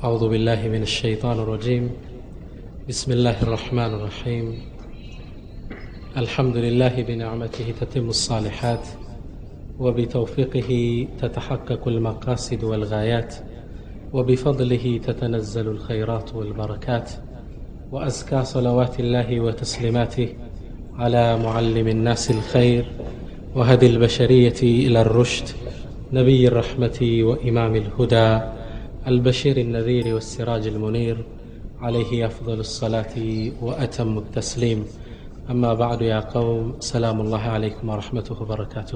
أعوذ بالله من الشيطان الرجيم بسم الله الرحمن الرحيم الحمد لله بنعمته تتم الصالحات وبتوفيقه تتحقق المقاصد والغايات وبفضله تتنزل الخيرات والبركات وأزكى صلوات الله وتسليماته على معلم الناس الخير وهدي البشرية إلى الرشد نبي الرحمة وإمام الهدى البشير النذير والسراج المنير عليه أفضل الصلاة وأتم التسليم أما بعد يا قوم سلام الله عليكم ورحمته وبركاته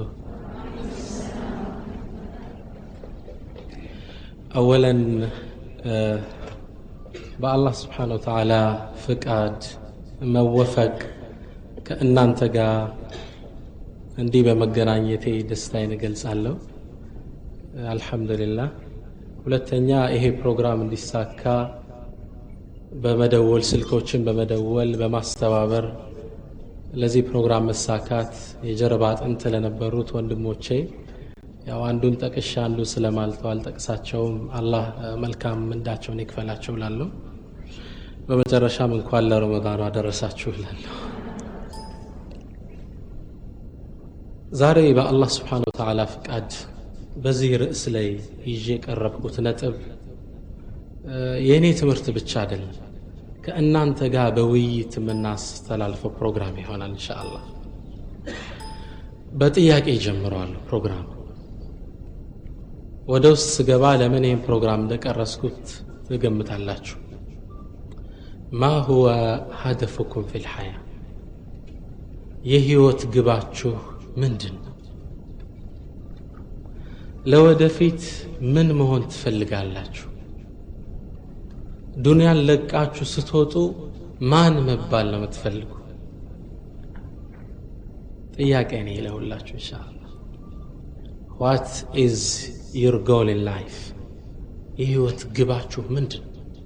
أولا በአላህ ስብሓን ወተዓላ ፍቃድ መወፈቅ ከእናንተ ጋር እንዲህ በመገናኘቴ ደስታዬን እገልጻለሁ አልሐምዱሊላህ ሁለተኛ ይሄ ፕሮግራም እንዲሳካ በመደወል ስልኮችን በመደወል በማስተባበር ለዚህ ፕሮግራም መሳካት የጀርባ አጥንት ለነበሩት ወንድሞቼ ያው አንዱን ጠቅሻ አንዱ ስለማልተው አልጠቅሳቸውም አላህ መልካም ምንዳቸውን ይክፈላቸው ላለሁ በመጨረሻም እንኳን ለረመዳኑ አደረሳችሁ እላለሁ ዛሬ በአላህ ስብሓን ወተዓላ ፍቃድ በዚህ ርዕስ ላይ ይዤ የቀረብኩት ነጥብ የእኔ ትምህርት ብቻ አይደለም ከእናንተ ጋር በውይይት የምናስተላልፈው ፕሮግራም ይሆናል እንሻ አላህ በጥያቄ ጀምረዋለሁ ፕሮግራም ወደ ውስጥ ስገባ ለምን ይህን ፕሮግራም እንደቀረስኩት ትገምታላችሁ ማ ሁወ ሀደፉኩም ፊ ልሐያ የህይወት ግባችሁ ምንድን ነው ለወደፊት ምን መሆን ትፈልጋላችሁ ዱንያን ለቃችሁ ስትወጡ ማን መባል ነው የምትፈልጉ ጥያቄ ነው ይለውላችሁ እንሻአላ ዋት ኢዝ ዩር ጎል ኢን ላይፍ የህይወት ግባችሁ ምንድን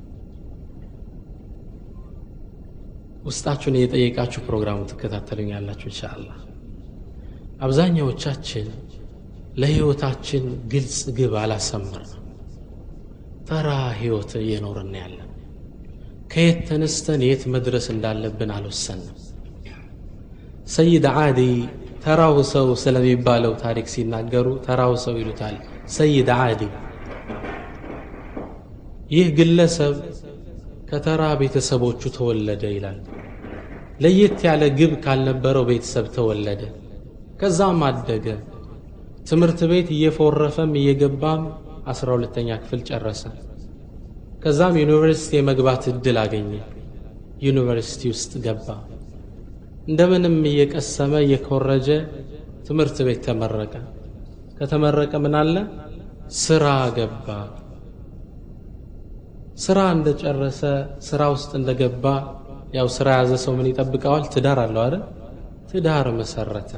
ውስጣችሁን እየጠየቃችሁ ፕሮግራሙ ትከታተሉኛላችሁ እንሻአላ አብዛኛዎቻችን ለህይወታችን ግልጽ ግብ አላሰምር ነው ተራ ህይወት እየኖርን ያለን ከየት ተነስተን የት መድረስ እንዳለብን አልወሰንም ሰይድ ዓዲ ተራው ሰው ስለሚባለው ታሪክ ሲናገሩ ተራው ሰው ይሉታል ሰይድ ዓዲ ይህ ግለሰብ ከተራ ቤተሰቦቹ ተወለደ ይላል ለየት ያለ ግብ ካልነበረው ቤተሰብ ተወለደ ከዛም አደገ ትምህርት ቤት እየፎረፈም እየገባም አስራ ሁለተኛ ክፍል ጨረሰ ከዛም ዩኒቨርሲቲ የመግባት እድል አገኘ ዩኒቨርሲቲ ውስጥ ገባ እንደምንም እየቀሰመ እየኮረጀ ትምህርት ቤት ተመረቀ ከተመረቀ ምን አለ ስራ ገባ ስራ እንደጨረሰ ስራ ውስጥ እንደገባ ያው ስራ ያዘ ሰው ምን ይጠብቀዋል ትዳር አለው አይደል ትዳር መሰረተ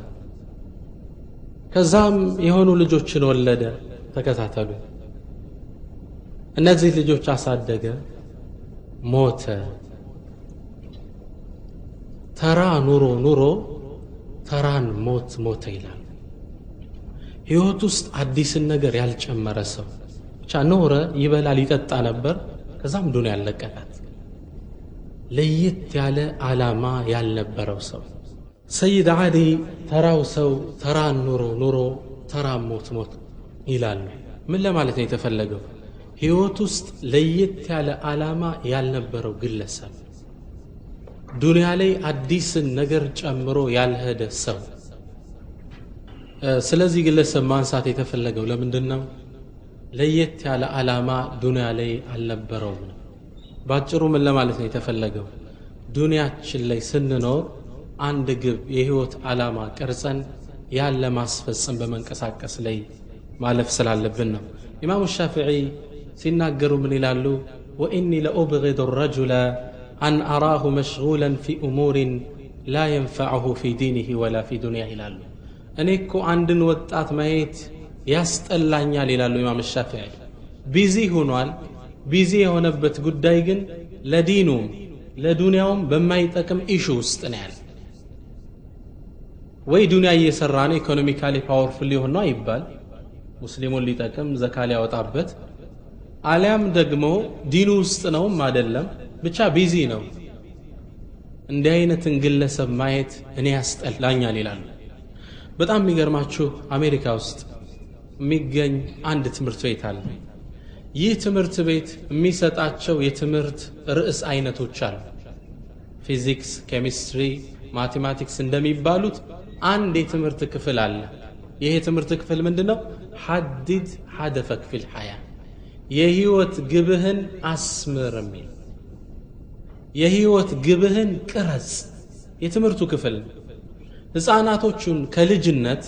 ከዛም የሆኑ ልጆችን ወለደ ተከታተሉ እነዚህ ልጆች አሳደገ ሞተ ተራ ኑሮ ኑሮ ተራን ሞት ሞተ ይላል ህይወት ውስጥ አዲስን ነገር ያልጨመረ ሰው ብቻ ኖረ ይበላል ይጠጣ ነበር ከዛም ዱን ያለቀቃት ለየት ያለ አላማ ያልነበረው ሰው ሰይድ ዓሊ ተራው ሰው ተራን ኑሮ ኑሮ ተራን ሞት ሞት ይላሉ ምን ለማለት ነው የተፈለገው ህይወት ውስጥ ለየት ያለ አላማ ያልነበረው ግለሰብ ዱንያ ላይ አዲስን ነገር ጨምሮ ያልሄደ ሰው ስለዚህ ግለሰብ ማንሳት የተፈለገው ለምንድን ነው ለየት ያለ አላማ ዱንያ ላይ አልነበረውም ነው ባጭሩ ምን ለማለት ነው የተፈለገው ዱንያችን ላይ ስንኖር አንድ ግብ የህይወት ዓላማ ቀርጸን ያን ለማስፈጸም በመንቀሳቀስ ላይ ማለፍ ስላለብን ነው ኢማሙ ሻፊዒ ሲናገሩ ምን ይላሉ ወኢኒ ለኡብغض الرجل أن أراه مشغولا في أمور لا ينفعه في دينه ولا في دنياه ይላሉ እኔ እኮ አንድን ወጣት ማየት ያስጠላኛል ይላሉ ኢማም ሻፊዒ ቢዚ ሆኗል ቢዚ የሆነበት ጉዳይ ግን ለዲኑም ለዱንያውም በማይጠቅም ኢሹ ውስጥ ነው ያለ ወይ ዱንያ እየሰራ ነው ኢኮኖሚካሊ ፓወርፉል ሊሆን ነው አይባል ሙስሊሙን ሊጠቅም ዘካ ሊያወጣበት አሊያም ደግሞ ዲኑ ውስጥ ነውም አይደለም ብቻ ቢዚ ነው እንዲህ አይነትን ግለሰብ ማየት እኔ ያስጠላኛል ይላሉ በጣም የሚገርማችሁ አሜሪካ ውስጥ የሚገኝ አንድ ትምህርት ቤት አለ ይህ ትምህርት ቤት የሚሰጣቸው የትምህርት ርዕስ አይነቶች አሉ ፊዚክስ ኬሚስትሪ ማቴማቲክስ እንደሚባሉት አንድ የትምህርት ክፍል አለ ይህ የትምህርት ክፍል ምንድን ነው ሐዲድ ሐደፈክ ፊል ሐያ የህይወት ግብህን አስምር የሚል የህይወት ግብህን ቅረጽ የትምህርቱ ክፍል ህፃናቶቹን ከልጅነት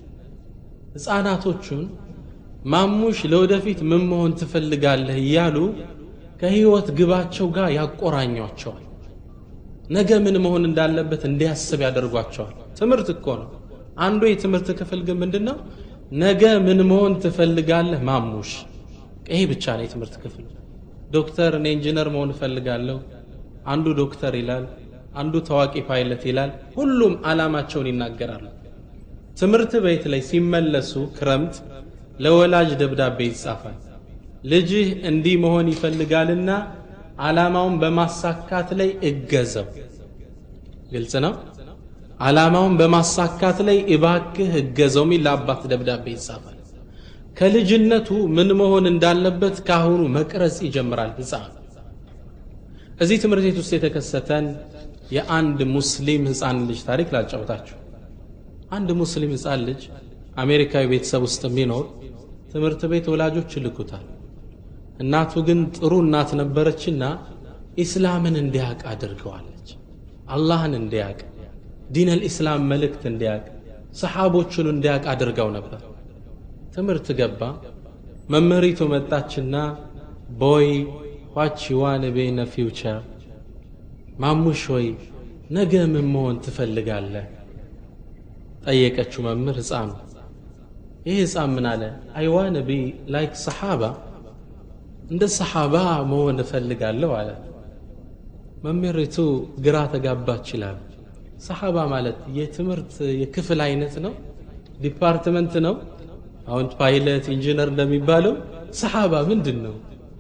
ህፃናቶቹን ማሙሽ ለወደፊት ምን መሆን ትፈልጋለህ እያሉ ከህይወት ግባቸው ጋር ያቆራኟቸዋል ነገ ምን መሆን እንዳለበት እንዲያስብ ያደርጓቸዋል ትምህርት እኮ ነው አንዱ የትምህርት ክፍል ግን ምንድን ነው ነገ ምን መሆን ትፈልጋለህ ማሙሽ ይሄ ብቻ ነው የትምህርት ክፍል ዶክተር እኔ ኢንጂነር መሆን እፈልጋለሁ አንዱ ዶክተር ይላል አንዱ ታዋቂ ፓይለት ይላል ሁሉም አላማቸውን ይናገራሉ ትምህርት ቤት ላይ ሲመለሱ ክረምት ለወላጅ ደብዳቤ ይጻፋል ልጅህ እንዲህ መሆን ይፈልጋልና አላማውን በማሳካት ላይ እገዘው ግልጽ ነው አላማውን በማሳካት ላይ እባክህ እገዘው የሚል ለአባት ደብዳቤ ይጻፋል ከልጅነቱ ምን መሆን እንዳለበት ካሁኑ መቅረጽ ይጀምራል ህፃን እዚህ ትምህርት ቤት ውስጥ የተከሰተን የአንድ ሙስሊም ህፃን ልጅ ታሪክ ላጫውታችሁ አንድ ሙስሊም ህፃን ልጅ አሜሪካዊ ቤተሰብ ውስጥ የሚኖር ትምህርት ቤት ወላጆች ይልኩታል እናቱ ግን ጥሩ እናት ነበረችና ኢስላምን እንዲያቅ አድርገዋለች አላህን እንዲያቅ ዲን አልኢስላም መልእክት እንዲያቅ ሰሓቦቹን እንዲያቅ አድርገው ነበር ትምህርት ገባ መምህሪቱ መጣችና ቦይ ዋች ዋን ቤነ ፊውቸር ማሙሽ ሆይ ነገ ምን መሆን ትፈልጋለህ ጠየቀችው መምህር ህፃኑ ይህ ህፃን ምን አለ አይዋን ቢ ላይክ ሰሓባ እንደ ሰሓባ መሆን እፈልጋለሁ አለ መምህሪቱ ግራ ተጋባች ይላል ሰሓባ ማለት የትምህርት የክፍል አይነት ነው ዲፓርትመንት ነው አሁን ፓይለት ኢንጂነር እንደሚባለው ሰሓባ ምንድን ነው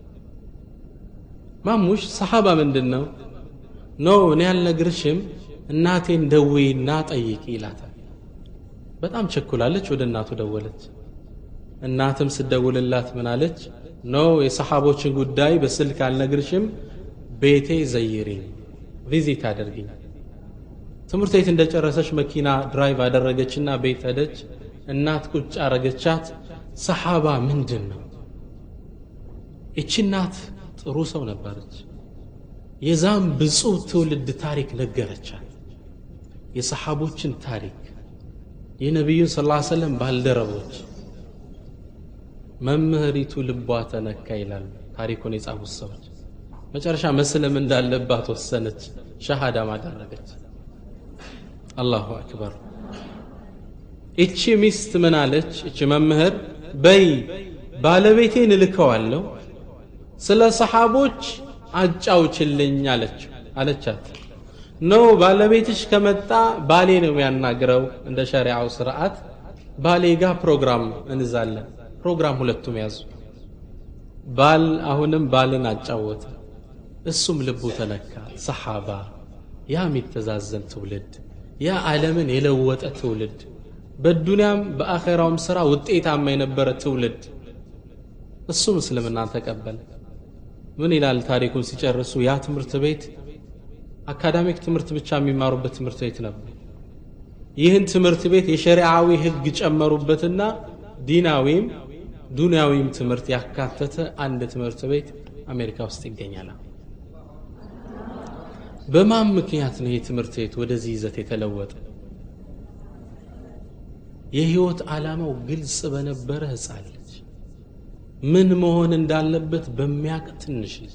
ማሙሽ ሰሓባ ምንድን ነው ኖ እኔ ያልነግርሽም እናቴን ደውይና ጠይቂ ይላታል በጣም ቸኩላለች ወደ እናቱ ደወለች እናትም ስደውልላት ምን አለች ኖ የሰሓቦችን ጉዳይ በስልክ አልነግርሽም ቤቴ ዘይሪኝ ቪዚት አደርግኝ ትምህርት ቤት እንደጨረሰች መኪና ድራይቭ አደረገችና ቤት ሄደች እናት ቁጭ አረገቻት ሰሓባ ምንድን ነው እቺ እናት ጥሩ ሰው ነበረች የዛም ብፁዕ ትውልድ ታሪክ ነገረቻት የሰሓቦችን ታሪክ የነቢዩን ስ ሰለም ባልደረቦች መምህሪቱ ልቧ ተነካ ይላል ታሪኩን የጻፉት ሰዎች መጨረሻ መስለም እንዳለባት ወሰነች ሸሃዳ ማደረገች አላሁ አክበር እቺ ሚስት ምን አለች እቺ መምህር በይ ባለቤቴን እልከዋለሁ ስለ ሰሓቦች አጫውችልኝ አለች አለቻት ኖ ባለቤትሽ ከመጣ ባሌ ነው የሚያናግረው እንደ ሸሪዓው ስርዓት ባሌ ጋር ፕሮግራም እንዛለን ፕሮግራም ሁለቱም ያዙ ባል አሁንም ባልን አጫወተ እሱም ልቡ ተነካ ሰሓባ ያ የሚተዛዘን ትውልድ ያ ዓለምን የለወጠ ትውልድ በዱንያም በአኼራውም ሥራ ውጤታማ የነበረ ትውልድ እሱም እስልምና ተቀበለ ምን ይላል ታሪኩን ሲጨርሱ ያ ትምህርት ቤት አካዳሚክ ትምህርት ብቻ የሚማሩበት ትምህርት ቤት ነበር ይህን ትምህርት ቤት የሸሪዓዊ ህግ ጨመሩበትና ዲናዊም ዱንያዊም ትምህርት ያካተተ አንድ ትምህርት ቤት አሜሪካ ውስጥ ይገኛል በማን ምክንያት ነው ይህ ትምህርት ቤት ወደዚህ ይዘት የተለወጠ የህይወት ዓላማው ግልጽ በነበረ ህፃን ልጅ ምን መሆን እንዳለበት በሚያቅ ትንሽ ልጅ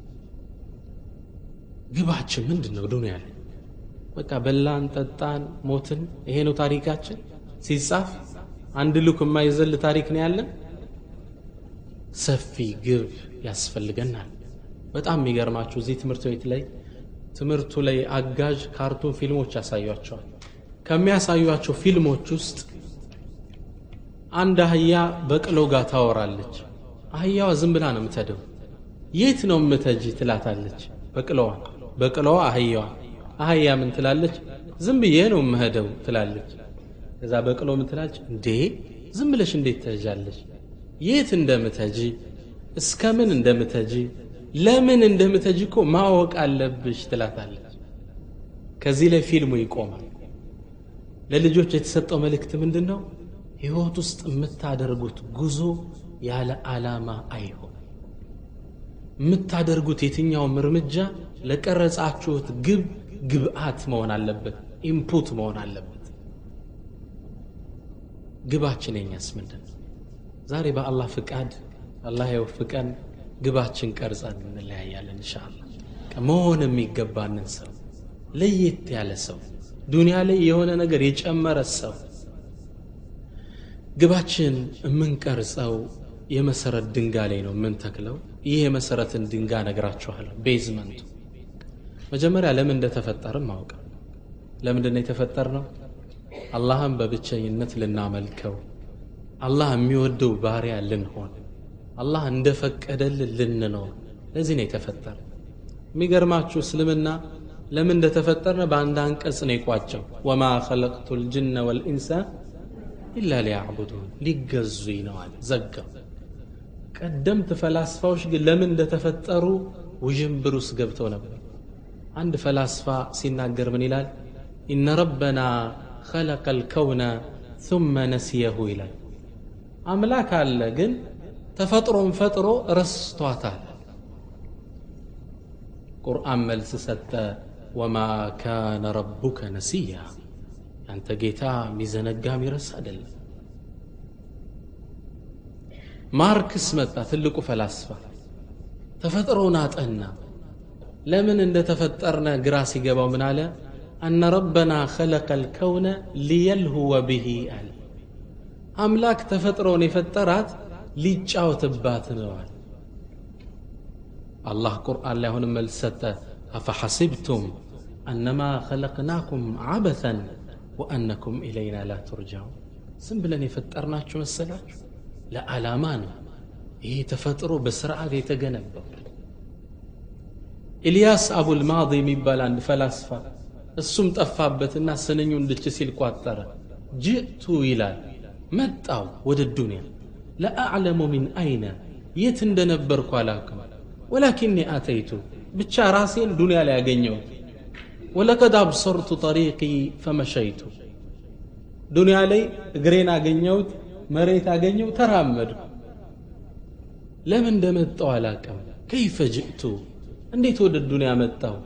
ግባችን ምንድን ነው ዱንያ ላይ በቃ በላን ጠጣን ሞትን ይሄ ነው ታሪካችን ሲጻፍ አንድ ልክ የማይዘል ታሪክ ነው ያለን ሰፊ ግብ ያስፈልገናል በጣም የሚገርማችሁ እዚህ ትምህርት ቤት ላይ ትምህርቱ ላይ አጋዥ ካርቱን ፊልሞች ያሳዩቸዋል ከሚያሳዩቸው ፊልሞች ውስጥ አንድ አህያ በቅሎ ጋር ታወራለች አህያዋ ዝም ብላ ነው የምትሄደው የት ነው የምተጂ ትላታለች በቅለዋ በቅለዋ አህያዋ አህያ ምን ትላለች ዝም ብዬ ነው የምሄደው ትላለች ከዛ በቅሎ ምን ትላለች እንዴ ዝም ብለሽ እንዴት ትሄጃለሽ የት እንደምተጂ እስከምን እንደምተጂ ለምን እንደምተጂ እኮ ማወቅ አለብሽ ትላታለች ከዚህ ላይ ፊልሙ ይቆማል ለልጆች የተሰጠው መልእክት ምንድን ነው ህይወት ውስጥ የምታደርጉት ጉዞ ያለ ዓላማ አይሆን የምታደርጉት የትኛውም እርምጃ ለቀረጻችሁት ግብ ግብአት መሆን አለበት ኢንፑት መሆን አለበት ግባችን የኛስ ምንድን ነው ዛሬ በአላህ ፍቃድ አላህ የወፍቀን ግባችን ቀርጸን እንለያያለን እንሻአላ መሆን የሚገባንን ሰው ለየት ያለ ሰው ዱንያ ላይ የሆነ ነገር የጨመረ ሰው ግባችን የምንቀርጸው የመሰረት ድንጋይ ላይ ነው የምንተክለው ይህ የመሰረትን ድንጋይ ነግራችኋለሁ ቤዝመንቱ መጀመሪያ ለምን እንደተፈጠርም ማወቅ ለምንድን ነው የተፈጠር ነው አላህን በብቸኝነት ልናመልከው አላህ የሚወደው ባሪያ ልንሆን አላህ እንደፈቀደልን ልንኖር ለዚህ ነው የተፈጠረ የሚገርማችሁ እስልምና ለምን እንደተፈጠርነ በአንድ አንቀጽ ነው የቋጨው ወማ ኸለቅቱ ልጅነ ወልኢንሳ ኢላ ሊያዕቡዱን ሊገዙኝ ነው አለ ዘጋው ቀደምት ፈላስፋዎች ግን ለምን እንደተፈጠሩ ውዥንብር ውስጥ ገብተው ነበር አንድ ፈላስፋ ሲናገር ምን ይላል ኢነ ረበና ኸለቀ ልከውነ ثመ ነሲየሁ ይላል አምላክ አለ ግን ተፈጥሮን ፈጥሮ ረስቷታል ቁርአን መልስ ሰጠ ወማ ካነ ረቡከ ነሲያ ያንተ ጌታ የሚዘነጋ የሚረሳ አይደለም ማርክስ መጣ ትልቁ ፈላስፋ ተፈጥሮን አጠና ለምን እንደተፈጠርነ ግራ ሲገባው ምን አለ አነ ረበና ኸለቀ ልከውነ ሊየልሁወ ብሂ አለ አምላክ ተፈጥሮን የፈጠራት ሊጫወትባት ነዋል አላህ ቁርአን ላይ አሁንም መልስ ሰጠ አፈሐሲብቱም አነማ ኸለቅናኩም ዓበተን ወአነኩም ኢለይና ላ ቱርጃው ዝም ብለን የፈጠርናችሁ መሰላችሁ ለዓላማ ነው ይህ ተፈጥሮ በስርዓት የተገነባው ኢልያስ አቡልማዲ የሚባል አንድ ፈላስፋ እሱም ጠፋበትና ስንኙ እንድች ሲል ቋጠረ ጅእቱ ይላል መጣው ወደ ዱንያ ለአዕለሙ ሚን አይነ የት እንደነበርኩ አላውቅም ወላኪኒ አተይቱ ብቻ ራሴን ዱንያ ላይ ያገኘው ወለቀድ አብሰርቱ ጠሪቂ ፈመሸይቱ ዱንያ ላይ እግሬን አገኘሁት መሬት አገኘው ተራመድኩ ለምን እንደመጣው አላቅም ከይፈ ጅእቱ እንዴት ወደ ዱንያ መጣው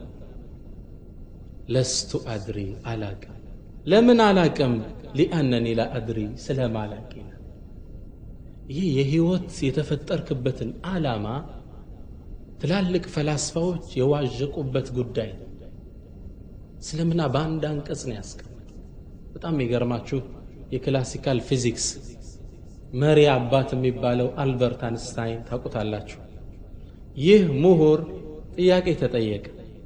ለስቱ አድሪ አላቅም ለምን አላቅም ሊአነኒ ላ አድሪ ስለማላቂ ይህ የህይወት የተፈጠርክበትን ዓላማ ትላልቅ ፈላስፋዎች የዋዠቁበት ጉዳይ ነው እስልምና በአንድ አንቀጽ ነው ያስቀምጥ በጣም የሚገርማችሁ የክላሲካል ፊዚክስ መሪ አባት የሚባለው አልበርት አንስታይን ታውቁታላችሁ ይህ ምሁር ጥያቄ ተጠየቀ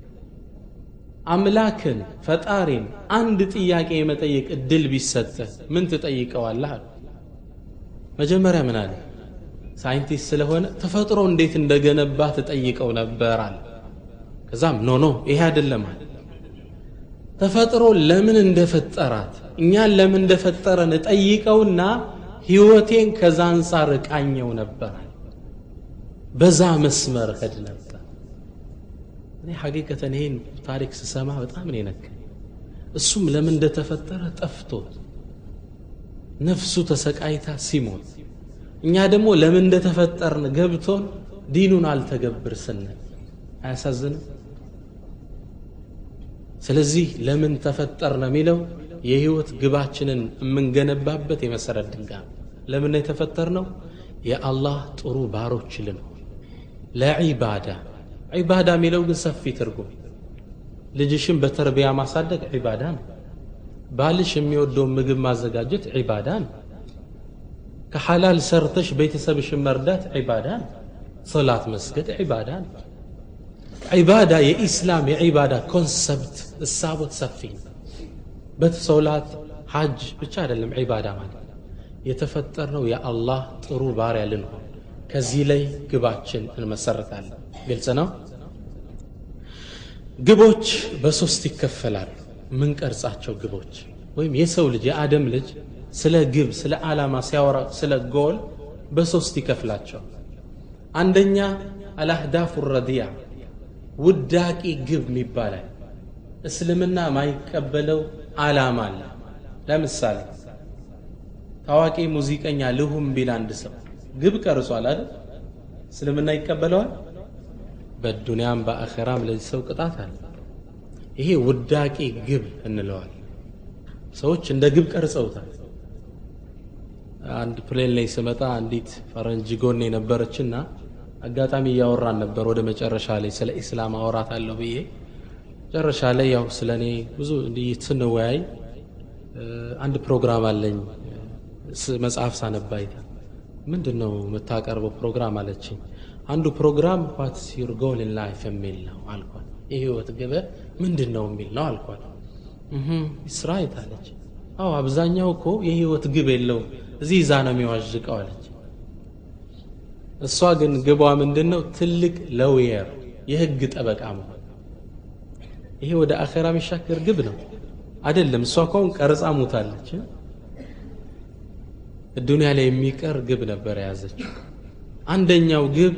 አምላክን ፈጣሪን አንድ ጥያቄ የመጠየቅ እድል ቢሰጠ ምን ትጠይቀዋለህ አሉ መጀመሪያ ምን አለ ሳይንቲስት ስለሆነ ተፈጥሮ እንዴት እንደገነባ ትጠይቀው ነበር አለ ከዛም ኖ ኖ ይሄ አይደለም አለ ተፈጥሮ ለምን እንደፈጠራት እኛን ለምን እንደፈጠረን እጠይቀውና ህይወቴን ከዛ አንጻር እቃኘው ነበር በዛ መስመር ሄድ ነበር እኔ ሐቂቀተን ይሄን ታሪክ ስሰማ በጣም ነው የነካኝ እሱም ለምን እንደተፈጠረ ጠፍቶት ነፍሱ ተሰቃይታ ሲሞት እኛ ደግሞ ለምን እንደተፈጠርን ገብቶን ዲኑን አልተገብር ስንል አያሳዝንም ስለዚህ ለምን ተፈጠርን የሚለው የህይወት ግባችንን የምንገነባበት የመሰረት ድንጋይ ለምን የተፈጠር ነው የአላህ ጥሩ ባሮች ልንሆን ለዒባዳ ዒባዳ የሚለው ግን ሰፊ ትርጉም ልጅሽን በተርቢያ ማሳደግ ዒባዳ ነው ባልሽ የሚወደውን ምግብ ማዘጋጀት ዒባዳ ነው ከሐላል ሰርተሽ ቤተሰብሽን መርዳት ዒባዳ ነው ሶላት መስገድ ዒባዳ ነው ዒባዳ የኢስላም የዒባዳ ኮንሰፕት እሳቦት ሰፊ በሶላት ሐጅ ብቻ አይደለም ዒባዳ ማለት የተፈጠርነው የአላህ ጥሩ ባሪያ ልንሆን ከዚህ ላይ ግባችን እንመሰርታለን ግልጽ ነው ግቦች በሶስት ይከፈላሉ ምንቀርጻቸው ግቦች ወይም የሰው ልጅ የአደም ልጅ ስለ ግብ ስለ ዓላማ ሲያወራ ስለ ጎል በሶስት ይከፍላቸው አንደኛ አልአህዳፉ ረዲያ ውዳቂ ግብ ይባላል እስልምና ማይቀበለው ዓላማ አለ ለምሳሌ ታዋቂ ሙዚቀኛ ልሁም ቢል አንድ ሰው ግብ ቀርጿል አይደል እስልምና ይቀበለዋል በዱንያም በአኼራም ለዚህ ሰው ቅጣት አለ ይሄ ውዳቂ ግብ እንለዋል ሰዎች እንደ ግብ ቀርጸውታል አንድ ፕሌን ላይ ስመጣ አንዲት ፈረንጅ ጎን የነበረችና አጋጣሚ እያወራን ነበር ወደ መጨረሻ ላይ ስለ ኢስላም አወራት አለሁ ብዬ መጨረሻ ላይ ያው ስለ እኔ ብዙ እንዲህ ስንወያይ አንድ ፕሮግራም አለኝ መጽሐፍ ሳነባይታ ምንድን ነው የምታቀርበው ፕሮግራም አለችኝ አንዱ ፕሮግራም ዋትስ ዩር ጎል ኢን ላይፍ የሚል ነው አልኳት የህይወት ግበ ምንድን ነው የሚል ነው አልኳት ስራይት አለች አዎ አብዛኛው እኮ የህይወት ግብ የለውም እዚህ ይዛ ነው የሚዋዥቀው አለች እሷ ግን ግቧ ምንድን ነው ትልቅ ለውየር የህግ ጠበቃ መሆን ይሄ ወደ አኼራ የሚሻገር ግብ ነው አይደለም እሷ ከሁን ቀርጻ ሙታለች ዱንያ ላይ የሚቀር ግብ ነበር የያዘችው አንደኛው ግብ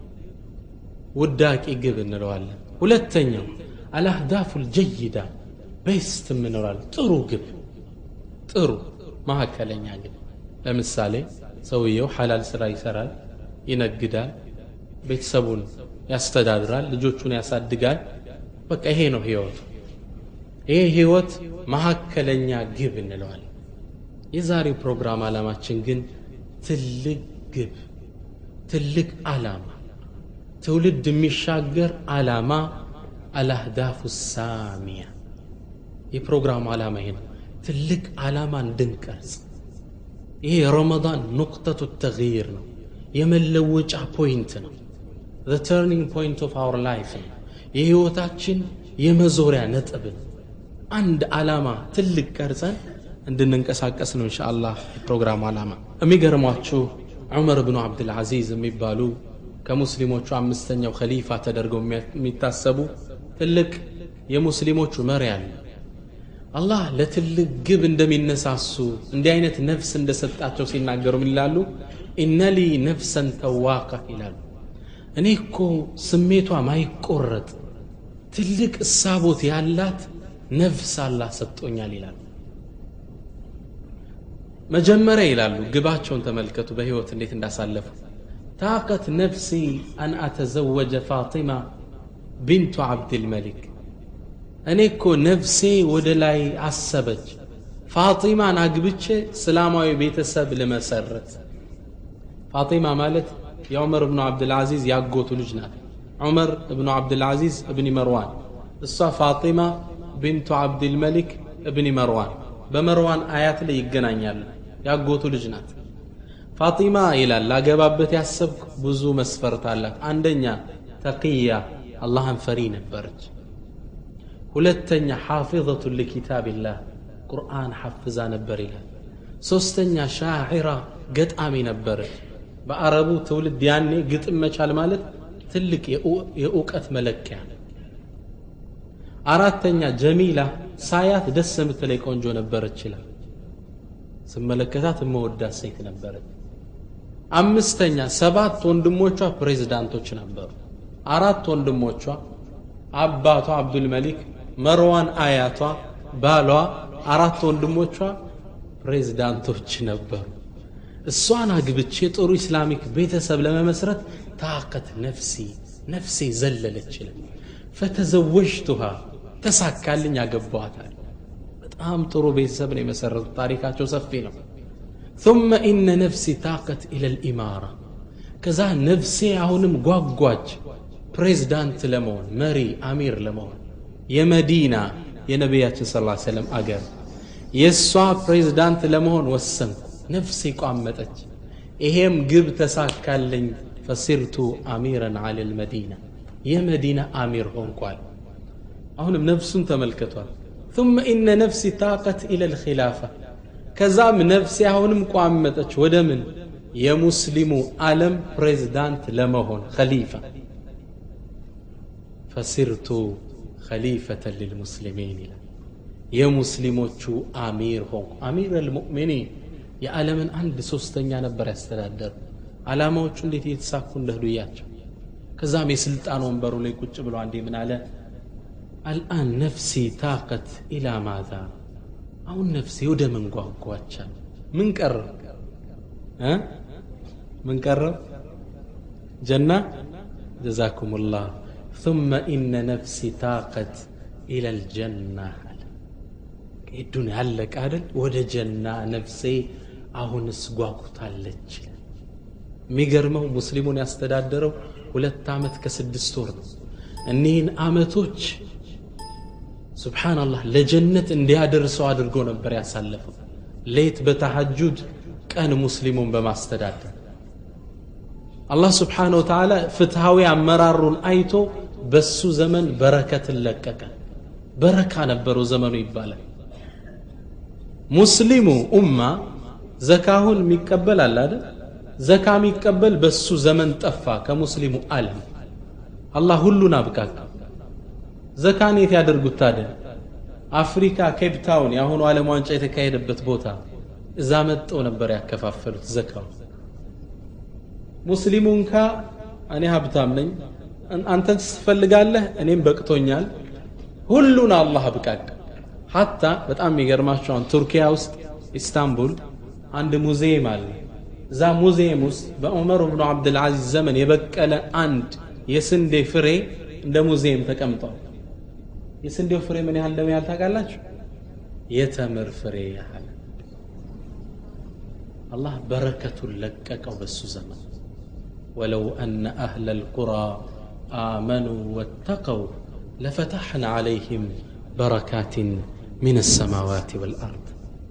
ውዳቂ ግብ እንለዋለን ሁለተኛው አልአህዳፉ ልጀይዳ ቤስት የምንለዋል ጥሩ ግብ ጥሩ መካከለኛ ግብ ለምሳሌ ሰውየው ሐላል ስራ ይሰራል ይነግዳል ቤተሰቡን ያስተዳድራል ልጆቹን ያሳድጋል በቃ ይሄ ነው ህይወቱ ይሄ ህይወት መካከለኛ ግብ እንለዋል የዛሬው ፕሮግራም ዓላማችን ግን ትልቅ ግብ ትልቅ ዓላማ ትውልድ የሚሻገር ዓላማ አልአህዳፉ ሳሚያ የፕሮግራሙ ዓላማ ይሄ ነው ትልቅ ዓላማ እንድንቀርጽ ይሄ የረመዳን ኑቅጠቱ ተግይር ነው የመለወጫ ፖይንት ነው the turning point of our life ነው የህይወታችን የመዞሪያ ነጥብ ነው አንድ ዓላማ ትልቅ ቀርጸን እንድንንቀሳቀስ ነው እንሻ አላህ የፕሮግራሙ ዓላማ የሚገርሟችሁ ዑመር ብኑ ዓብድልዓዚዝ የሚባሉ ከሙስሊሞቹ አምስተኛው ከሊፋ ተደርገው የሚታሰቡ ትልቅ የሙስሊሞቹ መሪ አለ አላህ ለትልቅ ግብ እንደሚነሳሱ እንዲህ አይነት ነፍስ እንደሰጣቸው ሲናገሩ ምን ይላሉ ኢነሊ ነፍሰን ተዋቃ ይላሉ እኔ እኮ ስሜቷ ማይቆረጥ ትልቅ እሳቦት ያላት ነፍስ አላህ ሰጥቶኛል ይላሉ መጀመሪያ ይላሉ ግባቸውን ተመልከቱ በህይወት እንዴት እንዳሳለፉ ታቀት ነፍሲ አን አተዘወጀ ፋጢማ ቢንቱ ዓብድልመሊክ እኔ እኮ ነፍሴ ወደ ላይ አሰበች ፋጢማን አግብቼ እስላማዊ ቤተሰብ ልመሰረት ፋጢማ ማለት የዑመር እብኑ ዓብድልዓዚዝ ያጎቱ ልጅ ናት ዑመር እብኑ ዓብድልዓዚዝ እብኒ መርዋን እሷ ፋጢማ ቢንቱ ዓብድልመሊክ እብኒ መርዋን በመርዋን አያት ላይ ይገናኛሉ ያጎቱ ልጅ ናት ፋጢማ ይላል ላገባበት ያሰብኩ ብዙ መስፈርት አላት አንደኛ ተቅያ አላህን ፈሪ ነበረች ሁለተኛ ሓፊظቱ ልኪታብላህ ቁርአን ሐፍዛ ነበር ይላል ሶስተኛ ሻዒራ ገጣሚ ነበረች በአረቡ ትውልድ ያኔ ግጥም መቻል ማለት ትልቅ የእውቀት መለኪያ አራተኛ ጀሚላ ሳያት ደስ የምትለይ ቆንጆ ነበረች ይላል ስመለከታት የመወዳት ሴት ነበረች አምስተኛ ሰባት ወንድሞቿ ፕሬዝዳንቶች ነበሩ አራት ወንድሞቿ አባቷ አብዱልመሊክ መርዋን አያቷ ባሏ አራት ወንድሞቿ ፕሬዝዳንቶች ነበሩ እሷን አግብቼ ጥሩ ኢስላሚክ ቤተሰብ ለመመስረት ታቀት ነፍሲ ነፍሴ ዘለለች ይላል ፈተዘወጅቱሃ ተሳካልኝ አገባዋታል በጣም ጥሩ ቤተሰብ ነው የመሰረቱት ታሪካቸው ሰፊ ነው ثم إن نفسي طاقت إلى الإمارة ከዛ ነፍሴ አሁንም ጓጓች ፕሬዝዳንት ለመሆን መሪ አሚር ለመሆን የመዲና የነቢያችን ስ ሰለም አገር የእሷ ፕሬዝዳንት ለመሆን ወሰንኩ ነፍሴ ቋመጠች ይሄም ግብ ተሳካልኝ ፈሲርቱ አሚረን አለ ልመዲና የመዲና አሚር ሆንኳል አሁንም ነፍሱን ተመልክቷል ثم إن نفسي طاقت إلى الخلافة ከዛም ነፍሴ አሁንም ቋመጠች ወደ ምን የሙስሊሙ ዓለም ፕሬዝዳንት ለመሆን ኸሊፋ ፈሲርቱ ኸሊፈተን ልልሙስሊሚን ይላል የሙስሊሞቹ አሚር ሆንኩ አሚር አልሙእሚኒን የዓለምን አንድ ሶስተኛ ነበር ያስተዳደሩ ዓላማዎቹ እንዴት እየተሳኩ እንደህዱ እያቸው ከዛም የስልጣን ወንበሩ ላይ ቁጭ ብሎ አንዴ ምን አለ አልአን ነፍሲ ታቀት ኢላ ማዛ አሁን ነፍሴ ወደ ምን ጓጓቻል ምን ቀረ እ ምን ቀረ ጀና ጀዛኩም ላህ ثم إن نفسي تاقت إلى الجنة ዱንያ አለቀ አይደል ወደ ጀና ነፍሴ አሁንስ ጓጉታለች የሚገርመው ሙስሊሙን ያስተዳደረው ሁለት ዓመት ከስድስት ወር ነው እኒህን ዓመቶች ስብሓናላህ ለጀነት እንዲያደርሰው አድርጎ ነበር ያሳለፈው ሌት በተሐጁድ ቀን ሙስሊሙን በማስተዳደር አላህ ስብሓነ ወተዓላ ፍትሐዊ አመራሩን አይቶ በሱ ዘመን በረከትን ለቀቀ በረካ ነበረው ዘመኑ ይባላል ሙስሊሙ ኡማ ዘካሁን የሚቀበል አለ አይደል ዘካ የሚቀበል በሱ ዘመን ጠፋ ከሙስሊሙ ዓለም አላህ ሁሉን አብቃቃ ዘካን የት ያደርጉት ታዲያ አፍሪካ ኬፕ ታውን የአሁኑ ዓለም ዋንጫ የተካሄደበት ቦታ እዛ መጠው ነበር ያከፋፈሉት ዘካው ሙስሊሙ እንካ እኔ ሀብታም ነኝ አንተን ትፈልጋለህ እኔም በቅቶኛል ሁሉን አላህ አብቃቃ ሀታ በጣም የሚገርማቸው አሁን ቱርኪያ ውስጥ ኢስታንቡል አንድ ሙዚየም አለ እዛ ሙዚየም ውስጥ በዑመር ብኑ ዓብድልዓዚዝ ዘመን የበቀለ አንድ የስንዴ ፍሬ እንደ ሙዚየም ተቀምጧል የስንዴው ፍሬ ምን ያህል እንደሚያህል ታውቃላችሁ የተምር ፍሬ ያህል አላህ በረከቱን ለቀቀው በሱ ዘመን ወለው አነ አህለ ልቁራ አመኑ ወተቀው ለፈታሕና ዓለይህም በረካትን ምን ሰማዋት ወልአርድ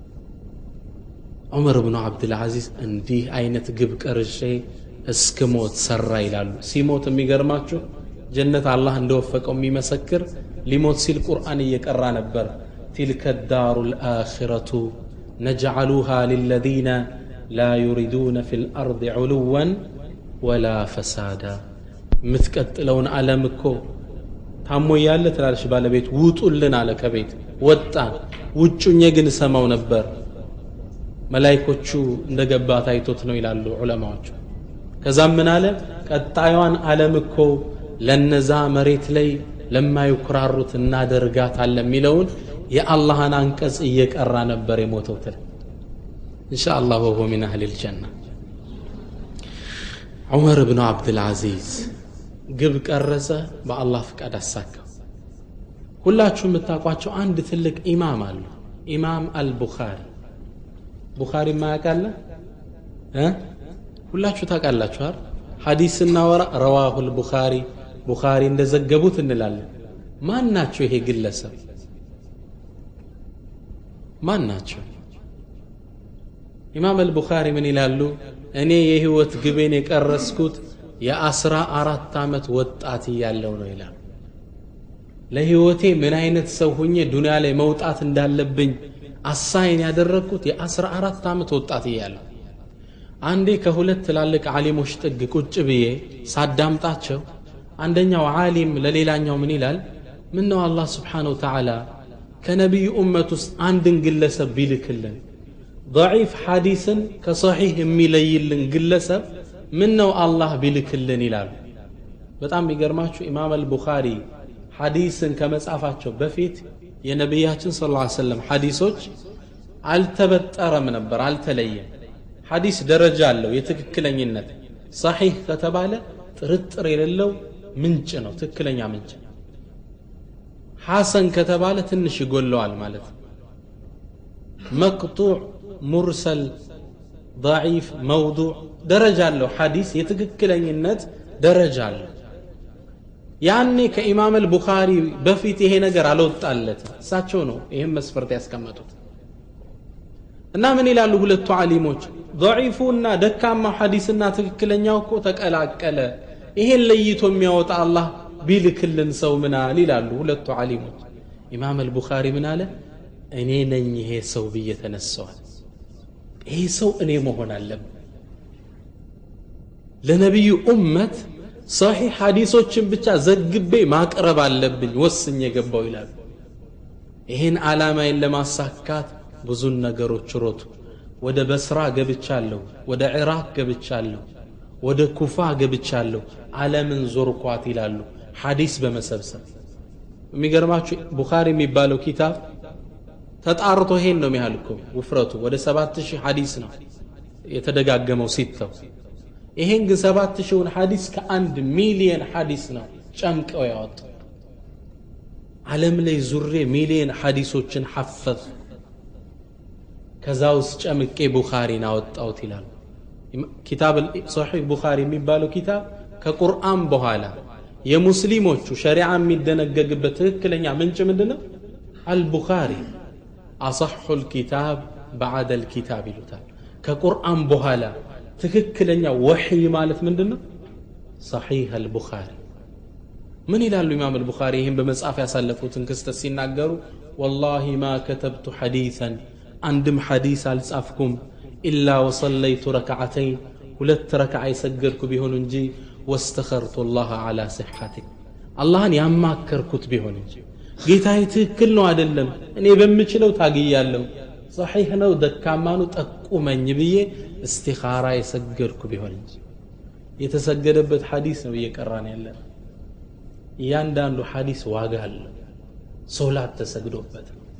ዑመር ብኑ ዓብድልዓዚዝ እንዲህ አይነት ግብ ቀርሼ እስክ ሞት ሰራ ይላሉ ሲሞት የሚገርማችሁ ጀነት አላህ እንደወፈቀው የሚመሰክር ሊሞት ሲል ቁርአን እየቀራ ነበር تلك الدار الآخرة نجعلها للذين لا يريدون في الأرض علوا ولا فسادا متكتلون على مكو ታሞ እያለ ትላለች ባለቤት ውጡልን አለ ከቤት ወጣን ውጩኝ ግን ሰማው ነበር መላይኮቹ እንደገባ ታይቶት ነው ይላሉ ዑለማዎቹ ከዛም ምን አለ ቀጣዩን ዓለም እኮ ለነዛ መሬት ላይ ለማይኩራሩት እናደርጋታለን የሚለውን የአላህን አንቀጽ እየቀራ ነበር የሞተው ትል እንሻ አላህ ወሆ ሚን አህል ልጀና ዑመር ብኑ ዓብድልዓዚዝ ግብ ቀረጸ በአላህ ፍቃድ አሳካው ሁላችሁ የምታውቋቸው አንድ ትልቅ ኢማም አሉ ኢማም አልቡኻሪ ቡኻሪ ማያውቃለ ሁላችሁ ታውቃላችኋል ሐዲስ ስናወራ ረዋሁ ልቡኻሪ ቡኻሪ እንደዘገቡት እንላለን ማን ናቸው ይሄ ግለሰብ ማን ናቸው ኢማም አልቡኻሪ ምን ይላሉ እኔ የህይወት ግቤን የቀረስኩት የአስራ አራት ዓመት ወጣት እያለው ነው ይላል ለህይወቴ ምን አይነት ሰው ሁኜ ዱንያ ላይ መውጣት እንዳለብኝ አሳይን ያደረግኩት የአስራ አራት ዓመት ወጣት እያለሁ አንዴ ከሁለት ትላልቅ ዓሊሞች ጥግ ቁጭ ብዬ ሳዳምጣቸው አንደኛው ዓሊም ለሌላኛው ምን ይላል ምን ነው አላህ ስብሓን ወተዓላ ከነቢዩ ኡመት ውስጥ አንድን ግለሰብ ቢልክልን ضعيፍ ሐዲስን ከሰሒህ የሚለይልን ግለሰብ ምን ነው አላህ ቢልክልን ይላሉ በጣም የሚገርማችሁ ኢማም አልቡኻሪ ሐዲስን ከመጻፋቸው በፊት የነቢያችን ስ ላ ሰለም ሐዲሶች አልተበጠረም ነበር አልተለየም ሐዲስ ደረጃ አለው የትክክለኝነት ሰሒህ ከተባለ ጥርጥር የሌለው ምንጭ ነው ትክክለኛ ምንጭ ሐሰን ከተባለ ትንሽ ይጎለዋል ማለት ነው መቅጡዕ ሙርሰል ضعيፍ መውዱዕ ደረጃ አለው ሐዲስ የትክክለኝነት ደረጃ አለው ያኔ ከኢማም አልቡኻሪ በፊት ይሄ ነገር አልወጣለትም እሳቸው ነው ይህም መስፈርት ያስቀመጡት እና ምን ይላሉ ሁለቱ ዓሊሞች ضعيፉና ደካማው ሐዲስና ትክክለኛው እኮ ተቀላቀለ ይሄን ለይቶ የሚያወጣ አላህ ቢልክልን ሰው ምናል ይላሉ ሁለቱ ዓሊሞች ኢማም አልቡኻሪ ምን አለ እኔ ነኝ ይሄ ሰው ብዬ ተነሰዋል ይሄ ሰው እኔ መሆን አለብን ለነቢዩ ኡመት ሰሒሕ ሐዲሶችን ብቻ ዘግቤ ማቅረብ አለብኝ ወስኝ የገባው ይላሉ ይህን ዓላማዬን ለማሳካት ብዙን ነገሮች ሮጡ ወደ በስራ ገብቻለሁ ወደ ዕራቅ ገብቻለሁ ወደ ኩፋ ገብቻለሁ ዓለምን ዞርኳት ይላሉ ሐዲስ በመሰብሰብ የሚገርማችሁ ቡኻሪ የሚባለው ኪታብ ተጣርቶ ይሄን ነው የሚያህል እኮ ውፍረቱ ወደ ሰባት ሺህ ሐዲስ ነው የተደጋገመው ሲተው ይሄን ግን ሰባት ሺውን ሐዲስ ከአንድ ሚሊየን ሐዲስ ነው ጨምቀው ያወጡ ዓለም ላይ ዙሬ ሚሊየን ሐዲሶችን ሐፈዝ ከዛ ውስጥ ጨምቄ ቡኻሪን አወጣውት ይላሉ ኪታብ ሶሒህ ቡኻሪ የሚባለው ኪታብ ከቁርአን በኋላ የሙስሊሞቹ ሸሪዓ የሚደነገግበት ትክክለኛ ምንጭ ምንድን ነው አልቡኻሪ አصሑ ልኪታብ በዓደ ልኪታብ ይሉታል ከቁርአን በኋላ ትክክለኛ ወሕይ ማለት ምንድን ነው ሰሒህ አልቡኻሪ ምን ይላሉ ኢማም አልቡኻሪ ይህን በመጽሐፍ ያሳለፉትን ክስተት ሲናገሩ ወላሂ ማ ከተብቱ ሐዲሰን አንድም ሐዲስ አልጻፍኩም ኢላ ወሰለይቱ ረክዓተይን ሁለት ረክዓ የሰገድኩ ቢሆን እንጂ ወስተኸርቱ ላህ ዓላ ስሐቴ አላህን ያማከርኩት ቢሆን እንጂ ጌታዬ ትክክል ነው አይደለም እኔ በምችለው ታግያለሁ ሰሒሕ ነው ደካማኑ ጠቁመኝ ብዬ እስቲኻራ የሰገድኩ ቢሆን እንጂ የተሰገደበት ሐዲስ ነው እየቀራን ያለን እያንዳንዱ ሐዲስ ዋጋ አለው ሶላት ተሰግዶበት ነው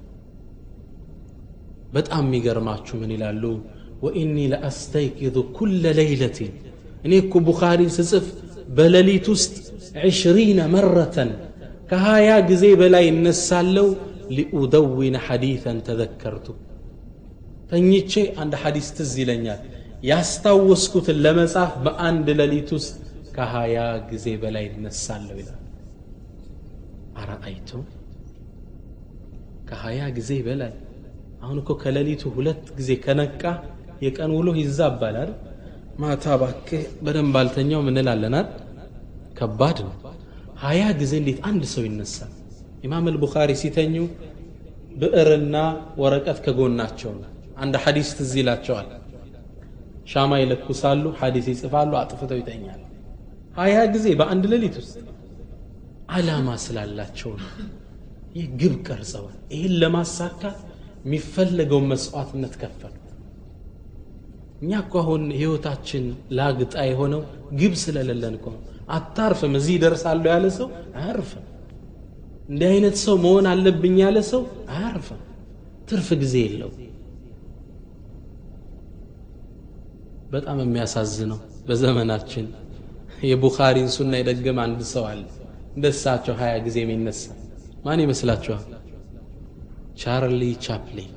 በጣም የሚገርማችሁ ምን ይላሉ ወኢኒ ለአስተይቂዙ ኩለ ለይለትን እኔ እኮ ቡኻሪን ስጽፍ በሌሊት ውስጥ ዕሽሪነ መረተን ከሀያ ጊዜ በላይ እነሳለው ሊኡደዊነ ሐዲተን ተዘከርቱ ተኝቼ አንድ ሐዲስ ትዝ ይለኛል ያስታወስኩትን ለመጻፍ በአንድ ሌሊት ውስጥ ከሀያ ጊዜ በላይ እነሳለሁ ይላል አረአይቱ ከሀያ ጊዜ በላይ አሁን እኮ ከሌሊቱ ሁለት ጊዜ ከነቃ የቀን ውሎ ይዛባላል ማታ ባክህ በደንብ አልተኛው ምንላለናል ከባድ ነው ሀያ ጊዜ እንዴት አንድ ሰው ይነሳል ኢማም አልቡኻሪ ሲተኙ ብዕርና ወረቀት ከጎናቸው ነው አንድ ሐዲስ ትዝ ይላቸዋል ሻማ ይለኩሳሉ ሐዲስ ይጽፋሉ አጥፍተው ይተኛል ሀያ ጊዜ በአንድ ሌሊት ውስጥ አላማ ስላላቸው ነው ይህ ግብ ቀርጸዋል ይህን ለማሳካት የሚፈለገውን መስዋዕትነት ከፈሉ እኛ እኮ አሁን ህይወታችን ላግጣ የሆነው ግብ ስለሌለን እኮ ነው አታርፍም እዚህ ደርሳለሁ ያለ ሰው አያርፍም እንዲህ አይነት ሰው መሆን አለብኝ ያለ ሰው አያርፍም ትርፍ ጊዜ የለው በጣም የሚያሳዝነው በዘመናችን የቡኻሪን ሱና የደገመ አንድ ሰው አለ እንደሳቸው ሀያ ጊዜ የሚነሳ ማን ይመስላችኋል ቻርሊ ቻፕሊን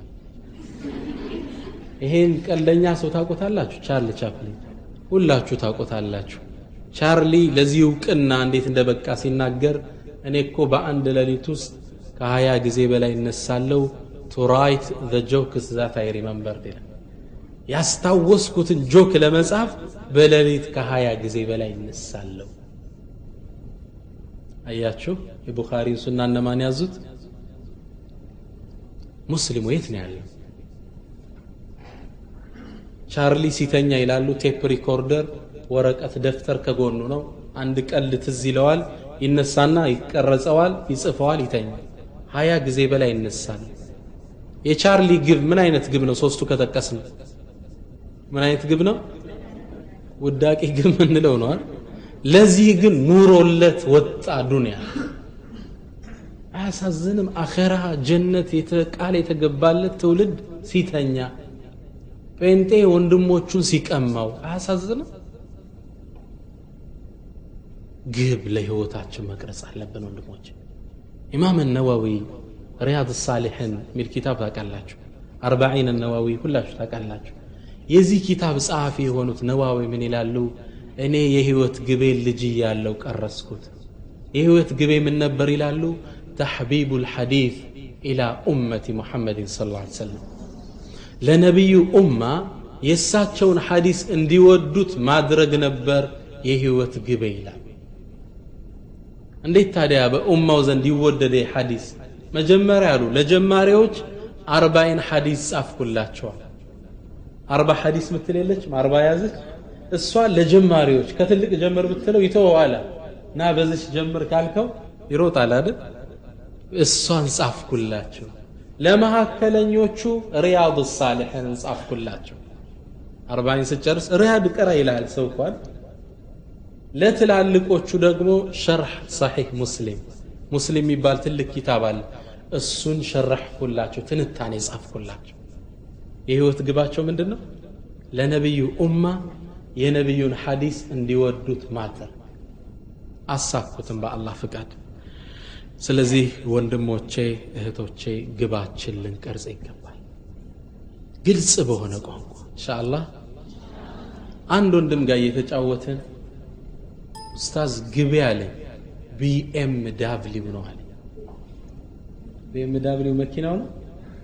ይሄን ቀልደኛ ሰው ታቆታላችሁ ቻርሊ ቻፕሊን ሁላችሁ ታቆታላችሁ ቻርሊ ለዚህ እውቅና እንዴት እንደበቃ ሲናገር እኔ እኮ በአንድ ሌሊት ውስጥ ከሀያ ጊዜ በላይ እነሳለው ቱ ራይት ዘ ጆክስ ዛት አይ ሪመምበር ይላል ያስታወስኩትን ጆክ ለመጻፍ በሌሊት ከሀያ ጊዜ በላይ እነሳለሁ አያችሁ የቡኻሪን ሱና እነማን ያዙት ሙስሊሙ የት ነው ያለው ቻርሊ ሲተኛ ይላሉ ቴፕ ሪኮርደር ወረቀት ደፍተር ከጎኑ ነው አንድ ቀልድ ትዝ ይለዋል ይነሳና ይቀረጸዋል ይጽፈዋል ይተኛል ሀያ ጊዜ በላይ ይነሳል የቻርሊ ግብ ምን አይነት ግብ ነው ሶስቱ ከጠቀስ ነው ምን አይነት ግብ ነው ውዳቂ ግብ ምንለው ነው ለዚህ ግን ኑሮለት ወጣ ዱንያ አያሳዝንም አኸራ ጀነት ቃል የተገባለት ትውልድ ሲተኛ ጴንጤ ወንድሞቹን ሲቀማው አያሳዝንም ግብ ለህይወታችን መቅረጽ አለብን ወንድሞች ኢማም ነዋዊ ሪያድ ሳሊሕን ሚል ኪታብ ታውቃላችሁ አርባዒን ነዋዊ ሁላችሁ ታውቃላችሁ የዚህ ኪታብ ጸሐፊ የሆኑት ነዋዊ ምን ይላሉ እኔ የህይወት ግቤ ልጅ እያለው ቀረስኩት የህይወት ግቤ ምን ነበር ይላሉ ተሕቢቡ ልሐዲት ኢላ ኡመቲ ሙሐመድን ስ ላ ሰለም ለነቢዩ ኡማ የእሳቸውን ሐዲስ እንዲወዱት ማድረግ ነበር የህይወት ግቤ ይላል እንዴት ታዲያ በኡማው ዘንድ ይወደደ ሐዲስ መጀመሪያ ያሉ ለጀማሪዎች አርባይን ሐዲስ ጻፍኩላቸዋል አርባ ሐዲስ ምትል የለችም አርባ ያዘች እሷ ለጀማሪዎች ከትልቅ ጀምር ብትለው ይተወዋል ና በዚች ጀምር ካልከው ይሮጣል አይደል እሷን ጻፍኩላቸው ለመካከለኞቹ ሪያድ ሳሊሕን ጻፍኩላቸው አርባይን ስጨርስ ሪያድ ቅራ ይላል ሰው እንኳን ለትላልቆቹ ደግሞ ሸርሕ ሰሒህ ሙስሊም ሙስሊም የሚባል ትልቅ ኪታብ አለ እሱን ሸረሕኩላቸው ትንታኔ ጻፍኩላቸው የህይወት ግባቸው ምንድን ነው ለነቢዩ ኡማ የነቢዩን ሐዲስ እንዲወዱት ማተር አሳኩትም በአላህ ፍቃድ ስለዚህ ወንድሞቼ እህቶቼ ግባችን ልንቀርጽ ይገባል ግልጽ በሆነ ቋንቋ እንሻአላህ አንድ ወንድም ጋር እየተጫወትን ኡስታዝ ግቤ አለኝ ቢኤም ዳብሊው ነው አለኝ ቢኤም ዳብሊው መኪናው ነው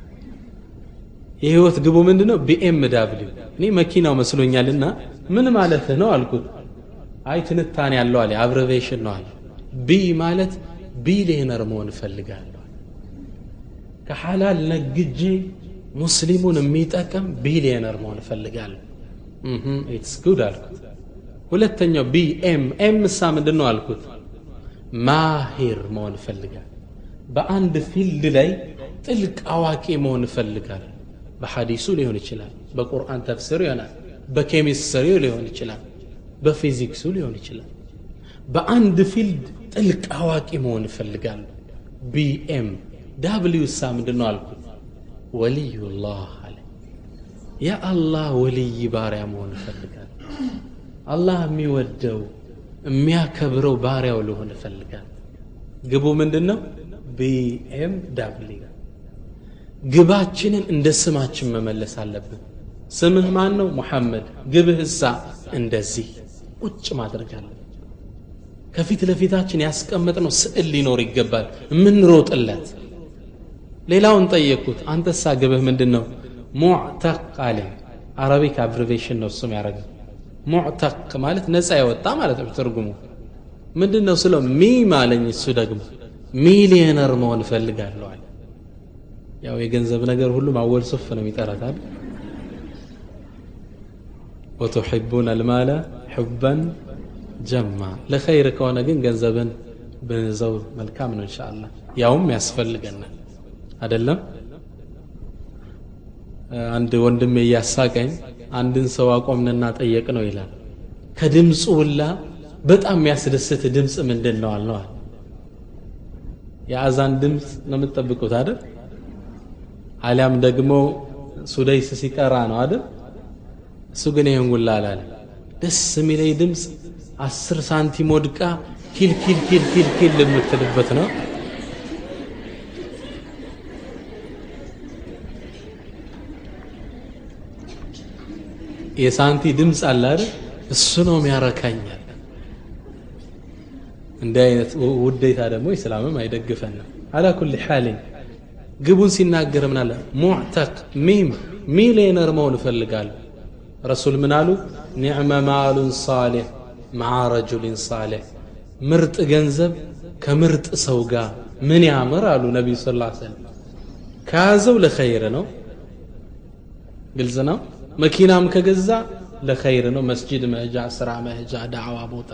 የህይወት ግቡ ምንድን ነው ቢኤም ዳብሊው እኔ መኪናው መስሎኛልና ምን ማለትህ ነው አልኩት አይ ትንታኔ ያለው አለ አብረቬሽን ነው አለ ቢ ማለት ቢሊየነር መሆን እፈልጋለሁ ከሐላል ነግጄ ሙስሊሙን የሚጠቅም ቢሊየነር መሆን እፈልጋለሁ ኢትስ ጉድ አልኩት ሁለተኛው ቢ ኤም ኤም እሳ ምንድን ነው አልኩት ማሂር መሆን እፈልጋለሁ በአንድ ፊልድ ላይ ጥልቅ አዋቂ መሆን እፈልጋለሁ በሐዲሱ ሊሆን ይችላል በቁርአን ተፍሲሩ ይሆናል በኬሚስትሪው ሊሆን ይችላል በፊዚክሱ ሊሆን ይችላል በአንድ ፊልድ ጥልቅ አዋቂ መሆን እፈልጋለሁ ቢኤም ዳብሊው እሳ ምንድን ነው አልኩት ወልዩላህ አለ የአላህ ወልይ ባሪያ መሆን እፈልጋለሁ አላህ የሚወደው የሚያከብረው ባሪያው ልሆን እፈልጋለሁ ግቡ ምንድን ነው ቢኤም ዳብሊው ግባችንን እንደ ስማችን መመለስ አለብን ስምህ ማን ነው ሙሐመድ ግብህ እሳ እንደዚህ ቁጭ ማድረግ አለብን ከፊት ለፊታችን ያስቀመጥነው ስዕል ሊኖር ይገባል የምንሮጥለት ሌላውን ጠየቅኩት አንተሳ ግብህ ምንድን ነው ሙዕተቅ አለኝ አረቢክ አብሪቬሽን ነው እሱም ያደረገ ሙዕተቅ ማለት ነፃ የወጣ ማለት ነው ትርጉሙ ምንድን ነው ስለው ሚም አለኝ እሱ ደግሞ ሚሊየነር መሆን እፈልጋለሁ አለ ያው የገንዘብ ነገር ሁሉም አወል ሱፍ ነው የሚጠራታል ወቱሒቡን አልማለ ሕበን ጀማ ለኸይር ከሆነ ግን ገንዘብን ብንዘው መልካም ነው እንሻ አላህ ያውም ያስፈልገናል አደለም አንድ ወንድሜ እያሳቀኝ አንድን ሰው አቆምንና ጠየቅ ነው ይላል ከድምፁ ውላ በጣም የሚያስደስት ድምፅ ምንድን ነው አልነዋል የአዛን ድምፅ ነው የምትጠብቁት አይደል አሊያም ደግሞ ሱደይስ ሲቀራ ነው አይደል እሱ ግን ይህን ጉላ አላለ ደስ የሚለኝ ድምፅ አስር ሳንቲም ወድቃ ኪል ኪል ኪል ኪል ኪል የምትልበት ነው የሳንቲ ድምፅ አለ አይደል እሱ ነው የሚያረካኛል እንዲህ አይነት ውዴታ ደግሞ ኢስላምም አይደግፈንም አላ ኩል ሓሊን ግቡን ሲናገር ምን አለ ሙዕተቅ ሚም ሚሊየነር መሆን እፈልጋለሁ ረሱል ምን አሉ ኒዕመ ማሉን ሳሌሕ መዓ ረጁሊን ሳሌሕ ምርጥ ገንዘብ ከምርጥ ሰው ጋር ምን ያምር አሉ ነቢዩ ስ ሰለም ከያዘው ለኸይር ነው ግልጽ ነው መኪናም ከገዛ ለኸይር ነው መስጂድ መሄጃ ስራ መሄጃ ዳዕዋ ቦታ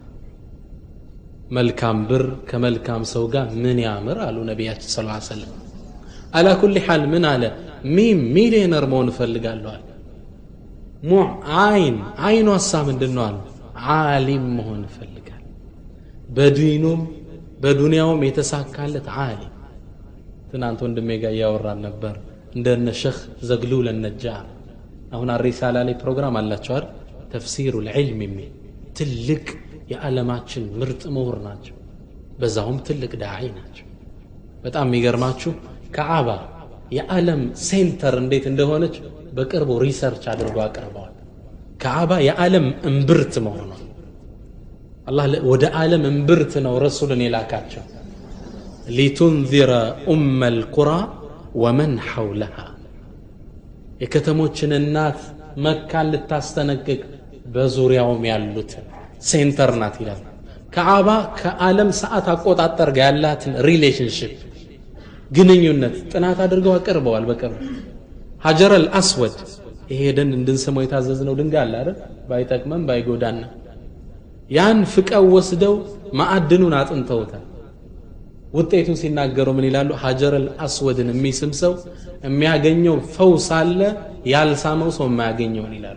መልካም ብር ከመልካም ሰው ጋር ምን ያምር አሉ ነቢያችን ስ ሰለም አላ ኩል ሓል ምን አለ ሚም ሚሊየነር መሆን እፈልጋለዋል ሙዕ አይን አይኑ ሀሳ ምንድን ነው አሉ ዓሊም መሆን እፈልጋል በዲኑም በዱንያውም የተሳካለት ዓሊም ትናንት ወንድሜ ጋር እያወራን ነበር እንደነ ሸህ ዘግሉል ነጃር አሁን አሪሳላ ላይ ፕሮግራም አላቸው አይደል ተፍሲሩ ልዕልም የሚል ትልቅ የዓለማችን ምርጥ ምሁር ናቸው በዛውም ትልቅ ዳዒ ናቸው በጣም የሚገርማችሁ ከዓባ የዓለም ሴንተር እንዴት እንደሆነች በቅርቡ ሪሰርች አድርጎ አቅርበዋል ከዓባ የዓለም እምብርት መሆኗ አላህ ወደ ዓለም እምብርት ነው ረሱልን የላካቸው ሊቱንዚረ ኡመ ልቁራ ወመን ሐውለሃ የከተሞችን እናት መካን ልታስጠነቅቅ በዙሪያውም ያሉትን ሴንተር ናት ይላል ከዓባ ከዓለም ሰዓት አቆጣጠር ጋር ያላትን ሪሌሽንሽፕ ግንኙነት ጥናት አድርገው አቅርበዋል በቅርብ ሀጀር አልአስወድ ይሄ ሄደን እንድንስመው የታዘዝነው ድንጋይ አለ አይደል? ባይጠቅመን ባይጎዳና ያን ፍቀው ወስደው ማዕድኑን አጥንተውታል። ውጤቱን ሲናገሩ ምን ይላሉ? ሀጀረል አስወድን የሚስም ሰው የሚያገኘው ፈውስ አለ፣ ያልሳመው ሰው የማያገኘውን ይላሉ።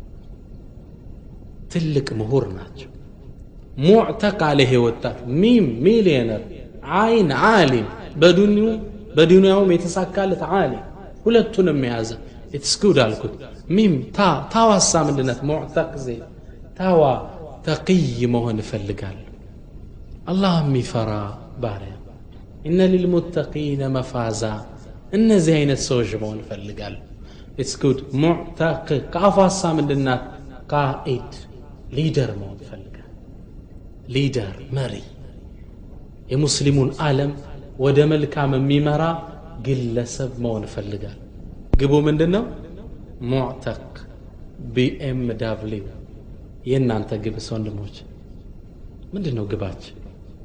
ትልቅ ምሁር ናቸው። ሙዕተቅ አለ ይሄ ወጣት ሚም ሚሊየነር አይን ዓሊም በዱንያውም የተሳካለት ዓሊም ሁለቱንም የያዘ ኢትስኩድ አልኩት። ሚም ታ ታዋሳ ምንድነት ሙዕተቅ ዜ ታዋ ተቅይ መሆን እፈልጋለሁ። አላህ የሚፈራ ባሪያ ኢነ ሊልሙተቂነ መፋዛ እነዚህ አይነት ሰዎች መሆን እፈልጋለሁ። ኢትስኩድ ሙዕተቅ ከአፏሳ ምንድናት ቃኢድ ሊደር መሆን እፈልጋለሁ። ሊደር መሪ የሙስሊሙን ዓለም ወደ መልካም የሚመራ ግለሰብ መሆን እፈልጋለሁ። ግቡ ምንድን ነው? ሙዕተቅ ቢኤም ዳብሊው የእናንተ ግብስ ወንድሞች ምንድን ነው ግባችን?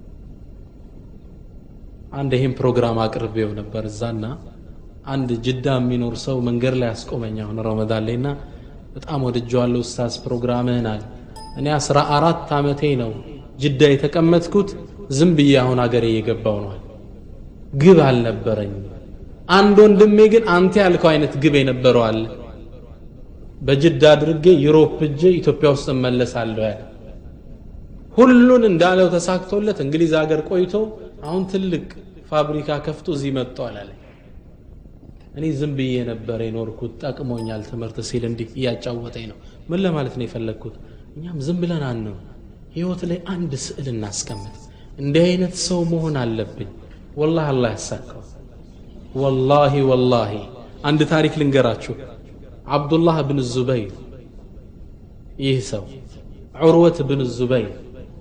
አንድ ይህም ፕሮግራም አቅርቤው ነበር እዛና አንድ ጅዳ የሚኖር ሰው መንገድ ላይ አስቆመኝ። አሁን ረመዳን ላይና በጣም ወድጀዋለሁ ኡስታዝ ፕሮግራምህን አለ። እኔ አስራ አራት ዓመቴ ነው ጅዳ የተቀመጥኩት ዝም ብዬ አሁን አገሬ እየገባው ነው። ግብ አልነበረኝም። አንድ ወንድሜ ግን አንተ ያልከው አይነት ግብ የነበረው አለ። በጅዳ አድርጌ ዩሮፕ እጄ ኢትዮጵያ ውስጥ እመለሳለሁ ያለ ሁሉን እንዳለው ተሳክቶለት እንግሊዝ ሀገር ቆይቶ አሁን ትልቅ ፋብሪካ ከፍቶ እዚህ መጥቷል አለ። እኔ ዝም ብዬ ነበር የኖርኩት፣ ጠቅሞኛል ትምህርት ሲል እንዲህ እያጫወተኝ ነው። ምን ለማለት ነው የፈለግኩት? እኛም ዝም ብለን አንነው ህይወት ላይ አንድ ስዕል እናስቀምጥ። እንዲህ አይነት ሰው መሆን አለብኝ። ወላሂ አላህ ያሳካው። ወላሂ ወላሂ አንድ ታሪክ ልንገራችሁ። አብዱላህ ብን ዙበይር ይህ ሰው ዑርወት ብን ዙበይር፣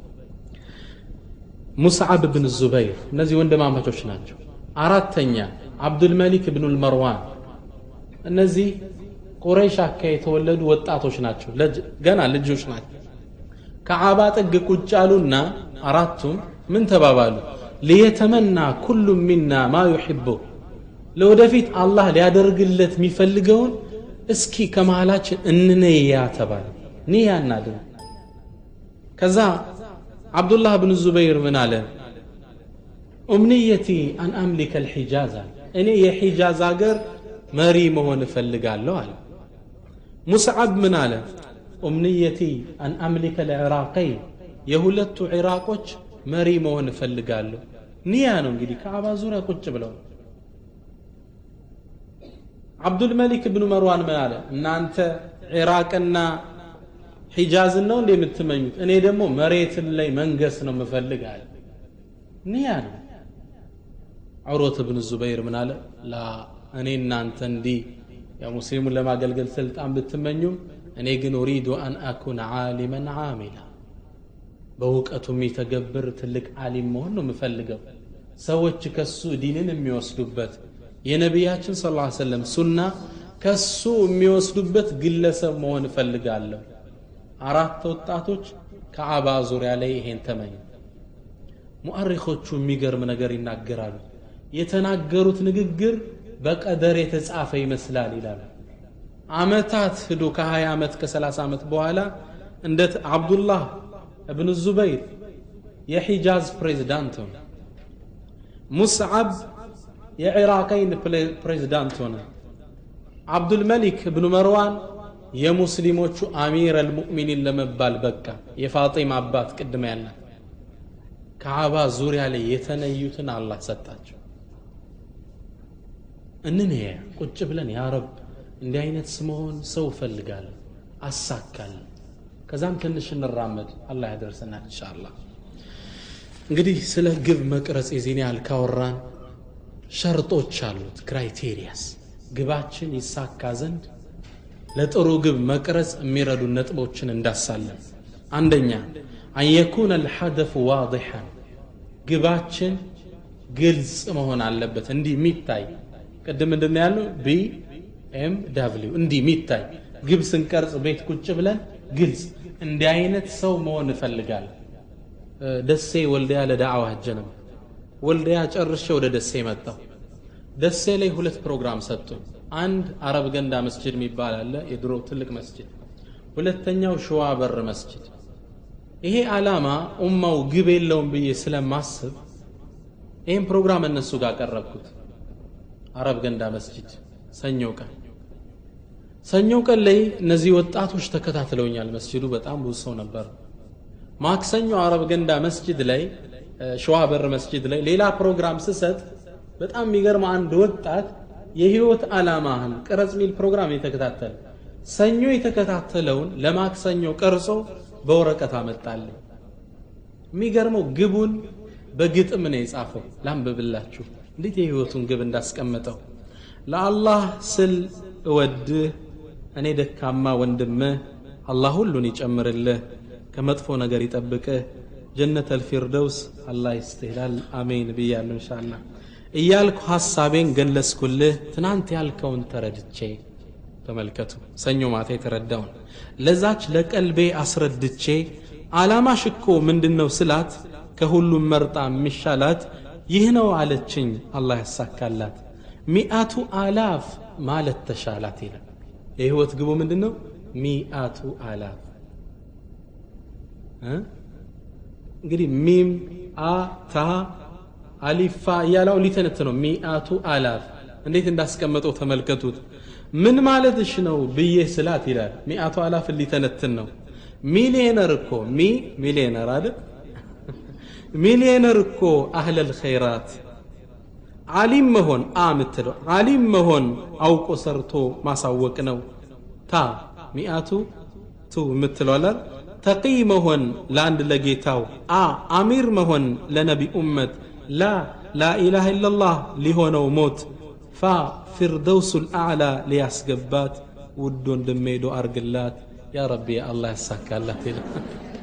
ሙስዓብ ብን ዙበይር እነዚህ ወንድማማቾች ናቸው። አራተኛ አብዱልመሊክ ብኑል መርዋን እነዚህ ቁረይሽ አካ የተወለዱ ወጣቶች ናቸው። ገና ልጆች ናቸው። ከዓባ ጥግ ቁጭ አሉና አራቱም ምን ተባባሉ? ሊየተመና ኩሉ ሚና ማ ዩሕቡ ለወደፊት አላህ ሊያደርግለት የሚፈልገውን እስኪ ከመሃላችን እንነያ ተባለ። ንያ እናድርግ። ከዛ አብዱላህ ብን ዙበይር ምን አለ? ኡምንየቲ አን አምሊከ ልሒጃዝ አለ። እኔ የሒጃዝ አገር መሪ መሆን እፈልጋለሁ አለ። ሙስዓብ ምን አለ? ኡምንየቲ አን አምሊከ ልዕራቀይ የሁለቱ ዒራቆች መሪ መሆን እፈልጋለሁ። ንያ ነው እንግዲህ ከአባ ዙሪያ ቁጭ ብለው አብዱልመሊክ ብኑ መርዋን ምን አለ? እናንተ ዒራቅና ሒጃዝን ነው እንደ የምትመኙት? እኔ ደግሞ መሬትን ላይ መንገስ ነው ምፈልግ አለ። ንያ ነው። ዑርወት ብን ዙበይር ምን አለ? ላ እኔ እናንተ እንዲህ ያው ሙስሊሙን ለማገልገል ስልጣን ብትመኙም እኔ ግን ኡሪዱ አን አኩን ዓሊመን ዓሚላ በእውቀቱ የሚተገብር ትልቅ ዓሊም መሆን ነው የምፈልገው። ሰዎች ከሱ ዲንን የሚወስዱበት የነቢያችን ስ ላ ሰለም ሱና ከሱ የሚወስዱበት ግለሰብ መሆን እፈልጋለሁ። አራት ወጣቶች ከአባ ዙሪያ ላይ ይሄን ተመኙ። ሙአሪኾቹ የሚገርም ነገር ይናገራሉ። የተናገሩት ንግግር በቀደር የተጻፈ ይመስላል ይላሉ። አመታት ሂዶ ከ20 ዓመት ከ30 ዓመት በኋላ እንደ አብዱላህ እብን ዙበይር የሒጃዝ ፕሬዝዳንት ሆነ። ሙስዓብ የዒራቀይን ፕሬዝዳንት ሆነ። አብዱልመሊክ እብኑ መርዋን የሙስሊሞቹ አሚር አልሙእሚኒን ለመባል በቃ። የፋጢማ አባት ቅድመ ያልናት ከአባ ዙሪያ ላይ የተነዩትን አላህ ሰጣቸው። እንንያ ቁጭ ብለን ያ ረብ እንዲህ አይነት ስመሆን ሰው እፈልጋለሁ አሳካለሁ። ከዛም ትንሽ እንራመድ አላህ ያደርሰናል ኢንሻአላህ። እንግዲህ ስለ ግብ መቅረጽ የዚህን ያህል ካወራን ሸርጦች አሉት፣ ክራይቴሪያስ ግባችን ይሳካ ዘንድ ለጥሩ ግብ መቅረጽ የሚረዱ ነጥቦችን እንዳሳለን። አንደኛ አንየኩነ አልሐደፉ ዋዲሐን ግባችን ግልጽ መሆን አለበት፣ እንዲህ የሚታይ ቅድም ምንድን ነው ያለው? ቢ ኤም ዳብሊው እንዲህ የሚታይ ግብ ስንቀርጽ ቤት ቁጭ ብለን ግልጽ እንዲህ አይነት ሰው መሆን እፈልጋለሁ። ደሴ ወልዲያ ለዳዕዋ ሄጄ ነበር። ወልዲያ ጨርሼ ወደ ደሴ መጣሁ። ደሴ ላይ ሁለት ፕሮግራም ሰጡን። አንድ አረብ ገንዳ መስጅድ የሚባል አለ የድሮ ትልቅ መስጅድ ሁለተኛው ሸዋ በር መስጅድ ይሄ ዓላማ ኡማው ግብ የለውም ብዬ ስለማስብ ይህም ፕሮግራም እነሱ ጋር ቀረብኩት አረብ ገንዳ መስጅድ ሰኞ ቀን ሰኞ ቀን ላይ እነዚህ ወጣቶች ተከታትለውኛል መስጅዱ በጣም ብዙ ሰው ነበር ማክሰኞ አረብ ገንዳ መስጅድ ላይ ሸዋ በር መስጅድ ላይ ሌላ ፕሮግራም ስሰጥ በጣም የሚገርም አንድ ወጣት የህይወት ዓላማህን ቅረጽ ሚል ፕሮግራም የተከታተለ ሰኞ የተከታተለውን ለማክሰኞ ቀርጾ በወረቀት አመጣልኝ የሚገርመው ግቡን በግጥም ነው የጻፈው ላንብብላችሁ እንዴት የህይወቱን ግብ እንዳስቀመጠው ለአላህ ስል እወድህ እኔ ደካማ ወንድምህ አላህ ሁሉን ይጨምርልህ ከመጥፎ ነገር ይጠብቅህ ጀነት አልፊርደውስ አላህ ይስትህላል አሜን ብያለሁ እንሻላ እያልኩ ሐሳቤን ገለጽኩልህ ትናንት ያልከውን ተረድቼ ተመልከቱ ሰኞ ማታ የተረዳውን ለዛች ለቀልቤ አስረድቼ ዓላማሽ እኮ ምንድን ነው ስላት ከሁሉም መርጣ የሚሻላት ይህ ነው አለችኝ አላህ ያሳካላት ሚአቱ አላፍ ማለት ተሻላት ይላል የህይወት ግቡ ምንድን ነው ሚአቱ አላፍ እንግዲህ ሚም አ ታ አሊፋ እያለው ሊተነት ነው ሚአቱ አላፍ እንዴት እንዳስቀመጠው ተመልከቱት ምን ማለትሽ ነው ብዬ ስላት ይላል ሚአቱ አላፍ ሊተነትን ነው ሚሊየነር እኮ ሚ ሚሊየነር አይደል ሚሊየነር እኮ አህለል ኸይራት ዓሊም መሆን አ ምትለው ዓሊም መሆን አውቆ ሰርቶ ማሳወቅ ነው ታ ሚአቱ ቱ የምትለዋላል ተቂ መሆን ለአንድ ለጌታው አ አሚር መሆን ለነቢ ኡመት ላ ላኢላሃ ኢላላህ ሊሆነው ሞት ፋ ፊርደውሱ ልአዕላ ሊያስገባት ውድ ወንድሜ ዶ አርግላት ያ ረቢ አላህ ያሳካላት ይላል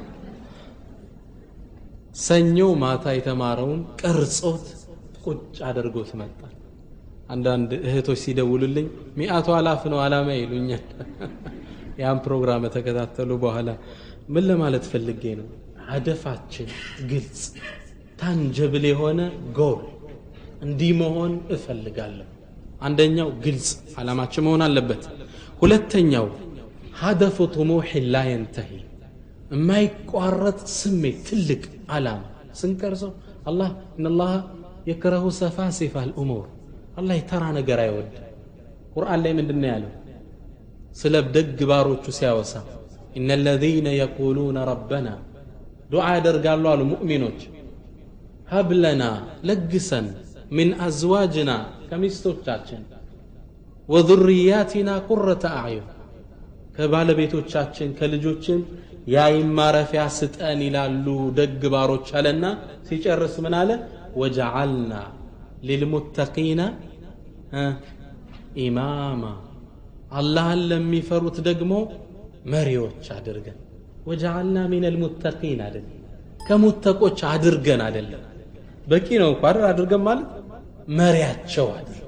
ሰኞ ማታ የተማረውን ቀርጾት ቁጭ አድርጎት መጣ አንዳንድ እህቶች ሲደውሉልኝ ሚአቱ አላፍ ነው አላማ ይሉኛል ያን ፕሮግራም ተከታተሉ በኋላ ምን ለማለት ፈልጌ ነው ሀደፋችን ግልጽ ታንጀብል የሆነ ጎል እንዲህ መሆን እፈልጋለሁ አንደኛው ግልጽ ዓላማችን መሆን አለበት ሁለተኛው ሀደፉ ጥሙሕ ላ የንተሂ የማይቋረጥ ስሜት ትልቅ ዓላማ ስንቀርጸው አላህ እነላህ የክረሁ ሰፋሲፋ ልእሙር አላህ የተራ ነገር አይወድ ቁርአን ላይ ምንድን ነው ያለው ስለ ደግ ባሮቹ ሲያወሳ إن الذين يقولون ربنا دعاء يدرقال له المؤمنون هب لنا لقسا من أزواجنا كمستوچاችን وذرياتنا قرة أعين ከባለቤቶቻችን ከልጆችን የአይን ማረፊያ ስጠን ይላሉ ደግ ባሮች አለና ሲጨርስ ምን አለ ወጀዓልና ሊልሙተቂነ ኢማማ አላህን ለሚፈሩት ደግሞ መሪዎች አድርገን ወጀዓልና ሚን ልሙተቂን አደለም ከሙተቆች አድርገን አደለም በቂ ነው እኮ አይደል አድርገን ማለት መሪያቸው አድርገን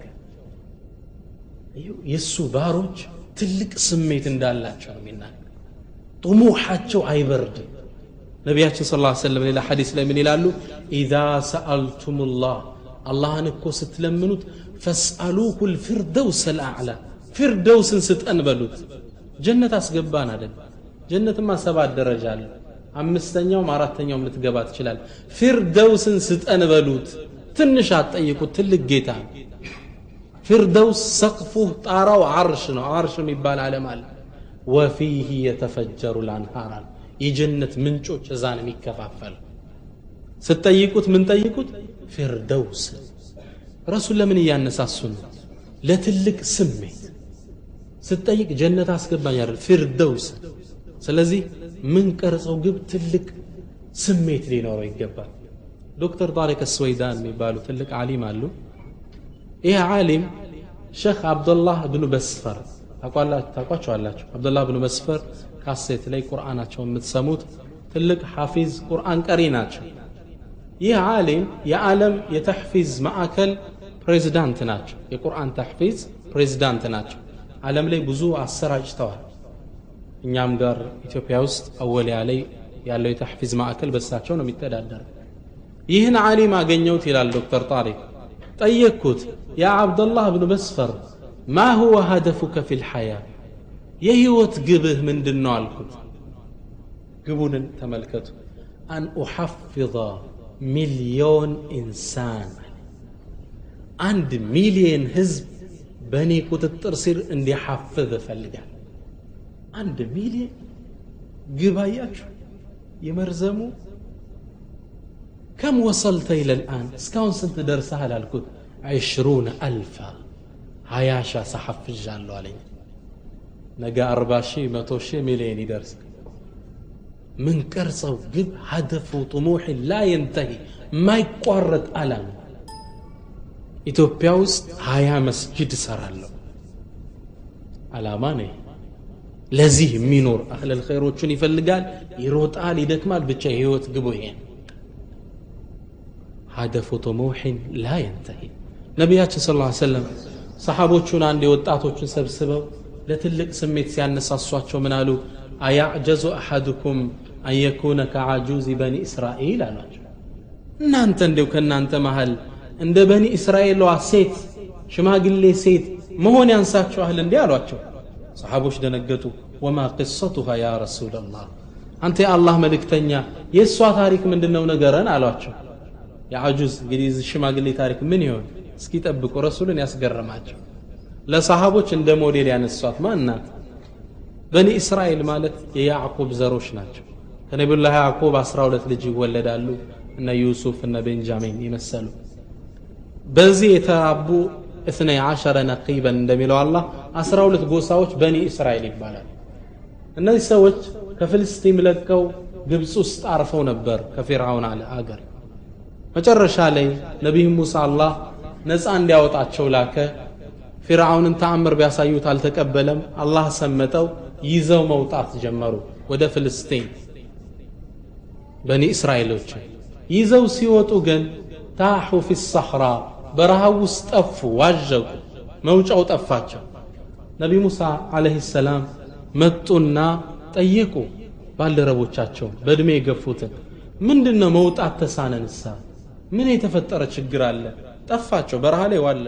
የእሱ ባሮች ትልቅ ስሜት እንዳላቸው ነው የሚናገር ጥሙሓቸው አይበርድም ነቢያችን ስ ላ ሰለም ሌላ ሐዲስ ላይ ምን ይላሉ ኢዛ ሰአልቱም ላህ አላህን እኮ ስትለምኑት ፈስአሉሁ ልፊርደውስ ልአዕላ ፊርደውስን ስጠን በሉት ጀነት አስገባን አደል ጀነትማ ሰባት ደረጃ አለ አምስተኛውም አራተኛውም ልትገባ ትችላል ፊርደውስን ስጠን በሉት ትንሽ አትጠይቁት ትልቅ ጌታ ፊርደውስ ሰቅፉ ጣራው አርሽ ነው አርሽ የሚባል ዓለም አለ ወፊህ የተፈጀሩ ላንሃር አለ የጀነት ምንጮች እዛ ነው የሚከፋፈል ስትጠይቁት ምን ጠይቁት ፊርደውስ ረሱል ለምን እያነሳሱ ነው ለትልቅ ስሜት ስትጠይቅ ጀነት አስገባኝ አይደል ፊርደውስ ስለዚህ ምን ቀርጸው ግብ ትልቅ ስሜት ሊኖረው ይገባል ዶክተር ጣሪቅ ስወይዳን የሚባሉ ትልቅ ዓሊም አሉ ይህ ዓሊም ሸክ አብዱላህ ብኑ በስፈር ታቋቸዋላችሁ አብዱላህ ብኑ መስፈር ካሴት ላይ ቁርአናቸው የምትሰሙት ትልቅ ሐፊዝ ቁርአን ቀሪ ናቸው ይህ ዓሊም የዓለም የተሕፊዝ ማዕከል ፕሬዚዳንት ናቸው የቁርአን ተሕፊዝ ፕሬዚዳንት ናቸው ዓለም ላይ ብዙ አሰራጭተዋል እኛም ጋር ኢትዮጵያ ውስጥ አወሊያ ላይ ያለው የተሕፊዝ ማዕከል በሳቸው ነው የሚተዳደር ይህን ዓሊም አገኘሁት ይላል ዶክተር ጣሪቅ ጠየቅኩት ያ አብደላህ ብኑ መስፈር ማ ሁወ ሀደፉከ ፊ ልሐያ የህይወት ግብህ ምንድን ነው አልኩት ግቡንን ተመልከቱ አን ኡሐፍظ ሚልዮን ኢንሳን አንድ ሚሊየን ህዝብ በእኔ ቁጥጥር ስር እንዲሐፍዝ እፈልጋል አንድ ሚሊየን ግብ አያችሁ የመርዘሙ ከም ወሰልተ ኢለልአን እስካሁን ስንት ደርሰሃል አልኩት ዐሽሩነ አልፋ ሀያ ሻ ሰሐፍዣለሁ አለኝ ነገ አርባ ሺህ መቶ ሺህ ሚሊዮን ይደርስ ምን ቀርጸው ግብ ሀደፉ ጥሙሕ ላ የንተሂ ማይቋረጥ አላማ ኢትዮጵያ ውስጥ ሀያ መስጅድ እሰራለሁ አላማ ነው ለዚህ የሚኖር አህለል ኸይሮቹን ይፈልጋል ይሮጣል ይደክማል ብቻ የህይወት ግቡ ይሄ ሀደፉ ጥሙሕን ላ የንተሂ ነቢያችን ስለ ሰለም ሰሓቦቹን አንድ የወጣቶቹን ሰብስበው ለትልቅ ስሜት ሲያነሳሷቸው ምን አሉ አያዕጀዙ አሐድኩም አን የኩነ ከዓጁዝ በኒ እስራኤል አሏቸው እናንተ እንዲው ከእናንተ መሃል እንደ በኒ እስራኤሏ ሴት ሽማግሌ ሴት መሆን ያንሳችኋል እንዲህ አሏቸው ሰሓቦች ደነገጡ ወማ ቅሰቱሃ ያ ረሱላላህ አንተ የአላህ መልእክተኛ የእሷ ታሪክ ምንድን ነው ነገረን አሏቸው የአጁዝ እንግዲህ ሽማግሌ ታሪክ ምን ይሆን እስኪ ጠብቁ ረሱልን ያስገረማቸው ለሰሃቦች እንደ ሞዴል ያነሷት ማን ናት በኒ እስራኤል ማለት የያዕቁብ ዘሮች ናቸው ከነቢዩላህ ያዕቁብ 12 ልጅ ይወለዳሉ እነ ዩሱፍ እነ ቤንጃሚን የመሰሉ በዚህ የተራቡ እትነ ዓሸረ ነቂበን እንደሚለው አላህ 12 ጎሳዎች በኒ እስራኤል ይባላል እነዚህ ሰዎች ከፍልስጢም ለቀው ግብፅ ውስጥ አርፈው ነበር ከፊርዓውን አገር መጨረሻ ላይ ነቢይ ሙሳ አላህ ነፃ እንዲያወጣቸው ላከ ፊርዓውንን ተአምር ቢያሳዩት አልተቀበለም አላህ ሰመጠው ይዘው መውጣት ጀመሩ ወደ ፍልስጤን በኒ እስራኤሎች ይዘው ሲወጡ ግን ታሑ ፊ ሰሕራ በረሃው ውስጥ ጠፉ ዋዠቁ መውጫው ጠፋቸው ነቢ ሙሳ አለህ ሰላም መጡና ጠየቁ ባልደረቦቻቸው በዕድሜ የገፉትን ምንድን ነው መውጣት ተሳነንሳ ምን የተፈጠረ ችግር አለ ጠፋቸው በረሃ ላይ ዋለ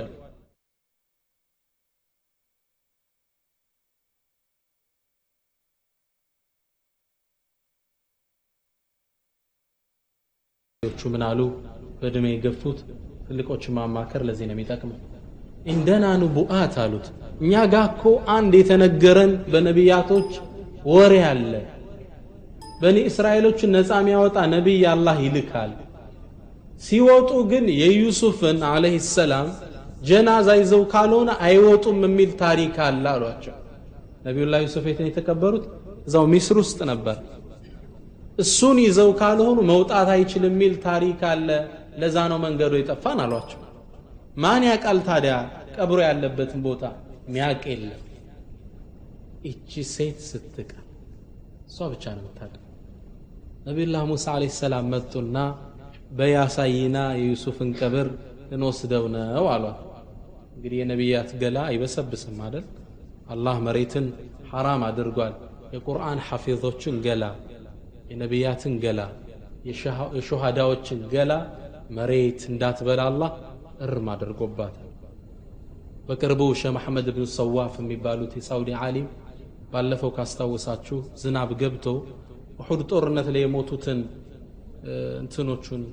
ቹ ምን አሉ በእድሜ የገፉት ትልቆችን ማማከር ለዚህ ነው የሚጠቅመው እንደና ኑቡአት አሉት እኛ ጋ እኮ አንድ የተነገረን በነቢያቶች ወሬ አለ በኒ እስራኤሎችን ነፃ የሚያወጣ ነቢይ አላህ ይልካል ሲወጡ ግን የዩሱፍን አለህ ሰላም ጀናዛ ይዘው ካልሆነ አይወጡም የሚል ታሪክ አለ አሏቸው ነቢዩላህ ዩሱፍ የትን የተቀበሩት እዛው ሚስር ውስጥ ነበር እሱን ይዘው ካልሆኑ መውጣት አይችልም የሚል ታሪክ አለ ለዛ ነው መንገዱ የጠፋን አሏቸው ማን ያውቃል ታዲያ ቀብሮ ያለበትን ቦታ ሚያቅ የለም እቺ ሴት ስትቀር እሷ ብቻ ነው የምታውቀው ነቢዩላህ ሙሳ አለይሂ ሰላም መጡና በያሳይና የዩሱፍን ቀብር እንወስደው ነው አሏት እንግዲህ የነቢያት ገላ አይበሰብስም አይደል አላህ መሬትን ሐራም አድርጓል የቁርአን ሐፊዞችን ገላ የነቢያትን ገላ የሹሃዳዎችን ገላ መሬት እንዳትበላ አላህ እርም አድርጎባታል በቅርቡ ሸህ መሐመድ ብን ሰዋፍ የሚባሉት የሳውዲ ዓሊም ባለፈው ካስታወሳችሁ ዝናብ ገብቶ ውሑድ ጦርነት ላይ የሞቱትን እንትኖቹን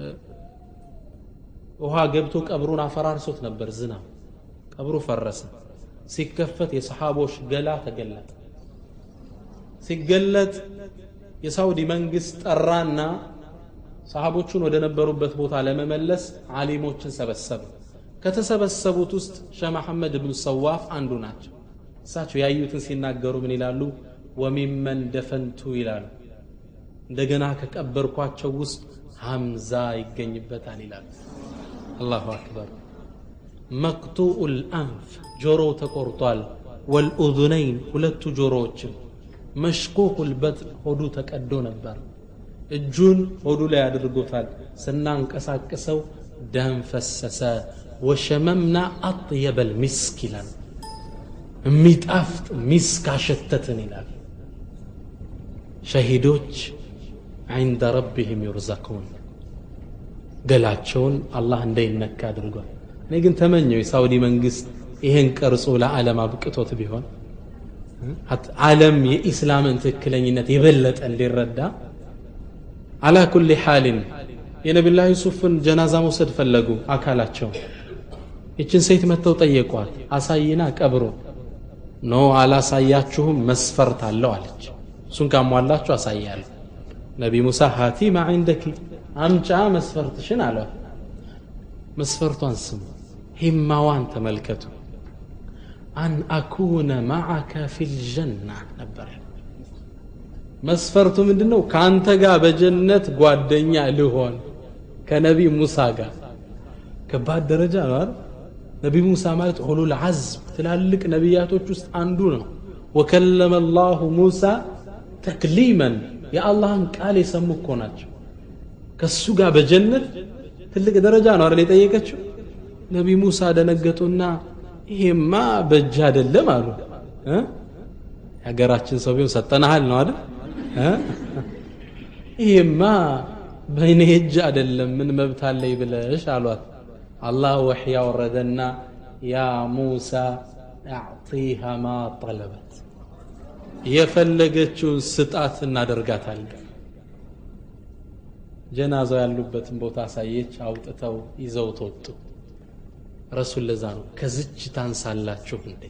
ውሃ ገብቶ ቀብሩን አፈራርሶት ነበር ዝናብ ቀብሩ ፈረሰ ሲከፈት የሰሓቦች ገላ ተገለጠ ሲገለጥ የሳውዲ መንግስት ጠራና ሰሃቦቹን ወደ ነበሩበት ቦታ ለመመለስ ዓሊሞችን ሰበሰበ ከተሰበሰቡት ውስጥ ሸህ መሐመድ ብን ሰዋፍ አንዱ ናቸው እሳቸው ያዩትን ሲናገሩ ምን ይላሉ ወሚመን ደፈንቱ ይላሉ እንደገና ከቀበርኳቸው ውስጥ ሐምዛ ይገኝበታል ይላሉ አላሁ አክበር መቅጡኡ ልአንፍ ጆሮው ተቆርጧል ወልኡዙነይን ሁለቱ ጆሮዎችም መሽኩኩ ልበጥን ሆዱ ተቀዶ ነበር እጁን ሆዱ ላይ አድርጎታል ስናንቀሳቅሰው ደም ፈሰሰ ወሸመምና አጥየበ ልሚስክ ይላል የሚጣፍጥ ሚስክ አሸተትን ይላል ሸሂዶች عند ربهم يرزقون ገላቸውን አላህ እንዳይነካ አድርጓል እኔ ግን ተመኘው የሳውዲ መንግስት ይህን ቀርጾ ለዓለም አብቅቶት ቢሆን ዓለም የኢስላምን ትክክለኝነት የበለጠ እንዲረዳ አላ ኩሊ ሓልን የነቢላ ዩሱፍን ጀናዛ መውሰድ ፈለጉ አካላቸው ይችን ሴት መጥተው ጠየቋት አሳይና ቀብሮ ኖ አላሳያችሁም መስፈርት አለው አለች እሱን ካሟላችሁ አሳያለሁ ነቢ ሙሳ ሃቲ ማ ዒንደኪ አምጫ መስፈርትሽን አሏት መስፈርቷን ስሙ ሂማዋን ተመልከቱ አን አኩነ ማዓከ ፊልጀና ነበር መስፈርቱ ምንድን ነው ከአንተ ጋር በጀነት ጓደኛ ልሆን ከነቢ ሙሳ ጋር ከባድ ደረጃ ነው አይደል ነቢ ሙሳ ማለት ኡሉል ዐዝም ትላልቅ ነቢያቶች ውስጥ አንዱ ነው ወከለመ ላሁ ሙሳ ተክሊመን የአላህን ቃል የሰሙ እኮ ናቸው ከሱ ጋር በጀነት ትልቅ ደረጃ ነው አይደል የጠየቀችው ነቢ ሙሳ ደነገጡና ይሄማ በእጅ አይደለም አሉ የሀገራችን ሰው ቢሆን ሰጠናሃል ነው አይደል ይሄማ በእኔ እጅ አይደለም ምን መብት አለኝ ብለሽ አሏት አላህ ወሕይ ያወረደና ያ ሙሳ አዕጢሃ ማ ጠለበት የፈለገችውን ስጣት እናደርጋታለን ጀናዛው ያሉበትን ቦታ አሳየች አውጥተው ይዘው ተወጡ ረሱል ለዛ ነው ከዝች ታንሳላችሁ እንዴ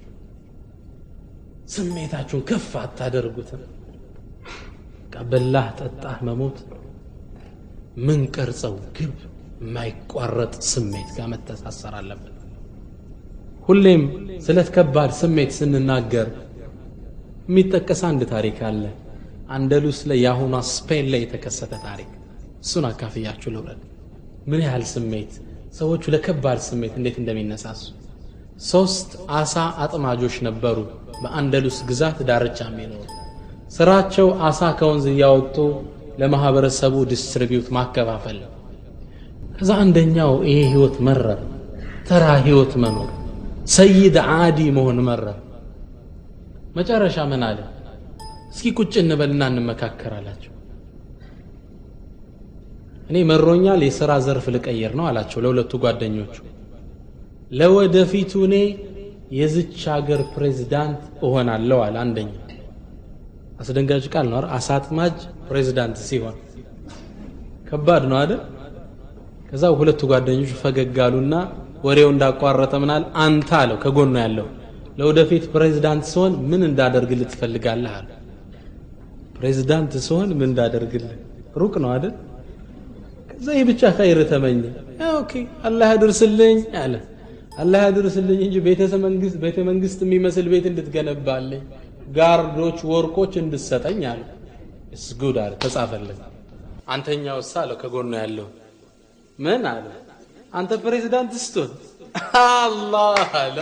ስሜታችሁን ከፍ አታደርጉትም በላህ ጠጣህ መሞት ምን ቀርጸው ግብ የማይቋረጥ ስሜት ጋር መተሳሰር አለብን ሁሌም ስለ ከባድ ስሜት ስንናገር የሚጠቀስ አንድ ታሪክ አለ አንደሉስ ላይ የአሁኗ ስፔን ላይ የተከሰተ ታሪክ እሱን አካፍያችሁ ልውረድ ምን ያህል ስሜት ሰዎቹ ለከባድ ስሜት እንዴት እንደሚነሳሱ ሶስት አሳ አጥማጆች ነበሩ በአንደሉስ ግዛት ዳርቻ የሚኖሩ ስራቸው አሳ ከወንዝ እያወጡ ለማህበረሰቡ ዲስትሪቢዩት ማከፋፈል ነው ከዛ አንደኛው ይሄ ህይወት መረር ተራ ህይወት መኖር ሰይድ አዲ መሆን መረር መጨረሻ ምን አለ እስኪ ቁጭ እንበልና እንመካከራላቸው እኔ መሮኛል የሥራ ዘርፍ ልቀይር ነው አላቸው ለሁለቱ ጓደኞቹ ለወደፊቱ እኔ የዝች ሀገር ፕሬዝዳንት እሆናለሁ አለ አንደኛ አስደንጋጭ ቃል ነው አሳጥማጅ ፕሬዝዳንት ሲሆን ከባድ ነው አይደል ከዛ ሁለቱ ጓደኞቹ ፈገግ አሉና ወሬው እንዳቋረጠ ምናል አንተ አለው ከጎኑ ያለው ለወደፊት ፕሬዝዳንት ሲሆን ምን እንዳደርግልህ ትፈልጋለህ አለ ፕሬዝዳንት ሲሆን ምን እንዳደርግልህ ሩቅ ነው አይደል ከዛ ይህ ብቻ ኸይር ተመኘ ኦኬ አላህ ያድርስልኝ አለ አላህ ያድርስልኝ እንጂ ቤተ መንግስት የሚመስል ቤት እንድትገነባልኝ ጋርዶች ወርቆች እንድሰጠኝ አለ እስጉድ አለ ተጻፈልኝ አንተኛው ሳ አለው ከጎኑ ያለው ምን አለ አንተ ፕሬዝዳንት ስትሆን አላህ አለ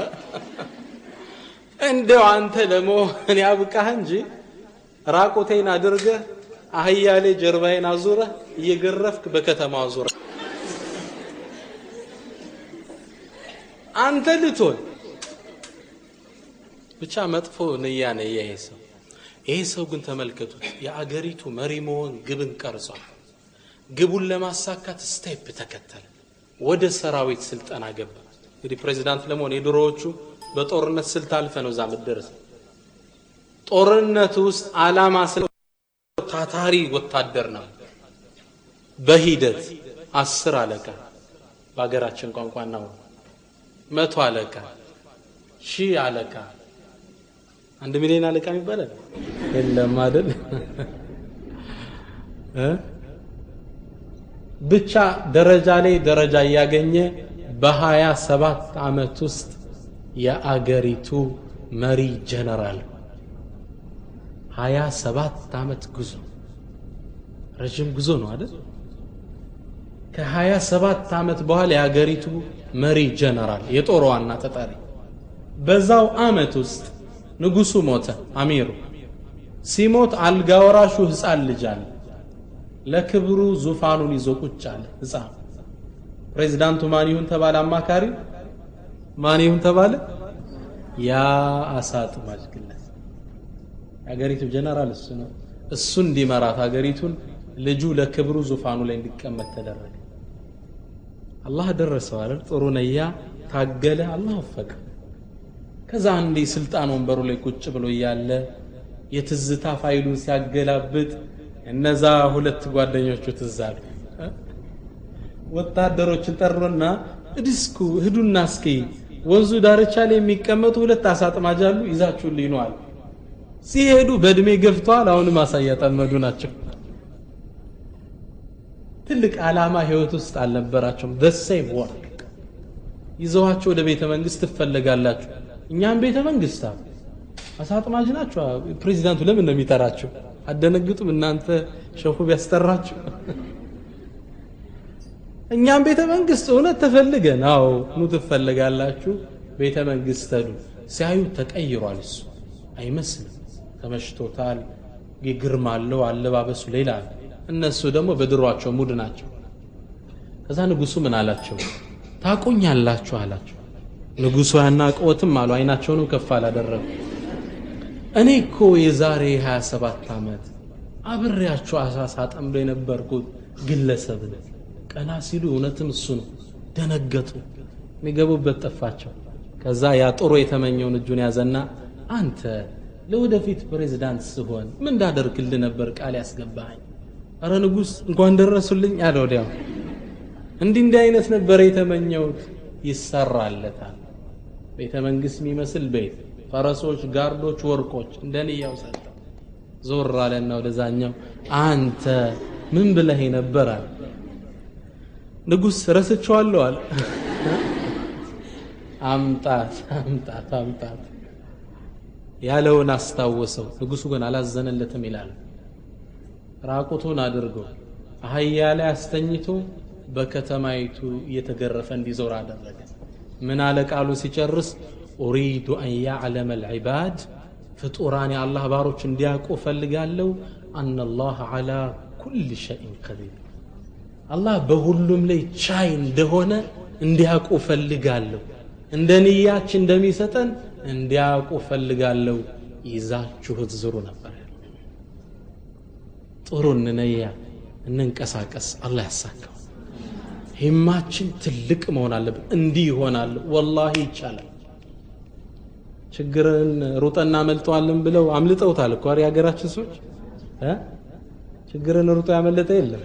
እንደው አንተ ለመሆን ያብቃህ እንጂ ራቁቴን አድርገህ አህያ ላይ ጀርባዬን አዙረህ እየገረፍክ በከተማ አዙረ አንተ ልትሆን ብቻ መጥፎ ንያ ነው ይሄ ሰው ይሄ ሰው ግን ተመልከቱት የአገሪቱ መሪ መሆን ግብን ቀርጿል ግቡን ለማሳካት ስቴፕ ተከተለ ወደ ሰራዊት ስልጠና ገባ እንግዲህ ፕሬዚዳንት ለመሆን የድሮዎቹ በጦርነት ስልት አልፈ ነው እዛ ምደረስ ጦርነት ውስጥ አላማ ስለ ታታሪ ወታደር ነው በሂደት አስር አለቃ በሀገራችን ቋንቋ ነው መቶ አለቃ ሺህ አለቃ አንድ ሚሊዮን አለቃ ይባላል የለም አይደል ብቻ ደረጃ ላይ ደረጃ እያገኘ በሀያ ሰባት ዓመት ውስጥ የአገሪቱ መሪ ጀነራል ሀያ ሰባት ዓመት ጉዞ ረዥም ጉዞ ነው አይደል ከሀያ ሰባት ዓመት በኋላ የአገሪቱ መሪ ጀነራል የጦር ዋና ተጠሪ በዛው ዓመት ውስጥ ንጉሱ ሞተ አሚሩ ሲሞት አልጋ ወራሹ ህፃን ልጅ አለ ለክብሩ ዙፋኑን ይዞ ቁጭ አለ ህፃን ፕሬዚዳንቱ ማን ይሁን ተባለ አማካሪ ማን ይሁን ተባለ ያ አሳ አጥማጅ ግለሰብ የሀገሪቱ ጀነራል እሱ ነው እሱ እንዲመራት ሀገሪቱን ልጁ ለክብሩ ዙፋኑ ላይ እንዲቀመጥ ተደረገ አላህ ደረሰው አይደል ጥሩ ነያ ታገለ አላህ ወፈቀ ከዛ አንዴ ስልጣን ወንበሩ ላይ ቁጭ ብሎ እያለ የትዝታ ፋይሉን ሲያገላብጥ እነዛ ሁለት ጓደኞቹ ትዝ አሉ። ወታደሮችን ጠሩና እድስኩ ሂዱና እስኪ ወንዙ ዳርቻ ላይ የሚቀመጡ ሁለት አሳ አጥማጅ አሉ ይዛችሁልኝ ነው አሉ። ሲሄዱ በእድሜ ገፍተዋል። አሁንም አሳ እያጠመዱ ናቸው። ትልቅ ዓላማ ህይወት ውስጥ አልነበራቸውም። ደሴም ወርክ ይዘዋቸው ወደ ቤተ መንግስት ትፈለጋላችሁ። እኛም ቤተ መንግስት አሉ። አሳ አጥማጅ ናቸው። ፕሬዚዳንቱ ለምን ነው የሚጠራቸው? አደነግጡም? እናንተ ሸኹ ቢያስጠራችሁ እኛም ቤተ መንግስት እውነት ተፈልገን፣ አዎ ኑ ትፈልጋላችሁ። ቤተ መንግስት ሄዱ። ሲያዩ ተቀይሯል። እሱ አይመስልም፣ ተመሽቶታል። ግርማ አለው፣ አለባበሱ ሌላ ነው። እነሱ ደግሞ በድሯቸው ሙድ ናቸው። ከዛ ንጉሱ ምን አላቸው? ታቆኛላችሁ አላቸው። ንጉሱ ያናቀዎትም አሉ። አይናቸውንም ከፍ አላደረጉ። እኔ እኮ የዛሬ 27 ዓመት አብሬያቸው አሳ ሳጠምዶ የነበርኩት ግለሰብ ነው። ቀና ሲሉ እውነትም እሱ ነው። ደነገጡ። የሚገቡበት ጠፋቸው። ከዛ ያ ጥሩ የተመኘውን እጁን ያዘና አንተ ለወደፊት ፕሬዝዳንት ስሆን ምን እንዳደርግልህ ነበር ቃል ያስገባኸኝ? አረ ንጉሥ እንኳን ደረሱልኝ አለ። ወዲያው እንዲህ እንዲህ አይነት ነበር የተመኘሁት። ይሰራለታል። ቤተ መንግስት የሚመስል ቤት፣ ፈረሶች፣ ጋርዶች፣ ወርቆች እንደንያው ሰጠ። ዞር አለና ወደዛኛው አንተ ምን ብለህ ነበር አለ። ንጉሥ ረስቼዋለሁ አለ። አምጣት አምጣት አምጣት ያለውን አስታወሰው። ንጉሱ ግን አላዘነለትም ይላል። ራቁቱን አድርጎ አህያ ላይ አስተኝቶ በከተማይቱ እየተገረፈ እንዲዞር አደረገ። ምን አለ ቃሉ ሲጨርስ ኡሪዱ አን ያዕለመ ልዕባድ ፍጡራን የአላህ ባሮች እንዲያውቁ እፈልጋለሁ አነላህ ዓላ ኩል ሸይን ቀዲር አላህ በሁሉም ላይ ቻይ እንደሆነ እንዲያውቁ እፈልጋለሁ። እንደ ንያችን እንደሚሰጠን እንዲያውቁ እፈልጋለሁ። ይዛችሁት ዝሩ ነበር። ጥሩ እንነያ፣ እንንቀሳቀስ። አላህ ያሳካው። ሂማችን ትልቅ መሆን አለብን። እንዲህ ይሆናል። ወላሂ ይቻላል። ችግርን ሩጠና አመልጠዋለን ብለው አምልጠውታል እኮ የሀገራችን ሰዎች እ ችግርን ሩጦ ያመለጠ የለም።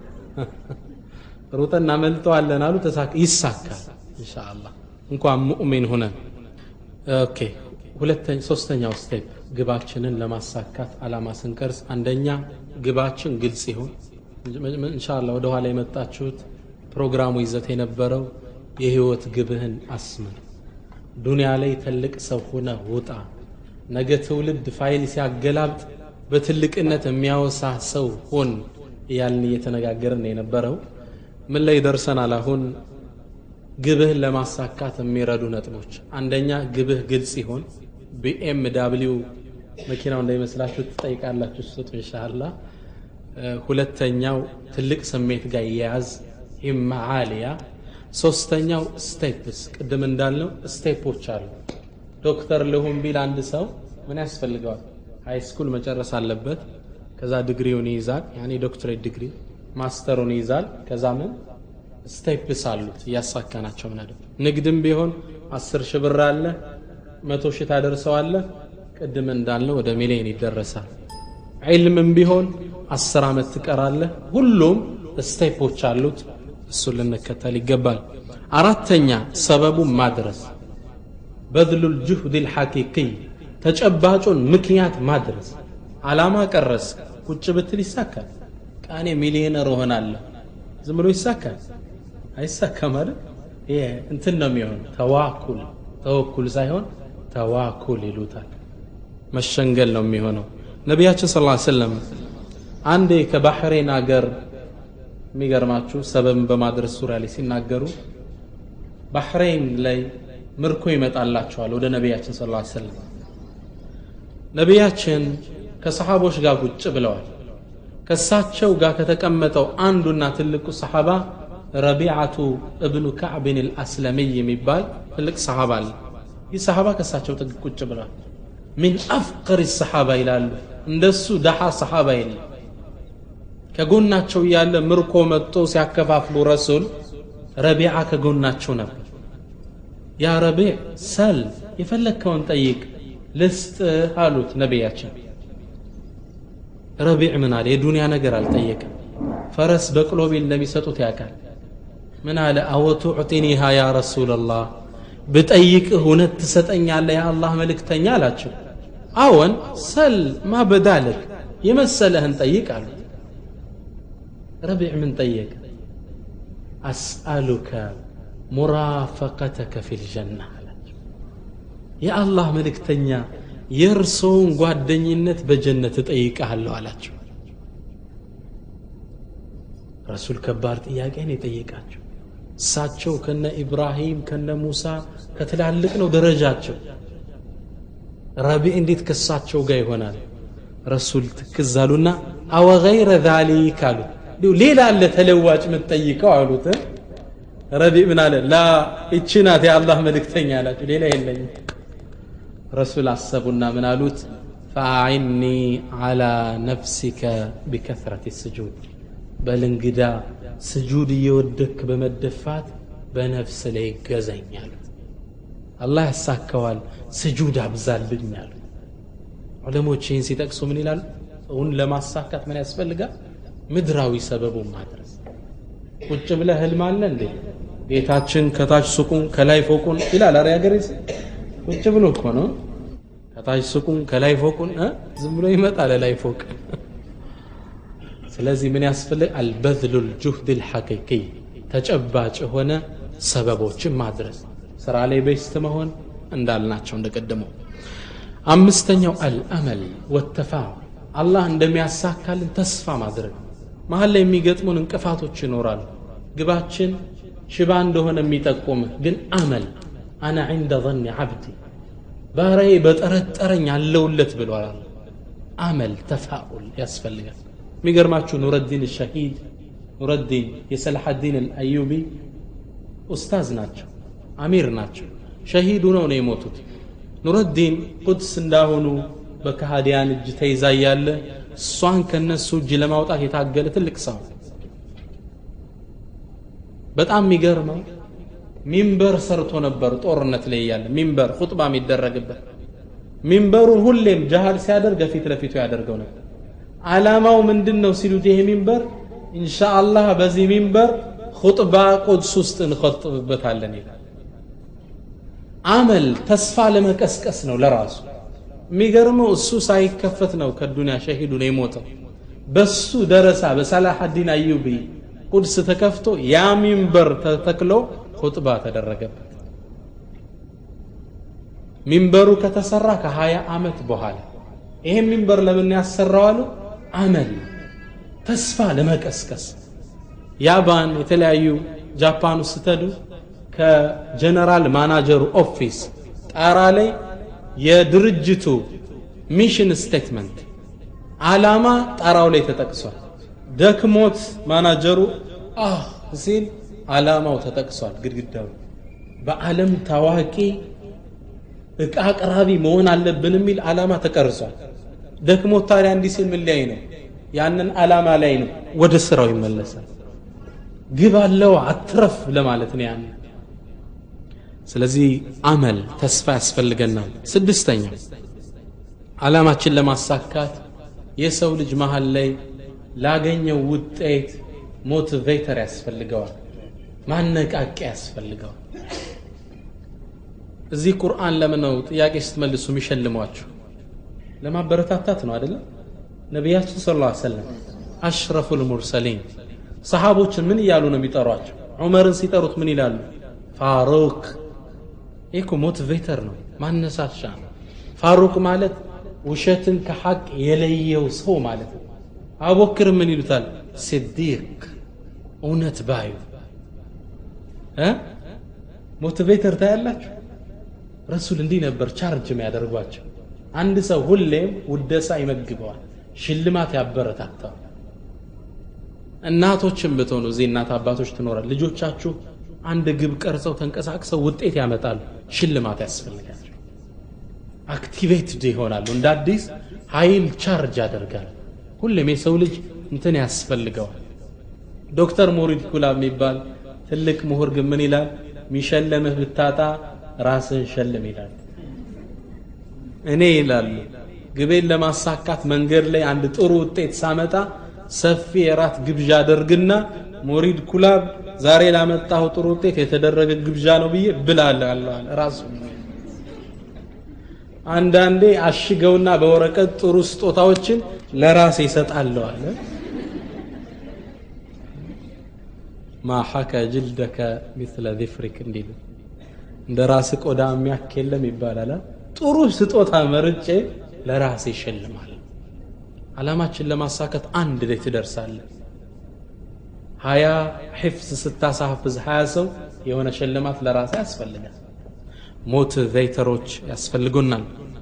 ሩጠን እናመልጠዋለን አሉ። ይሳካል ኢንሻአላህ እንኳን ሙእሚን ሆነን። ኦኬ ሁለተኛ ሶስተኛው ስቴፕ ግባችንን ለማሳካት አላማ ስንቀርጽ አንደኛ ግባችን ግልጽ ይሁን። ኢንሻአላህ ወደ ኋላ የመጣችሁት ፕሮግራሙ ይዘት የነበረው የህይወት ግብህን አስምር። ዱንያ ላይ ትልቅ ሰው ሆነ ውጣ። ነገ ትውልድ ፋይል ሲያገላብጥ በትልቅነት የሚያወሳ ሰው ሁን እያልን እየተነጋገርን የነበረው ምን ላይ ደርሰናል? አሁን ግብህን ለማሳካት የሚረዱ ነጥቦች፣ አንደኛ ግብህ ግልጽ ይሆን። ቢኤም ዳብሊው መኪናው እንዳይመስላችሁ ትጠይቃላችሁ ስጡ ኢንሻአላ። ሁለተኛው ትልቅ ስሜት ጋር ይያያዝ ሂማ ዓሊያ። ሶስተኛው ስቴፕስ፣ ቅድም እንዳልነው ስቴፖች አሉ። ዶክተር ልሁን ቢል አንድ ሰው ምን ያስፈልገዋል? ሃይ ስኩል መጨረስ አለበት። ከዛ ዲግሪውን ይይዛል፣ ያኔ ዶክትሬት ዲግሪ ማስተሩን ይይዛል። ከዛ ምን ስቴፕስ አሉት እያሳካናቸው ምን አይደል። ንግድም ቢሆን አስር ሺህ ብር አለ መቶ ሺህ ታደርሰዋለህ። ቅድም እንዳልነው ወደ ሚሊዮን ይደረሳል። ዒልምም ቢሆን አስር ዓመት ትቀራለህ። ሁሉም ስቴፖች አሉት። እሱን ልንከተል ይገባል። አራተኛ ሰበቡን ማድረስ በድሉል ጁህድ ልሐቂቅይ ተጨባጩን ምክንያት ማድረስ ዓላማ ቀረስ ቁጭ ብትል ይሳካል። ቃኔ ሚሊዮነር እሆናለሁ ዝም ብሎ ይሳካል? አይሳካም አይደል? ይሄ እንትን ነው የሚሆን ተዋኩል ተወኩል ሳይሆን ተዋኩል ይሉታል። መሸንገል ነው የሚሆነው። ነቢያችን ስ ሰለም አንዴ ከባሕሬን አገር የሚገርማችሁ ሰበብን በማድረስ ዙሪያ ላይ ሲናገሩ ባሕሬን ላይ ምርኮ ይመጣላቸዋል ወደ ነቢያችን ስ ሰለም ነቢያችን ከሰሓቦች ጋር ቁጭ ብለዋል። ከሳቸው ጋር ከተቀመጠው አንዱና ትልቁ ሰሓባ ረቢዓቱ እብኑ ካዕብን አልአስለሚይ የሚባል ትልቅ ሰሓባ አለ። ይህ ሰሓባ ከሳቸው ጥግ ቁጭ ብለዋል። ሚን አፍቅር ሰሓባ ይላሉ። እንደሱ ደሓ ሰሓባ የለም። ከጎናቸው እያለ ምርኮ መጥቶ ሲያከፋፍሉ ረሱል ረቢዓ ከጎናቸው ነበር። ያ ረቢዕ ሰል የፈለግከውን ጠይቅ ልስጥህ አሉት ነቢያችን ረቢዕ ምን አለ የዱንያ ነገር አልጠየቅም ፈረስ በቅሎ ቢል እንደሚሰጡት ያውቃል ምን አለ አወቱዕጢኒሃ ያ ረሱላላህ ብጠይቅህ እውነት ትሰጠኛለህ የአላህ መልእክተኛ አላቸው አዎን ሰል ማ በዳልክ የመሰለህን ጠይቅ አሉት ረቢዕ ምን ጠየቀ አስአሉከ ሙራፈቀተከ ፊ ልጀና አላቸው የአላህ መልእክተኛ የእርሶውን ጓደኝነት በጀነት እጠይቅሃለሁ አላቸው ረሱል ከባድ ጥያቄን የጠየቃቸው እሳቸው ከነ ኢብራሂም ከነ ሙሳ ከትላልቅ ነው ደረጃቸው ረቢዕ እንዴት ከሳቸው ጋር ይሆናል ረሱል ትክዝ አሉና አወ ገይረ ዛሊክ አሉት እንዲሁ ሌላ አለ ተለዋጭ የምትጠይቀው አሉት ረቢዕ ምን አለ ላ ይቺ ናት የአላህ መልእክተኛ አላቸው ሌላ የለኝም ረሱል አሰቡና ምን አሉት ፈአዒኒ ዓላ ነፍሲከ ቢከثረት ስጁድ በል እንግዳ ስጁድ እየወደክ በመደፋት በነፍስ ላይ ገዘኝ አሉት አላህ ያሳካዋል ስጁድ አብዛልኝ አሉት ዑለሞች ይህን ሲጠቅሱ ምን ይላሉ እውን ለማሳካት ምን ያስፈልጋል ምድራዊ ሰበቡን ማድረስ ቁጭ ብለህ ህልም አለ እንዴ ቤታችን ከታች ሱቁን ከላይ ፎቁን ይላል አረ ያገሬ ቁጭ ብሎ እኮ ነው ከታች ሱቁን ከላይ ፎቁን ዝም ብሎ ይመጣል ላይ ፎቅ ስለዚህ ምን ያስፈልግ አልበዝሉ ልጁህድ ልሐቂቂ ተጨባጭ የሆነ ሰበቦችን ማድረስ ስራ ላይ ቤስት መሆን እንዳልናቸው እንደቀደመው አምስተኛው አልአመል ወተፋው አላህ እንደሚያሳካልን ተስፋ ማድረግ መሀል ላይ የሚገጥሙን እንቅፋቶች ይኖራሉ ግባችን ሽባ እንደሆነ የሚጠቁምህ ግን አመል አና ዕንደ ظን ዓብዲ ባሪያዬ በጠረጠረኝ አለውለት ብሏል አመል ተፋኡል ያስፈልጋል የሚገርማችሁ ኑረዲን ሸሂድ ኑረዲን የሰላሐዲን አልአዩቢ ኡስታዝ ናቸው አሚር ናቸው ሸሂዱ ነው ነው የሞቱት ኑረዲን ቁድስ እንዳሆኑ በካሃዲያን እጅ ተይዛ እያለ እሷን ከነሱ እጅ ለማውጣት የታገለ ትልቅ ሰው በጣም የሚገርመው ሚንበር ሰርቶ ነበር ጦርነት ላይ እያለ ሚንበር ኹጥባ የሚደረግበት ሚንበሩን ሁሌም ጃሃድ ሲያደርግ ፊት ለፊቱ ያደርገው ነበር ዓላማው ምንድን ነው ሲሉት ይሄ ሚንበር ኢንሻአላህ በዚህ ሚንበር ኹጥባ ቁድስ ውስጥ እንኸጥብበታለን ይላል አመል ተስፋ ለመቀስቀስ ነው ለራሱ የሚገርመው እሱ ሳይከፈት ነው ከዱንያ ሸሂዱ ነው የሞተው በሱ ደረሳ በሰላሐዲን አዩቢ ቁድስ ተከፍቶ ያ ሚንበር ተተክሎ ኹጥባ ተደረገበት ሚንበሩ ከተሰራ ከሀያ ዓመት በኋላ ይሄ ሚንበር ለምን ያሰራዋሉ አመል ተስፋ ለመቀስቀስ ያባን የተለያዩ ጃፓን ውስጥ ስትሄዱ ከጀነራል ማናጀሩ ኦፊስ ጣራ ላይ የድርጅቱ ሚሽን ስቴትመንት አላማ ጣራው ላይ ተጠቅሷል ደክሞት ማናጀሩ አህ ሲል አላማው ተጠቅሷል ግድግዳው በዓለም ታዋቂ እቃ አቅራቢ መሆን አለብን የሚል አላማ ተቀርጿል ደክሞት ታዲያ እንዲህ ሲል ምን ላይ ነው ያንን አላማ ላይ ነው ወደ ስራው ይመለሳል ግብ አለው አትረፍ ለማለት ነው ያን ስለዚህ አመል ተስፋ ያስፈልገናል ስድስተኛ አላማችን ለማሳካት የሰው ልጅ መሀል ላይ ላገኘው ውጤት ሞቲቬተር ያስፈልገዋል ማነቃቂያ ያስፈልገዋል እዚህ ቁርአን ለምን ነው ጥያቄ ስትመልሱ የሚሸልሟችሁ ለማበረታታት ነው አይደለም ነቢያችን ስለ ላ ሰለም አሽረፉ ልሙርሰሊን ሰሓቦችን ምን እያሉ ነው የሚጠሯቸው ዑመርን ሲጠሩት ምን ይላሉ ፋሩክ ይህ ሞቲቬተር ነው ማነሳሻ ነው ፋሩቅ ማለት ውሸትን ከሐቅ የለየው ሰው ማለት ነው አቡበክር ምን ይሉታል ሲዲቅ እውነት ባዩ ሞቲቬተር ታያላችሁ ረሱል እንዲህ ነበር ቻርጅ የሚያደርጓቸው አንድ ሰው ሁሌም ውደሳ ይመግበዋል ሽልማት ያበረታተዋል እናቶችን ብትሆኑ እዚህ እናት አባቶች ትኖራል ልጆቻችሁ አንድ ግብ ቀርጸው ተንቀሳቅሰው ውጤት ያመጣሉ ሽልማት ያስፈልጋቸው አክቲቬትድ ይሆናሉ እንደ አዲስ ኃይል ቻርጅ ያደርጋል ሁሌም የሰው ልጅ እንትን ያስፈልገዋል ዶክተር ሙሪድ ኩላ የሚባል ትልቅ ምሁር ግን ምን ይላል ሚሸለምህ ብታጣ ራስን ሸልም ይላል እኔ ይላሉ ግቤን ለማሳካት መንገድ ላይ አንድ ጥሩ ውጤት ሳመጣ ሰፊ የራት ግብዣ አደርግና ሞሪድ ኩላብ ዛሬ ላመጣሁ ጥሩ ውጤት የተደረገ ግብዣ ነው ብዬ ብላለሁ ራሱ አንዳንዴ አሽገውና በወረቀት ጥሩ ስጦታዎችን ለራሴ ይሰጣለሁ አለ ማ ሐከ ጅልደከ ሚስለ ዚፍሪክ እንዲሉ እንደ ራስ ቆዳ የሚያክ የለም ይባላል ጥሩ ስጦታ መርጬ ለራሴ ይሸልማል አላማችን ለማሳካት አንድ ላይ ትደርሳለን ሀያ ሒፍዝ ስታሳፍዝ ሀያ ሰው የሆነ ሽልማት ለራሴ ያስፈልጋል ሞት ዘይተሮች ያስፈልጉናል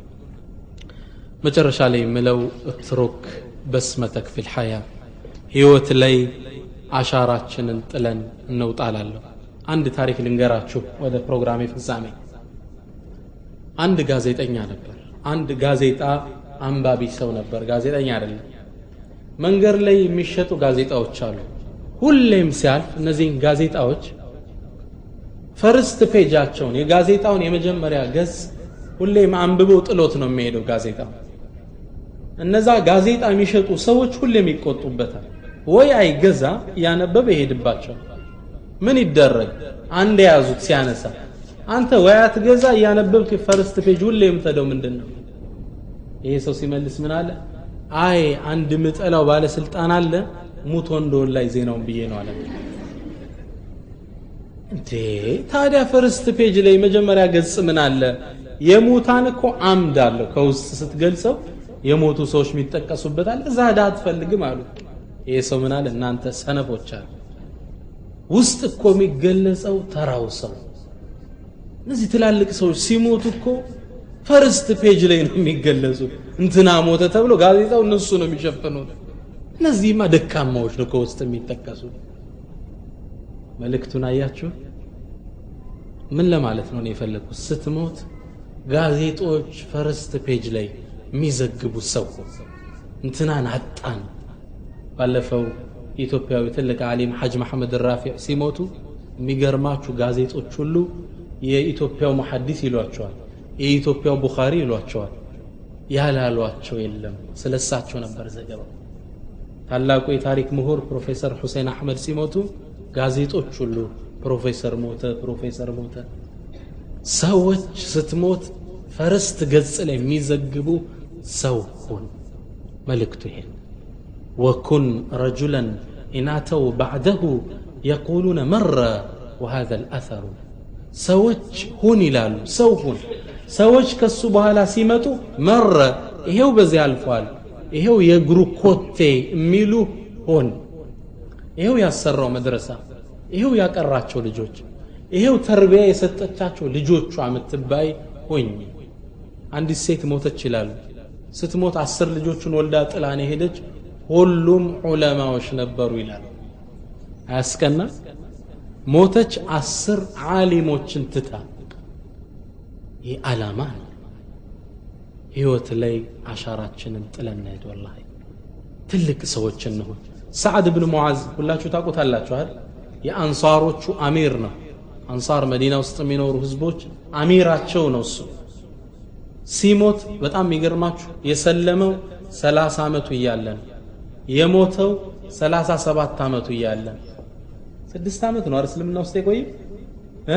መጨረሻ ላይ የምለው እትሩክ በስመተክ ፊል ሐያ ህይወት ላይ አሻራችንን ጥለን እንውጣላለሁ አንድ ታሪክ ልንገራችሁ ወደ ፕሮግራሜ ፍጻሜ አንድ ጋዜጠኛ ነበር አንድ ጋዜጣ አንባቢ ሰው ነበር ጋዜጠኛ አይደለም መንገድ ላይ የሚሸጡ ጋዜጣዎች አሉ ሁሌም ሲያልፍ እነዚህን ጋዜጣዎች ፈርስት ፔጃቸውን የጋዜጣውን የመጀመሪያ ገጽ ሁሌም አንብቦ ጥሎት ነው የሚሄደው ጋዜጣው እነዛ ጋዜጣ የሚሸጡ ሰዎች ሁሌም ይቆጡበታል ወይ አይገዛ እያነበበ ይሄድባቸው ምን ይደረግ አንድ የያዙት ሲያነሳ አንተ ወይ አትገዛ እያነበብክ ፈርስት ፔጅ ሁሌ የምትሄደው ምንድን ነው ይሄ ሰው ሲመልስ ምን አለ አይ አንድ ምጠላው ባለስልጣን አለ ሙቶ እንደሆን ላይ ዜናውን ብዬ ነው አለ እንዴ ታዲያ ፈርስት ፔጅ ላይ መጀመሪያ ገጽ ምን አለ የሙታን እኮ አምድ አለው ከውስጥ ስትገልጸው የሞቱ ሰዎች የሚጠቀሱበታል እዛ ዳ አትፈልግም አሉ ይሄ ሰው ምን አለ እናንተ ሰነፎች አለ ውስጥ እኮ የሚገለጸው ተራው ሰው እነዚህ ትላልቅ ሰዎች ሲሞቱ እኮ ፈርስት ፔጅ ላይ ነው የሚገለጹ እንትና ሞተ ተብሎ ጋዜጣው እነሱ ነው የሚሸፍኑት እነዚህማ ደካማዎች ነው ከውስጥ የሚጠቀሱ መልእክቱን አያችሁ ምን ለማለት ነው የፈለግኩት ስትሞት ጋዜጦች ፈርስት ፔጅ ላይ የሚዘግቡት ሰው እንትናን አጣን ባለፈው ኢትዮጵያዊ ትልቅ አሊም ሐጅ መሐመድ ራፊዕ ሲሞቱ የሚገርማችሁ ጋዜጦች ሁሉ የኢትዮጵያው መሐዲስ ይሏቸዋል የኢትዮጵያው ቡኻሪ ይሏቸዋል ያላሏቸው የለም ስለ እሳቸው ነበር ዘገባው ታላቁ የታሪክ ምሁር ፕሮፌሰር ሁሴን አሕመድ ሲሞቱ ጋዜጦች ሁሉ ፕሮፌሰር ሞተ ፕሮፌሰር ሞተ ሰዎች ስትሞት ፈርስት ገጽ ላይ የሚዘግቡ ሰው ሁን መልእክቱ ይሄን ወኩን ረጁለን ኢናተው ባዕደሁ የቁሉነ መረ ወሃذا الأثر ሰዎች ሁን ይላሉ ሰው ሁን ሰዎች ከሱ በኋላ ሲመጡ መረ ይሄው በዚህ አልፏል ይሄው የእግሩ ኮቴ የሚሉ ሆን ይሄው ያሰራው መድረሳ ይሄው ያቀራቸው ልጆች ይሄው ተርቢያ የሰጠቻቸው ልጆቿ የምትባይ ሆኝ አንዲት ሴት ሞተች ይላሉ ስትሞት አስር ልጆቹን ወልዳ ጥላን ሄደች ሁሉም ዑለማዎች ነበሩ ይላሉ አያስቀና ሞተች አስር ዓሊሞችን ትታ ይህ ዓላማ ነው ህይወት ላይ አሻራችንን ጥለን እንሄድ ወላሂ ትልቅ ሰዎች እንሆን ሰዓድ ብን ሙዓዝ ሁላችሁ ታውቁታላችሁ አይደል የአንሳሮቹ አሚር ነው አንሳር መዲና ውስጥ የሚኖሩ ህዝቦች አሚራቸው ነው እሱ ሲሞት በጣም የሚገርማችሁ የሰለመው ሰላሳ ዓመቱ እያለ ነው የሞተው ሰላሳ ሰባት ዓመቱ እያለ ነው ስድስት ዓመት ነው እስልምና ውስጥ የቆየ እ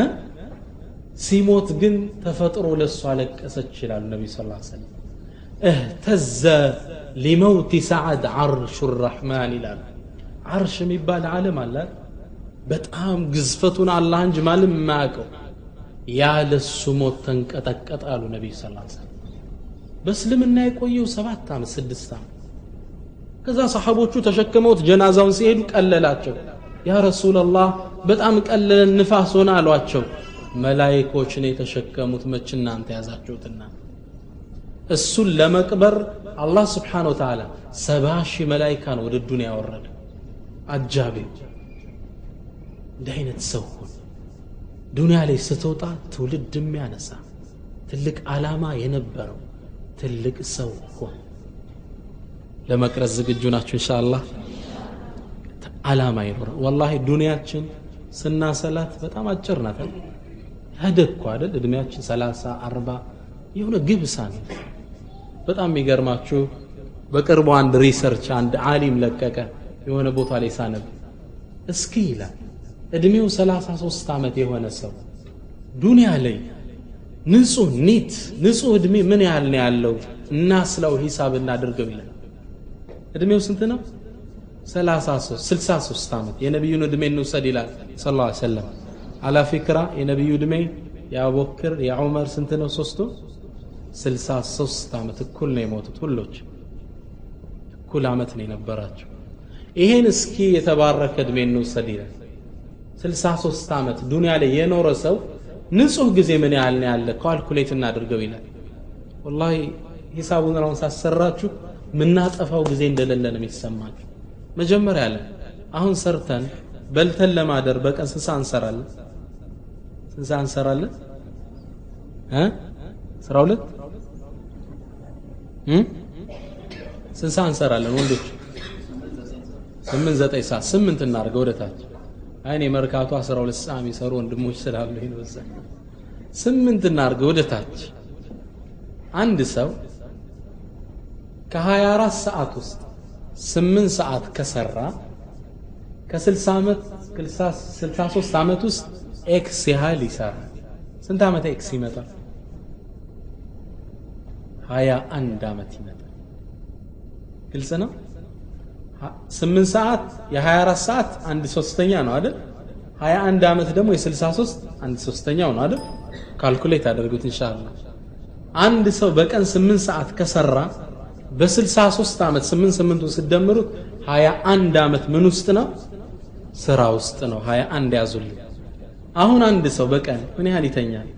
ሲሞት ግን ተፈጥሮ ለእሱ አለቀሰች ይላሉ ነቢ ስ ሰለም እህተዘ ሊመውቲ ሰዓድ ዓርሹ ራሕማን ይላሉ ዓርሽ የሚባል ዓለም አለ በጣም ግዝፈቱን አላህ እንጂ ማንም የማያውቀው ያለ እሱ ሞት ተንቀጠቀጠ አሉ ነቢይ ስ ሰለም በእስልምና የቆየው ሰባት ዓመት ስድስት ዓመት ከዛ ሰሓቦቹ ተሸክመውት ጀናዛውን ሲሄዱ ቀለላቸው ያ ረሱላላህ በጣም ቀለለን ንፋስ ሆነ አሏቸው መላይኮች ነው የተሸከሙት መች እናንተ ያዛችሁትና እሱን ለመቅበር አላህ ስብሓን ወተዓላ ሰባ ሺህ መላይካ ነው ወደ ዱንያ ያወረደ አጃቢው እንዲህ አይነት ሰው ሁን ዱንያ ላይ ስትወጣ ትውልድ የሚያነሳ ትልቅ ዓላማ የነበረው ትልቅ ሰው ሁን ለመቅረጽ ዝግጁ ናችሁ እንሻ አላህ ዓላማ ይኖረ ወላሂ ዱንያችን ስናሰላት በጣም አጭር ናት ሄደ እኮ አይደል እድሜያችን ሰላሳ አርባ የሆነ ግብሳ ነው በጣም የሚገርማችሁ በቅርቡ አንድ ሪሰርች አንድ አሊም ለቀቀ የሆነ ቦታ ላይ ሳነብ እስኪ ይላል እድሜው 33 ዓመት የሆነ ሰው ዱንያ ላይ ንጹህ ኒት ንጹህ እድሜ ምን ያህል ነው ያለው እናስለው ሂሳብ እናድርገው ይላል እድሜው ስንት ነው 33 63 ዓመት የነቢዩን እድሜ እንውሰድ ይላል ስ ላ ሰለም አላ ፊክራ የነቢዩ እድሜ የአቡበክር የዑመር ስንት ነው ሶስቱ 63 ዓመት እኩል ነው የሞቱት ሁሎች እኩል ዓመት ነው የነበራቸው ይሄን እስኪ የተባረከ እድሜ እንውሰድ ይላል 63 ዓመት ዱንያ ላይ የኖረ ሰው ንጹህ ጊዜ ምን ያህል ነው ያለ ካልኩሌት እናድርገው ይላል ወላሂ ሂሳቡን አሁን ሳሰራችሁ ምናጠፋው ጊዜ እንደሌለ ነው የሚሰማችሁ መጀመሪያ አለ አሁን ሰርተን በልተን ለማደር በቀን ስንት ሰዓት እንሰራለን ስንት ሰዓት እንሰራለን እ አስራ ሁለት ስንት ሰዓት እንሰራለን ወንዶች ስምንት ዘጠኝ ሰዓት ስምንት እናድርገው ወደ ታች አይኔ መርካቶ 12 ሰዓት የሚሰሩ ወንድሞች ስላሉ ይሄን ወሰ ስምንት እናድርገው ወደ ታች አንድ ሰው ከ24 ሰዓት ውስጥ ስምንት ሰዓት ከሰራ ከ60 ዓመት 63 ዓመት ውስጥ ኤክስ ያህል ይሰራል ስንት ዓመት ኤክስ ይመጣል 21 ዓመት ይመጣል ግልጽ ነው ስምንት ሰዓት የ24 ሰዓት አንድ ሶስተኛ ነው አይደል 21 ዓመት ደግሞ የ63 አንድ ሶስተኛው ነው አይደል ካልኩሌት አድርጉት ኢንሻአላህ አንድ ሰው በቀን 8 ሰዓት ከሰራ በ63 ዓመት 8 8ቱን ስደምሩት 21 ዓመት ምን ውስጥ ነው ስራ ውስጥ ነው 21 ያዙልኝ አሁን አንድ ሰው በቀን ምን ያህል ይተኛል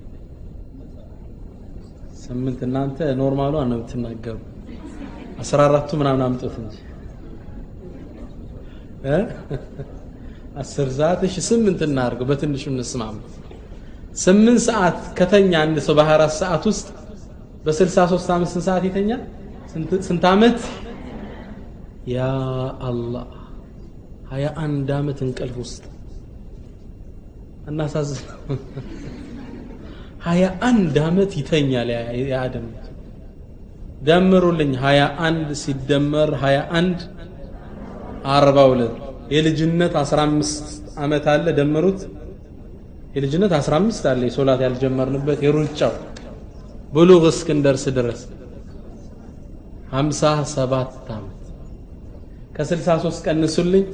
ስምንት እናንተ ኖርማሉ ነው የምትናገሩ 14ቱ ምናምን አምጡት እንጂ አስር ሰዓት እሺ ስምንት እናድርገው በትንሹ እንስማማ ስምንት ሰዓት ከተኛ አንድ ሰው በ24 ሰዓት ውስጥ በ63 ዓመት ስንት ሰዓት ይተኛል ስንት ዓመት ያ አላህ 21 ዓመት እንቅልፍ ውስጥ እናሳዝን 21 ዓመት ይተኛል የአደም ደምሩልኝ 21 ሲደመር 21 አርባ ሁለት የልጅነት 15 ዓመት አለ ደምሩት የልጅነት 15 አለ የሶላት ያልጀመርንበት የሩጫው ብሉግ እስክንደርስ ድረስ 57 ዓመት ከ63 ቀንሱልኝ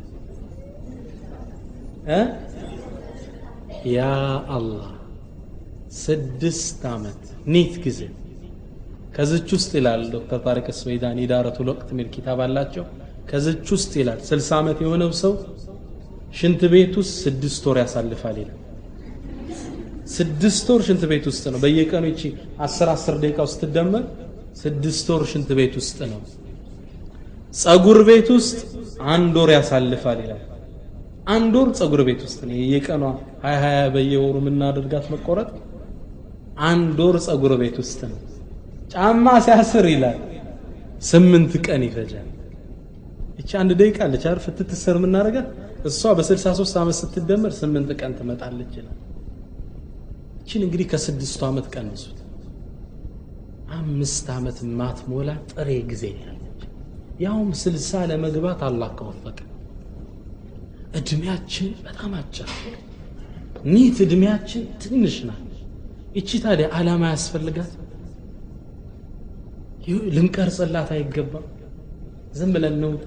እ ያ አላህ ስድስት ዓመት ኒት ጊዜ ከዝች ውስጥ ይላል ዶክተር ታሪክ ስወይዳን ኢዳረቱል ወቅት ሚል ኪታብ አላቸው ከዝች ውስጥ ይላል 60 ዓመት የሆነው ሰው ሽንት ቤት ውስጥ ስድስት ወር ያሳልፋል ይላል ስድስት ወር ሽንት ቤት ውስጥ ነው በየቀኑ ይቺ 10 10 ደቂቃ ውስጥ ትደመር ስድስት ወር ሽንት ቤት ውስጥ ነው ጸጉር ቤት ውስጥ አንድ ወር ያሳልፋል ይላል አንድ ወር ጸጉር ቤት ውስጥ ነው የየቀኗ 20 20 በየወሩ የምናደርጋት መቆረጥ አንድ ወር ጸጉር ቤት ውስጥ ነው ጫማ ሲያስር ይላል ስምንት ቀን ይፈጃል እቺ አንድ ደቂቃ አለች አይደል ፍትትሰር የምናደርጋት እሷ በ63 ዓመት ስትደመር ስምንት ቀን ትመጣለች ይላል እቺን እንግዲህ ከስድስቱ ዓመት ቀንሱት አምስት ዓመት ማትሞላ ጥሬ ጊዜ ያለች ያውም ስልሳ ለመግባት አላህ ከወፈቀ እድሜያችን በጣም አጭር ኒት እድሜያችን ትንሽ ናት እቺ ታዲያ ዓላማ ያስፈልጋት ልንቀርጽላት አይገባም ዝም ብለን እንውጣ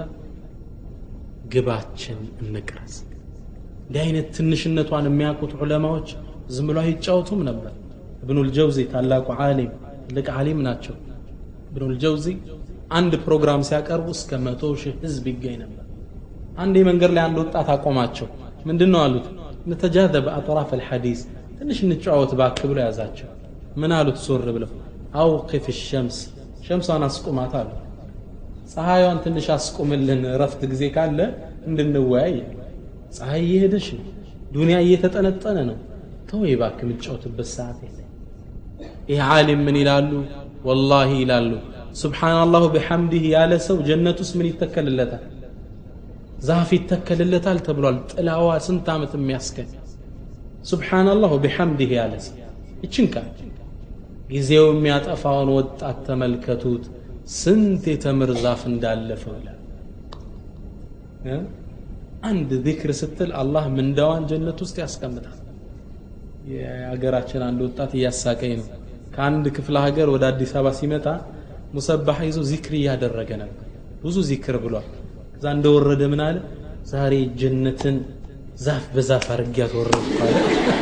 ግባችን እንቅረጽ እንዲህ አይነት ትንሽነቷን የሚያውቁት ዑለማዎች ዝም ብሎ አይጫወቱም ነበር እብኑል ጀውዚ ታላቁ ዓሊም ትልቅ ዓሊም ናቸው እብኑል ጀውዚ አንድ ፕሮግራም ሲያቀርቡ እስከ መቶ ሺህ ህዝብ ይገኝ ነበር አንድ መንገድ ላይ አንድ ወጣት አቆማቸው ምንድን ነው አሉት ነተጃዘበ አጥራፍ አልሐዲስ ትንሽ እንጫወት ባክ ብሎ ያዛቸው ምን አሉት ዞር ብለው አውቅፍ ሸምስ ሸምሷን አስቁማት አሉ ፀሐይዋን ትንሽ አስቁምልን ረፍት ጊዜ ካለ እንድንወያይ ፀሐይ እየሄደች ነው ዱንያ እየተጠነጠነ ነው ተወይ ባክ የምጫወትበት ሰዓት የለ ይህ ዓሊም ምን ይላሉ ወላሂ ይላሉ ስብሓናላሁ ቢሐምዲህ ያለ ሰው ጀነት ውስጥ ምን ይተከልለታል ዛፍ ይተከልለታል ተብሏል ጥላዋ ስንት ዓመት የሚያስገኝ ሱብሓነላህ ወቢሐምዲህ ያለ ሰው ይችን ቃል ጊዜው የሚያጠፋውን ወጣት ተመልከቱት ስንት የተምር ዛፍ እንዳለፈው ይላል አንድ ዚክር ስትል አላህ ምንዳዋን ጀነት ውስጥ ያስቀምጣል የሀገራችን አንድ ወጣት እያሳቀኝ ነው ከአንድ ክፍለ ሀገር ወደ አዲስ አበባ ሲመጣ ሙሰባህ ይዞ ዚክር እያደረገ ነበር ብዙ ዚክር ብሏል ከዛ እንደወረደ ምን አለ ዛሬ ጀነትን ዛፍ በዛፍ አርጊያት ወረድኩ አለ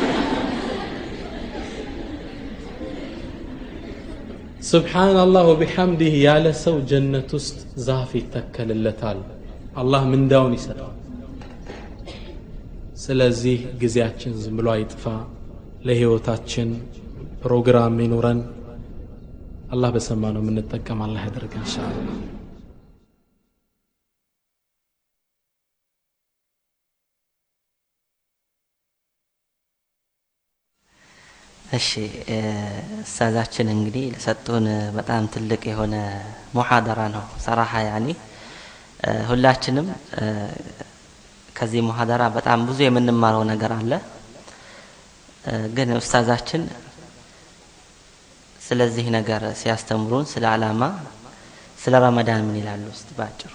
ስብሓንላህ ወቢሐምዲህ ያለ ሰው ጀነት ውስጥ ዛፍ ይተከልለታል አላህ ምንዳውን ይሰጠዋል ስለዚህ ጊዜያችን ዝም ብሎ አይጥፋ ለህይወታችን ፕሮግራም ይኑረን አላህ በሰማ ነው የምንጠቀም አላህ ያደርግ እንሻአላ እሺ እሳዛችን እንግዲህ ለሰጡን በጣም ትልቅ የሆነ ሙሐደራ ነው ሰራሐ ያኒ ሁላችንም ከዚህ ሙሐደራ በጣም ብዙ የምንማረው ነገር አለ ግን ኡስታዛችን ስለዚህ ነገር ሲያስተምሩን ስለ አላማ ስለ ረመዳን ምን ይላሉ ውስጥ ባጭሩ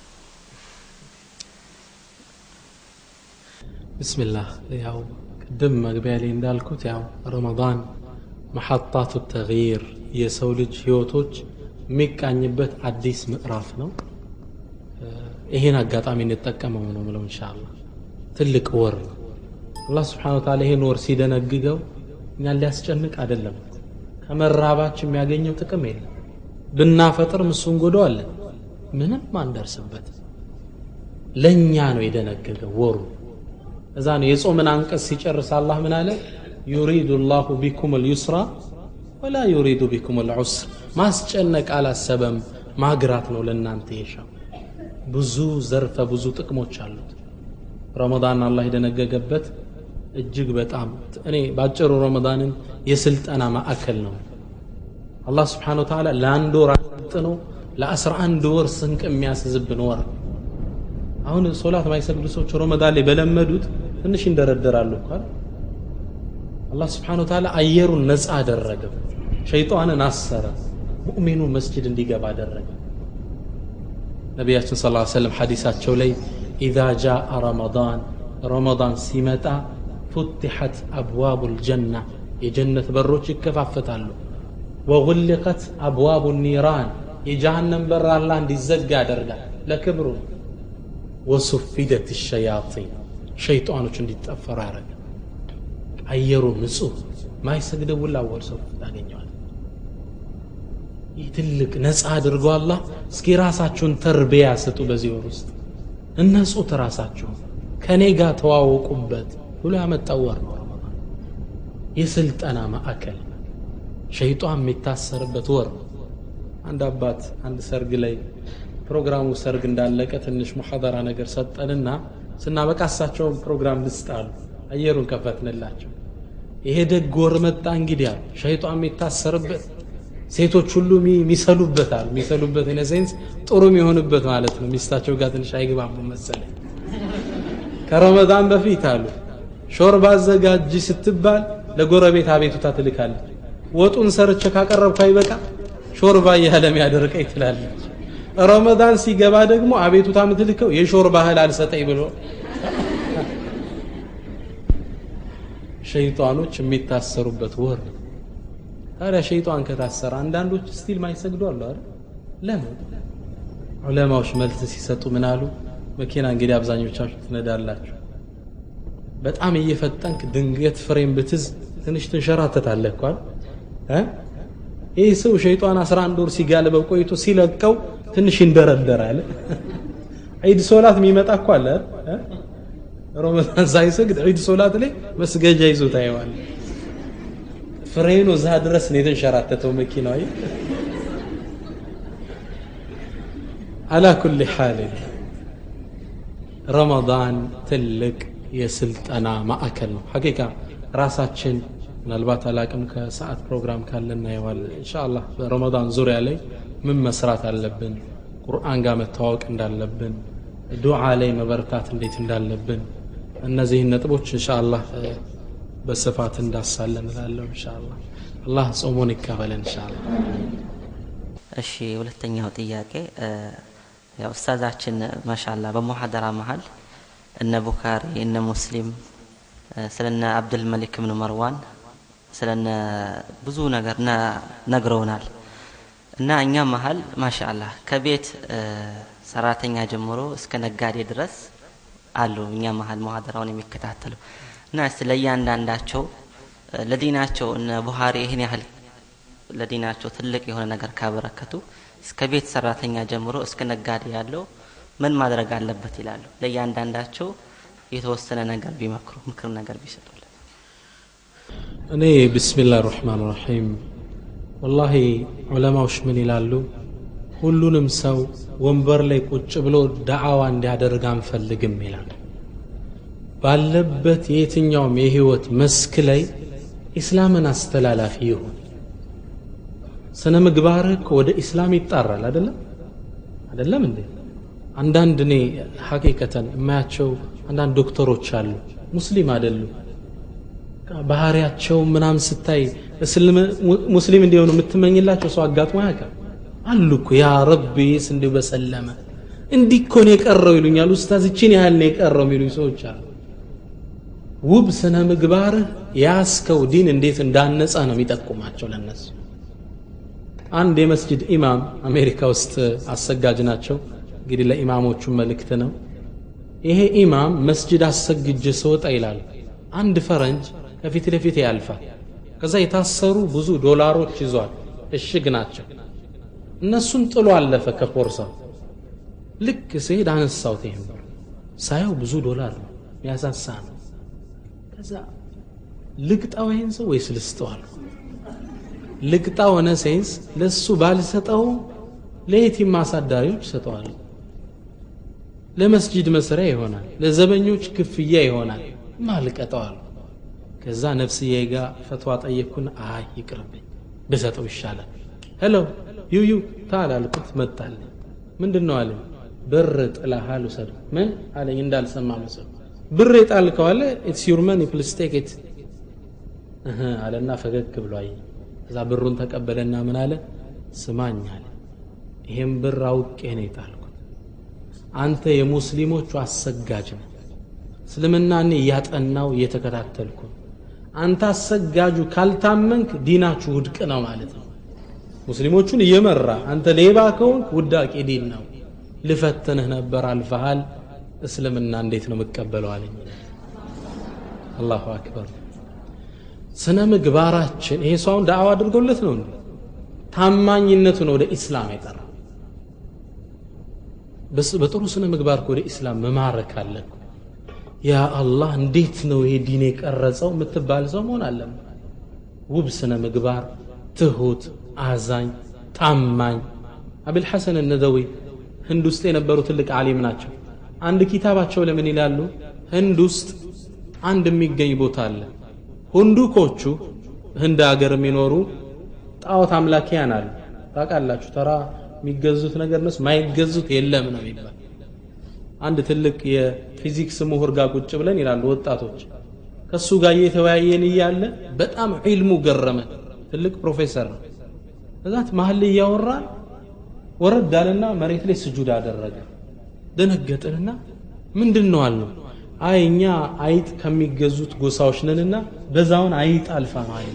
ብስምላህ ያው ቅድም መግቢያ ላይ እንዳልኩት ያው ረመዳን መሐጣቱ ተግይር የሰው ልጅ ህይወቶች የሚቃኝበት አዲስ ምዕራፍ ነው ይሄን አጋጣሚ እንጠቀመው ነው ምለው እንሻላ ትልቅ ወር ነው አላህ ስብሓን ወተዓላ ይሄን ወር ሲደነግገው እኛን ሊያስጨንቅ አይደለም ከመራባችን የሚያገኘው ጥቅም የለም ብናፈጥር እሱን ጎደዋለን ምንም አንደርስበት ለእኛ ነው የደነገገው ወሩ እዛ ነው የጾምን አንቀጽ ሲጨርስ አላህ ምን አለ ዩሪዱ ላሁ ቢኩም ልዩስራ ወላ ዩሪዱ ቢኩም ልዑስር ማስጨነቅ አላሰበም ማግራት ነው ለእናንተ የሻው ብዙ ዘርፈ ብዙ ጥቅሞች አሉት ረመዳን አላህ የደነገገበት እጅግ በጣም እኔ ባጭሩ ረመዳንን የስልጠና ማዕከል ነው አላህ ስብሓን ወተዓላ ለአንድ ወር አጥኖ ለአስራ አንድ ወር ስንቅ የሚያስዝብን ወር አሁን ሶላት ማይሰግዱ ሰዎች ረመዳን ላይ በለመዱት ትንሽ ይንደረደራሉ እኳል አላህ ስብሓን ወተዓላ አየሩን ነፃ አደረገው ሸይጣንን አሰረ ሙእሚኑ መስጅድ እንዲገባ አደረገ ነቢያችን ስ ሰለም ሐዲሳቸው ላይ ኢዛ ጃአ ረመዳን ረመዳን ሲመጣ ፉትሐት አብዋቡ ልጀና የጀነት በሮች ይከፋፈታሉ ወغልቀት አብዋቡ ኒራን የጀሃነም በር አላህ እንዲዘጋ ያደርጋል ለክብሩ ወሱፊደት ሸያጢን ሸይጣኖች እንዲጠፈሩ ያደረገ አየሩ ንጹህ ማይሰግደው ሁላ ወር ሰው ታገኘዋል ይህ ትልቅ ነፃ አድርጎ አላህ እስኪ ራሳችሁን ተርቢያ ስጡ በዚህ ወር ውስጥ እነጹት ራሳችሁን ከእኔ ጋር ተዋወቁበት ብሎ ያመጣው ወር ነው ረመዳን የስልጠና ማዕከል ሸይጧን የሚታሰርበት ወር ነው አንድ አባት አንድ ሰርግ ላይ ፕሮግራሙ ሰርግ እንዳለቀ ትንሽ ሙሐደራ ነገር ሰጠንና ስናበቃ እሳቸውን ፕሮግራም ልስጣሉ አየሩን ከፈትንላቸው ይሄ ደግ ወር መጣ እንግዲህ አሉ ሸይጧን የሚታሰርበት ሴቶች ሁሉ የሚሰሉበት አሉ የሚሰሉበት ኢነ ሴንስ ጥሩ የሚሆንበት ማለት ነው ሚስታቸው ጋር ትንሽ አይግባቡ መሰለኝ ከረመዳን በፊት አሉ ሾርባ አዘጋጅ ስትባል ለጎረቤት አቤቱታ ትልካለች ወጡን ሰርቼ ካቀረብኩ አይበቃ ሾርባ እያለ የሚያደርቀኝ ትላለች ረመዳን ሲገባ ደግሞ አቤቱታ የምትልከው የሾርባ እህል አልሰጠኝ ብሎ ሸይጣኖች የሚታሰሩበት ወር ነው ታዲያ ሸይጣን ከታሰረ አንዳንዶች ስቲል ማይሰግዱ አሉ አይደል ለምን ዑለማዎች መልስ ሲሰጡ ምን አሉ መኪና እንግዲህ አብዛኞቻችሁ ትነዳላችሁ በጣም እየፈጠንክ ድንገት ፍሬም ብትዝ ትንሽ ትንሸራተታለህ እኳል ይህ ሰው ሸይጣን 11 ወር ሲጋልበው ቆይቶ ሲለቀው ትንሽ ይንደረደራል ዒድ ሶላት የሚመጣ እኮ አለ ረመዳን ሳይሰግድ ዒድ ሶላት ላይ መስገጃ ይዞ ታየዋል ፍሬኑ እዛ ድረስ ነው የተንሸራተተው መኪናው አላ ኩል ሓል ረመዳን ትልቅ የስልጠና ማዕከል ነው ሐቂቃ ራሳችን ምናልባት አላቅም ከሰዓት ፕሮግራም ካለ እናየዋለን እንሻአላህ በረመዳን ዙሪያ ላይ ምን መስራት አለብን ቁርአን ጋር መተዋወቅ እንዳለብን ዱዓ ላይ መበርታት እንዴት እንዳለብን እነዚህን ነጥቦች እንሻአላህ በስፋት እንዳሳለን እላለሁ ኢንሻአላህ አላህ ጾሙን ይቀበለን ኢንሻአላህ እሺ ሁለተኛው ጥያቄ ያው ኡስታዛችን ማሻላ በሙሐደራ መሀል እነ ቡኻሪ እነ ሙስሊም ስለነ አብዱል መሊክ ብን መርዋን ስለነ ብዙ ነገር ነግረውናል እና እኛ መሀል ማሻአላህ ከቤት ሰራተኛ ጀምሮ እስከ ነጋዴ ድረስ አሉ እኛ መሀል ሙሐደራውን የሚከታተሉ እና እስቲ ለእያንዳንዳቸው ለዲናቸው እነ ቡሃሪ ይህን ያህል ለዲናቸው ትልቅ የሆነ ነገር ካበረከቱ እስከ ቤት ሰራተኛ ጀምሮ እስከ ነጋዴ ያለው ምን ማድረግ አለበት ይላሉ ለእያንዳንዳቸው የተወሰነ ነገር ቢመክሩ ምክር ነገር ቢሰጡልን እኔ ብስሚላህ ራህማን ራሒም ወላሂ ዑለማዎች ምን ይላሉ ሁሉንም ሰው ወንበር ላይ ቁጭ ብሎ ዳዕዋ እንዲያደርግ አንፈልግም ይላል ባለበት የየትኛውም የህይወት መስክ ላይ ኢስላምን አስተላላፊ ይሁን ስነ ምግባርህ እኮ ወደ ኢስላም ይጣራል አይደለም አይደለም እንዴ አንዳንድ እኔ ሐቂቀተን የማያቸው አንዳንድ ዶክተሮች አሉ ሙስሊም አይደሉም ባህሪያቸው ምናም ስታይ ሙስሊም እንዲሆኑ የምትመኝላቸው ሰው አጋጥሞ ያውቃል አሉ እኮ ያ ረቢስ እንዲሁ በሰለመ እንዲህ እኮ ነው የቀረው ይሉኛል ኡስታዝ እችን ያህል ነው የቀረው የሚሉኝ ሰዎች አሉ ውብ ስነ ምግባርህ ያስከው ዲን እንዴት እንዳነጸ ነው የሚጠቁማቸው ለነሱ አንድ የመስጅድ ኢማም አሜሪካ ውስጥ አሰጋጅ ናቸው እንግዲህ ለኢማሞቹ መልእክት ነው ይሄ ኢማም መስጅድ አሰግጅ ስወጣ ይላል አንድ ፈረንጅ ከፊት ለፊት ያልፋል ከዛ የታሰሩ ብዙ ዶላሮች ይዟል እሽግ ናቸው እነሱን ጥሎ አለፈ ከፖርሳው ልክ ስሄድ አነሳውት ይሄን ብር ሳየው ብዙ ዶላር ነው ያሳሳ ነው ከዛ ልቅጣው ይሄን ሰው ወይስ ልስጠው አልኩ ልቅጣ ሆነ ሴንስ ለሱ ባልሰጠው ለየቲም ማሳዳሪዎች ሰጠዋል ለመስጂድ መስሪያ ይሆናል ለዘበኞች ክፍያ ይሆናል ማልቀጠዋል ከዛ ነፍስዬ ጋር ፈትዋ ጠየቅኩን አይ ይቅርብኝ ብሰጠው ይሻላል ሄሎ ዩዩ ታል አልኩት መጣልኝ ምንድን ነው አለኝ ብር ጥላሃል ውሰድ ምን አለኝ እንዳልሰማ መስል ብር የጣልከው አለ ኢትስ ዩር መኒ ፕሊስ ቴክ ኢት አለና ፈገግ ብሎ አየኝ ከዛ ብሩን ተቀበለና ምን አለ ስማኝ አለ ይሄን ብር አውቄ ነው የጣልኩት አንተ የሙስሊሞቹ አሰጋጅ ነው እስልምና እኔ እያጠናው እየተከታተልኩ አንተ አሰጋጁ ካልታመንክ ዲናችሁ ውድቅ ነው ማለት ነው ሙስሊሞቹን እየመራ አንተ ሌባ ከሆንክ ውዳቂ ዲን ነው ልፈትንህ ነበር አልፈሃል እስልምና እንዴት ነው የምቀበለው አለኝ አላሁ አክበር ስነ ምግባራችን ይሄ ሰው አሁን ዳዕዋ አድርጎለት ነው እንዴ ታማኝነቱን ወደ ኢስላም የጠራ በጥሩ ስነ ምግባር ወደ ኢስላም መማረክ አለን ያ አላህ እንዴት ነው ይሄ ዲን የቀረጸው የምትባል ሰው መሆን አለን ውብ ስነ ምግባር ትሁት አዛኝ ታማኝ አብልሐሰን እነደዊ ህንድ ውስጥ የነበሩ ትልቅ ዓሊም ናቸው አንድ ኪታባቸው ለምን ይላሉ ህንድ ውስጥ አንድ የሚገኝ ቦታ አለ ሁንዱኮቹ ህንድ ሀገር የሚኖሩ ጣዖት አምላኪያን አሉ ታውቃላችሁ ተራ የሚገዙት ነገር ነስ ማይገዙት የለም ነው የሚባል አንድ ትልቅ የፊዚክስ ምሁር ጋር ቁጭ ብለን ይላሉ ወጣቶች ከሱ ጋር እየተወያየን እያለ በጣም ዒልሙ ገረመን ትልቅ ፕሮፌሰር ነው እዛት መሀል ላይ እያወራን ወረድ አለና መሬት ላይ ስጁድ አደረገ ደነገጥንና ምንድን ነው አልነው አይ እኛ አይጥ ከሚገዙት ጎሳዎች ነንና በዛውን አይጥ አልፋ ነው አይ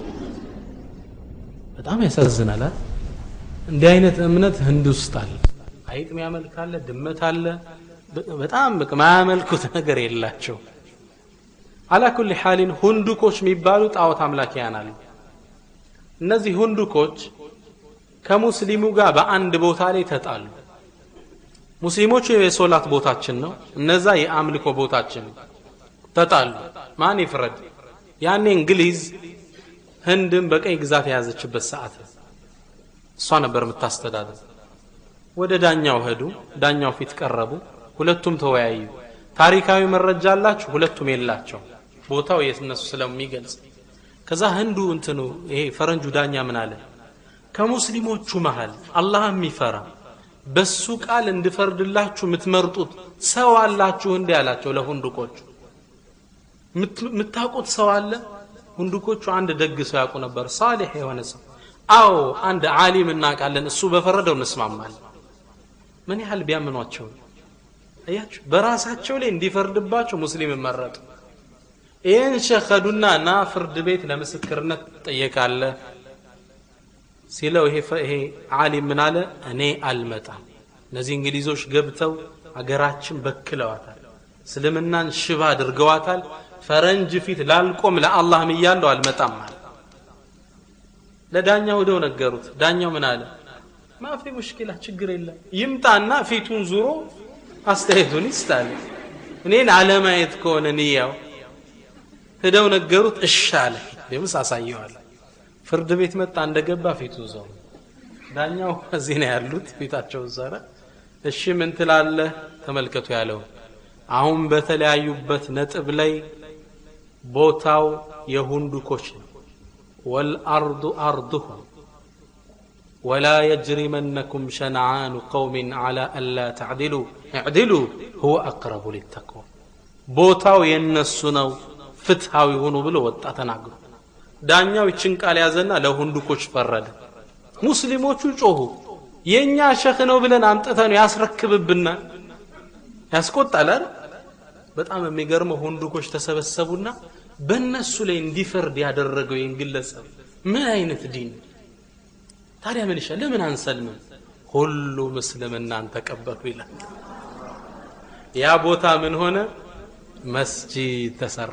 በጣም ያሳዝናል እንዲህ አይነት እምነት ህንድ ውስጥ አለ አይጥ ሚያመልክ አለ ድመት አለ በጣም በቃ ማያመልኩት ነገር የላቸው አላ ኩል ሓሊን ሁንዱኮች የሚባሉ ጣዖት አምላኪያን አሉ እነዚህ ሁንዱኮች ከሙስሊሙ ጋር በአንድ ቦታ ላይ ተጣሉ ሙስሊሞቹ የሶላት ቦታችን ነው እነዛ የአምልኮ ቦታችን ተጣሉ ማን ይፍረድ ያኔ እንግሊዝ ህንድን በቀኝ ግዛት የያዘችበት ሰዓት እሷ ነበር የምታስተዳድር ወደ ዳኛው ሄዱ ዳኛው ፊት ቀረቡ ሁለቱም ተወያዩ ታሪካዊ መረጃ አላችሁ ሁለቱም የላቸው ቦታው የእነሱ ስለሚገልጽ ከዛ ህንዱ እንትኑ ይሄ ፈረንጁ ዳኛ ምን አለ ከሙስሊሞቹ መሃል አላህ የሚፈራ በሱ ቃል እንድፈርድላችሁ የምትመርጡት ሰው አላችሁ እንዲ አላቸው ለሁንዱቆቹ የምታውቁት ሰው አለ ሁንዱኮቹ አንድ ደግ ሰው ያውቁ ነበር ሳሌሕ የሆነ ሰው አዎ አንድ ዓሊም እናውቃለን እሱ በፈረደው እንስማማለን ምን ያህል ቢያምኗቸው እያችሁ በራሳቸው ላይ እንዲፈርድባቸው ሙስሊም መረጡ ይህን ሸኸዱና ና ፍርድ ቤት ለምስክርነት ትጠየቃለህ ሲለው ይሄ ይሄ ዓሊም ምን አለ እኔ አልመጣም እነዚህ እንግሊዞች ገብተው አገራችን በክለዋታል እስልምናን ሽባ አድርገዋታል ፈረንጅ ፊት ላልቆም ለአላህም እያለው አልመጣም አለ ለዳኛው ሄደው ነገሩት ዳኛው ምን አለ ማፊ ሙሽኪላ ችግር የለም ይምጣና ፊቱን ዙሮ አስተያየቱን ይስጣል እኔን አለማየት ከሆነ ንያው ሄደው ነገሩት እሺ አለ ደምስ አሳየዋል ፍርድ ቤት መጣ እንደገባ ፊቱ ዘው ዳኛው እዚህ ነው ያሉት ፊታቸው ዘረ እሺ ምን ትላለህ ተመልከቱ ያለው አሁን በተለያዩበት ነጥብ ላይ ቦታው የሁንዱኮች ነው ወልአርዱ አርዱሁም ولا يجرمنكم شنعان قوم على ألا تعدلوا اعدلوا هو أقرب للتقوى ቦታው የነሱ ነው ፍትሃዊ ሆኑ ብሎ ወጣ ተናግሮ ዳኛው ይችን ቃል ያዘና ለሁንዱኮች ፈረደ ሙስሊሞቹ ጮሁ የእኛ ሸህ ነው ብለን አምጥተን ያስረክብብናል ያስቆጣል በጣም የሚገርመው ሁንዱኮች ተሰበሰቡና በእነሱ ላይ እንዲፈርድ ያደረገው ይህን ግለሰብ ምን አይነት ዲን ታዲያ ምን ይሻል ለምን አንሰልምም ሁሉም እስልምናን ተቀበሉ ይላል ያ ቦታ ምን ሆነ መስጂድ ተሰራ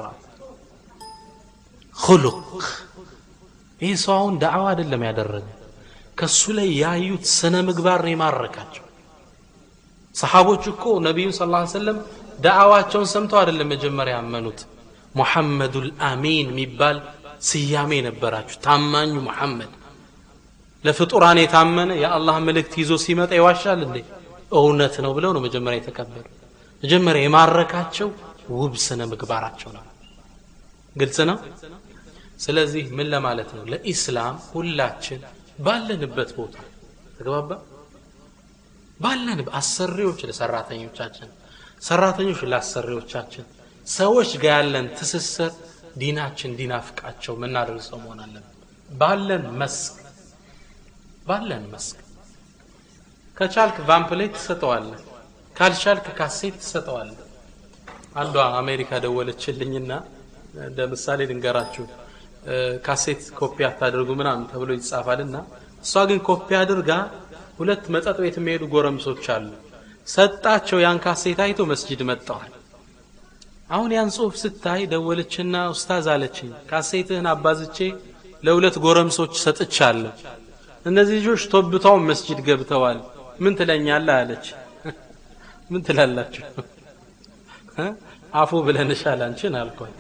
ሁሉቅ ይህ ሰው አሁን ዳዕዋ አይደለም ያደረገ ከሱ ላይ ያዩት ስነ ምግባር ነው የማረካቸው ሰሓቦች እኮ ነቢዩ ስ ላ ሰለም ዳዕዋቸውን ሰምተው አይደለም መጀመሪያ ያመኑት ሙሐመዱል አሚን የሚባል ስያሜ ነበራችሁ ታማኙ ሙሐመድ ለፍጡራን የታመነ የአላህ መልእክት ይዞ ሲመጣ ይዋሻል እንዴ እውነት ነው ብለው ነው መጀመሪያ የተቀበሉ መጀመሪያ የማረካቸው ውብ ስነ ምግባራቸው ነው ግልጽ ነው ስለዚህ ምን ለማለት ነው ለኢስላም ሁላችን ባለንበት ቦታ ተግባባ ባለን አሰሪዎች ለሰራተኞቻችን ሰራተኞች ለአሰሪዎቻችን ሰዎች ጋር ያለን ትስስር ዲናችን እንዲናፍቃቸው ምናደርግ ሰው መሆን አለብን ባለን መስክ ባለን መስክ ከቻልክ ቫምፕሌት ትሰጠዋለህ ካልቻልክ ካሴት ትሰጠዋለህ አንዷ አሜሪካ ደወለችልኝና እንደ ምሳሌ ልንገራችሁ ካሴት ኮፒ አታደርጉ ምናምን ተብሎ ይጻፋልና እሷ ግን ኮፒ አድርጋ ሁለት መጠጥ ቤት የሚሄዱ ጎረምሶች አሉ ሰጣቸው ያን ካሴት አይቶ መስጂድ መጥተዋል አሁን ያን ጽሁፍ ስታይ ደወለችና ኡስታዝ አለችኝ ካሴትህን አባዝቼ ለሁለት ጎረምሶች ሰጥቻለሁ እነዚህ ልጆች ቶብታውን መስጂድ ገብተዋል ምን ትለኛለህ አለች ምን ትላላችሁ አፉ ብለንሻል አንቺን አልኳት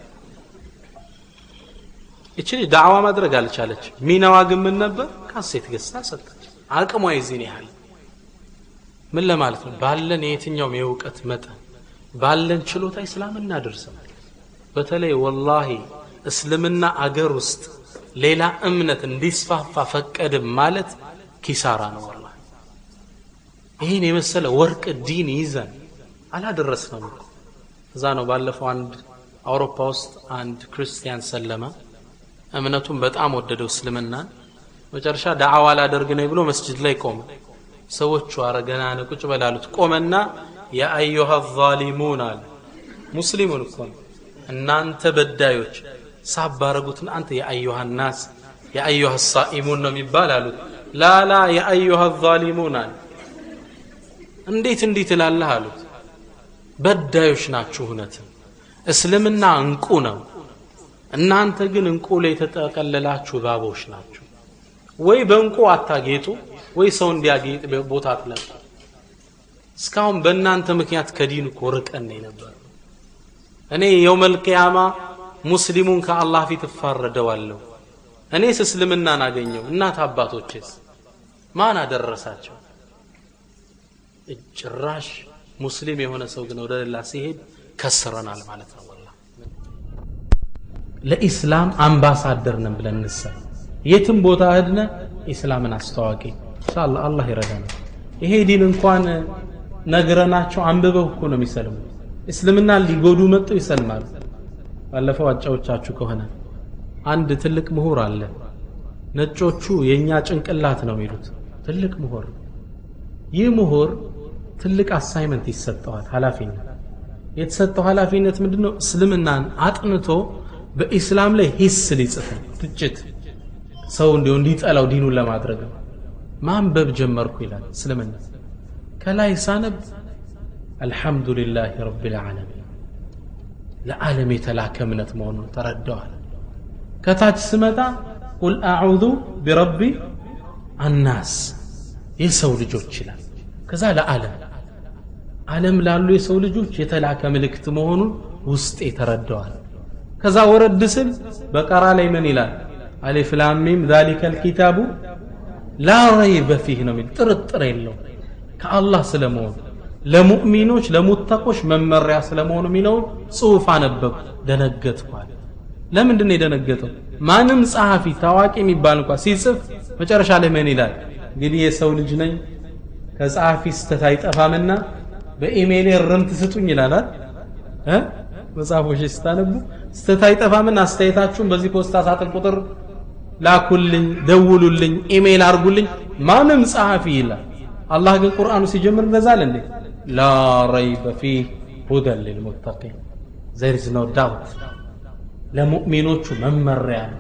እቺ ዳዕዋ ማድረግ አልቻለች ሚናዋ ግን ምን ነበር ካሴት ገዝታ ሰጠች አቅሟ የዚህን ያህል ምን ለማለት ነው ባለን የየትኛውም የእውቀት መጠን ባለን ችሎታ እስላም እናደርሰናል በተለይ ወላሂ እስልምና አገር ውስጥ ሌላ እምነት እንዲስፋፋ ፈቀድም ማለት ኪሳራ ነው ወላ ይህን የመሰለ ወርቅ ዲን ይዘን አላደረስነው እኮ እዛ ነው ባለፈው አንድ አውሮፓ ውስጥ አንድ ክርስቲያን ሰለመ እምነቱን በጣም ወደደው እስልምናን መጨረሻ ዳዕዋ ላደርግ ነኝ ብሎ መስጅድ ላይ ቆመ ሰዎቹ አረ ገና ነው ቁጭ በላሉት ቆመና የአዩሃ ዛሊሙን አለ ሙስሊሙን እኮ ነው እናንተ በዳዮች ሳባረጉትን አንተ የአዩሃ ናስ የአዩሃ ሳኢሙን ነው የሚባል አሉት ላላ የአዩሃ ዛሊሙን አለ እንዴት እንዲህ ትላለህ አሉት በዳዮች ናችሁ እውነትም እስልምና እንቁ ነው እናንተ ግን እንቁ ላይ የተጠቀለላችሁ እባቦች ናችሁ ወይ በእንቁ አታጌጡ ወይ ሰው እንዲያጌጥ ቦታ አትለቁ እስካሁን በእናንተ ምክንያት ከዲን እኮ ርቀን ነበር እኔ የውመል ቅያማ ሙስሊሙን ከአላህ ፊት እፋረደዋለሁ እኔስ እስልምናን አገኘው እናት አባቶችስ ማን አደረሳቸው ጭራሽ ሙስሊም የሆነ ሰው ግን ወደ ሌላ ሲሄድ ከስረናል ማለት ነው ወላ ለኢስላም አምባሳደር ነን ብለን እንሰብ የትም ቦታ ህድነ ኢስላምን አስተዋቂ ኢንሻአላህ አላህ ይረዳናል ይሄ ዲን እንኳን ነግረናቸው አንብበው እኮ ነው የሚሰልሙ እስልምና ሊጎዱ መጥተው ይሰልማሉ ባለፈው አጫዎቻችሁ ከሆነ አንድ ትልቅ ምሁር አለ ነጮቹ የእኛ ጭንቅላት ነው የሚሉት ትልቅ ምሁር ይህ ምሁር ትልቅ አሳይመንት ይሰጠዋል ኃላፊነት የተሰጠው ኃላፊነት ምንድን ነው እስልምናን አጥንቶ በኢስላም ላይ ሂስ ሊጽፍ ነው ትችት ሰው እንዲሁ እንዲጠላው ዲኑን ለማድረግ ነው ማንበብ ጀመርኩ ይላል እስልምና ከላይ ሳነብ አልሐምዱሊላህ ረብ ልዓለሚን ለዓለም የተላከ እምነት መሆኑን ተረዳዋል ከታች ስመጣ ቁል አዑዙ ቢረቢ አናስ የሰው ልጆች ይላል ከዛ ለዓለም ዓለም ላሉ የሰው ልጆች የተላከ ምልክት መሆኑን ውስጤ ተረዳዋል ከዛ ወረድ ስል በቀራ ላይ ምን ይላል አሊፍ ላም ሚም ዛሊከ ልኪታቡ ላ ረይበ ፊህ ነው የሚል ጥርጥር የለው ከአላህ ስለመሆኑ ለሙእሚኖች ለሙተቆች መመሪያ ስለመሆኑ የሚለውን ጽሑፍ አነበብኩ ደነገጥኳል ለምንድን ነው የደነገጠው ማንም ጸሐፊ ታዋቂ የሚባል እንኳ ሲጽፍ መጨረሻ ላይ ምን ይላል እንግዲህ የሰው ልጅ ነኝ ከጸሐፊ ስተት አይጠፋምና በኢሜይል ርምት ስጡኝ ይላላል እ መጽሐፎች ስታነቡ ስተት አይጠፋምና አስተያየታችሁን በዚህ ፖስታ ሳጥን ቁጥር ላኩልኝ ደውሉልኝ ኢሜይል አርጉልኝ ማንም ጸሐፊ ይላል አላህ ግን ቁርአኑ ሲጀምር እንደዛል እንዴ ላ ረይበ ፊህ ሁደን ልልሙተቂን ዘር ኢዝ ኖ ዳውት ለሙእሚኖቹ መመሪያ ነው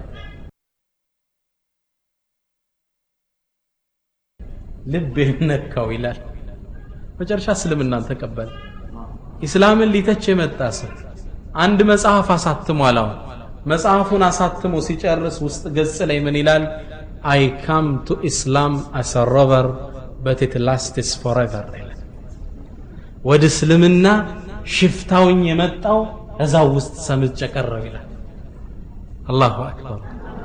ልብ ነካው ይላል መጨረሻ እስልምናን ተቀበለ ኢስላምን ሊተች የመጣ ሰው አንድ መጽሐፍ አሳትሟል አሁን መጽሐፉን አሳትሞ ሲጨርስ ውስጥ ገጽ ላይ ምን ይላል አይ ካም ቱ ኢስላም አስ ሮቨር በት ኢት ላስትስ ፎrever ይላል ወደ እስልምና ሽፍታውኝ የመጣው እዛው ውስጥ ሰምጨ ቀረው ይላል አላሁ አክበር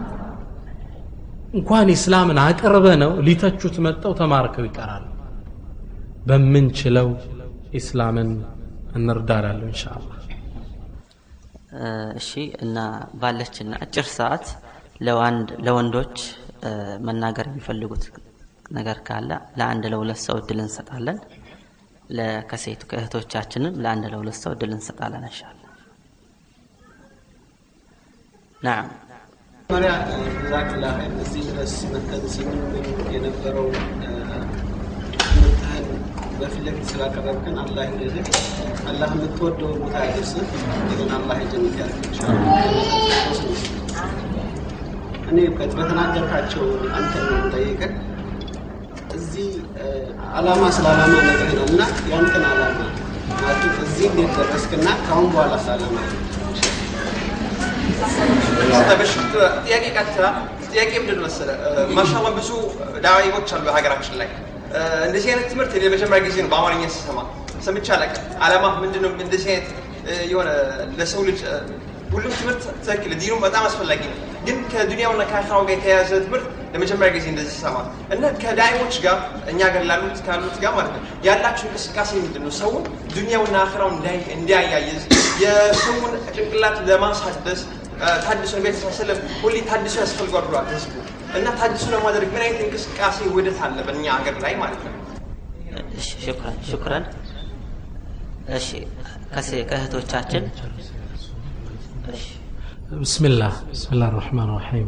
እንኳን ኢስላምን አቅርበ ነው ሊተቹት መጠው ተማርከው ይቀራሉ በምንችለው ኢስላምን እንርዳላለሁ ኢንሻአላህ እሺ እና ባለችን አጭር ሰዓት ለዋንድ ለወንዶች መናገር የሚፈልጉት ነገር ካለ ለአንድ ለሁለት ሰው እድል እንሰጣለን ከሴቱ ከእህቶቻችንም ለአንድ ለሁለት ሰው እድል እንሰጣለን እንሻላ ናም መጀመሪያ ዛክላ እዚህ ድረስ መተን ስንምን የነበረው ትምህርትህን በፊት ለፊት ስላቀረብክን አላህ ይልህ አላህ የምትወደው ቦታ ያደርስህ ግን አላህ የጀነት ያድርግህ እኔ በተናገርካቸው አንተ ነው የምጠይቅህ እዚህ አላማ ስለ አላማ ነግረናል እና ያንተን አላማ ማለትም እዚህ እንዴት ደረስክና ከአሁን በኋላ አላማ ጥያቄ ቀጥታ ጥያቄ ምንድን መሰለ ማሻላ ብዙ ዳዒዎች አሉ ሀገራችን ላይ እንደዚህ አይነት ትምህርት እኔ ለመጀመሪያ ጊዜ ነው በአማርኛ ስሰማ ሰምቼ አላውቅም አላማ ምንድን ነው እንደዚህ አይነት የሆነ ለሰው ልጅ ሁሉም ትምህርት ትክክል ዲኑ በጣም አስፈላጊ ነው ግን ከዱንያውና ከአኽራው ጋር የተያያዘ ትምህርት ለመጀመሪያ ጊዜ እንደዚህ ሰማ እና ከዳይሞች ጋር እኛ ጋር ላሉት ካሉት ጋር ማለት ነው ያላቸው እንቅስቃሴ ምንድን ነው ሰውን ዱንያውና አኽራው እንዲያያይዝ የሰውን ጭንቅላት ለማሳደስ ታድሶ ነቢ ስለም ሁሌ ታድሶ ያስፈልጓል ብሏል ህዝቡ እና ታድሶ ለማድረግ ምን አይነት እንቅስቃሴ ውህደት አለ በእኛ ሀገር ላይ ማለት ነው ሽኩረን ሽኩረን እሺ ከእህቶቻችን بسم الله بسم الله الرحمن الرحيم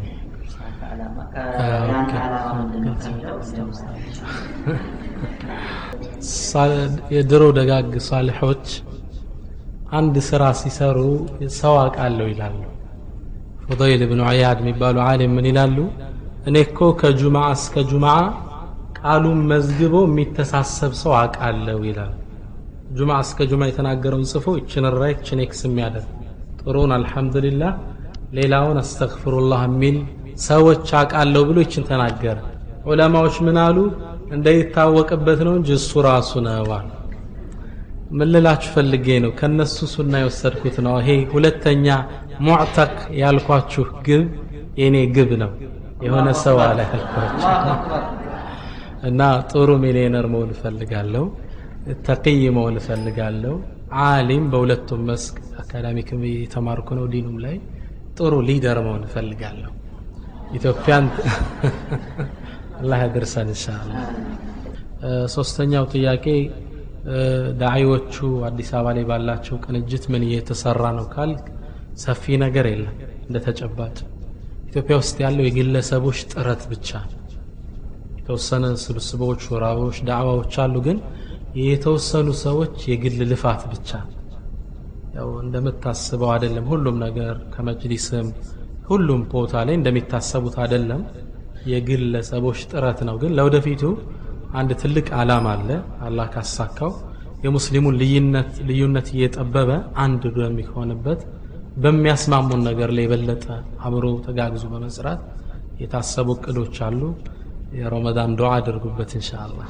የድሮ ደጋግ ሳልሖች አንድ ስራ ሲሰሩ ሰው አውቃለሁ ይላሉ ፉضይል ብኑ ዐያድ የሚባሉ ዓሊም ምን ይላሉ እኔ እኮ ከጁምዓ እስከ ጁምዓ ቃሉን መዝግቦ የሚተሳሰብ ሰው አውቃለሁ ይላል ጁምዓ እስከ ጁምዓ የተናገረውን ጽፎ ይችን ራ ይችን ኤክስ የሚያደርግ ጥሩን አልሐምዱሊላህ ሌላውን አስተግፍሩላህ የሚል ሰዎች አውቃለሁ ብሎ ይችን ተናገረ ዑለማዎች ምን አሉ እንዳይታወቅበት ነው እንጂ እሱ ራሱ ነው አሉ ምን ልላችሁ ፈልጌ ነው ከነሱ ሱና የወሰድኩት ነው ይሄ ሁለተኛ ሙዕተክ ያልኳችሁ ግብ የኔ ግብ ነው የሆነ ሰው አለ ያልኳችሁ እና ጥሩ ሚሊዮነር መሆን እፈልጋለሁ ተቅይ መሆን እፈልጋለሁ ዓሊም በሁለቱም መስክ አካዳሚክም የተማርኩ ነው ዲኑም ላይ ጥሩ ሊደር መሆን እፈልጋለሁ ኢትዮጵያን አላህ ያደርሰን ኢንሻአላህ ሶስተኛው ጥያቄ ዳዒዎቹ አዲስ አበባ ላይ ባላቸው ቅንጅት ምን እየተሰራ ነው ካል ሰፊ ነገር የለም እንደ ተጨባጭ ኢትዮጵያ ውስጥ ያለው የግለሰቦች ጥረት ብቻ ነው የተወሰነ ስብስቦች ሹራቦች ዳዕዋዎች አሉ ግን የተወሰኑ ሰዎች የግል ልፋት ብቻ ያው እንደምታስበው አይደለም ሁሉም ነገር ከመጅሊስም ሁሉም ቦታ ላይ እንደሚታሰቡት አይደለም የግለሰቦች ጥረት ነው ግን ለወደፊቱ አንድ ትልቅ አላማ አለ አላህ ካሳካው የሙስሊሙን ልዩነት ልዩነት እየጠበበ አንድ በሚሆንበት በሚያስማሙን ነገር ላይ የበለጠ አብሮ ተጋግዞ በመስራት የታሰቡ እቅዶች አሉ የረመዳን ዱዓ አድርጉበት ኢንሻአላህ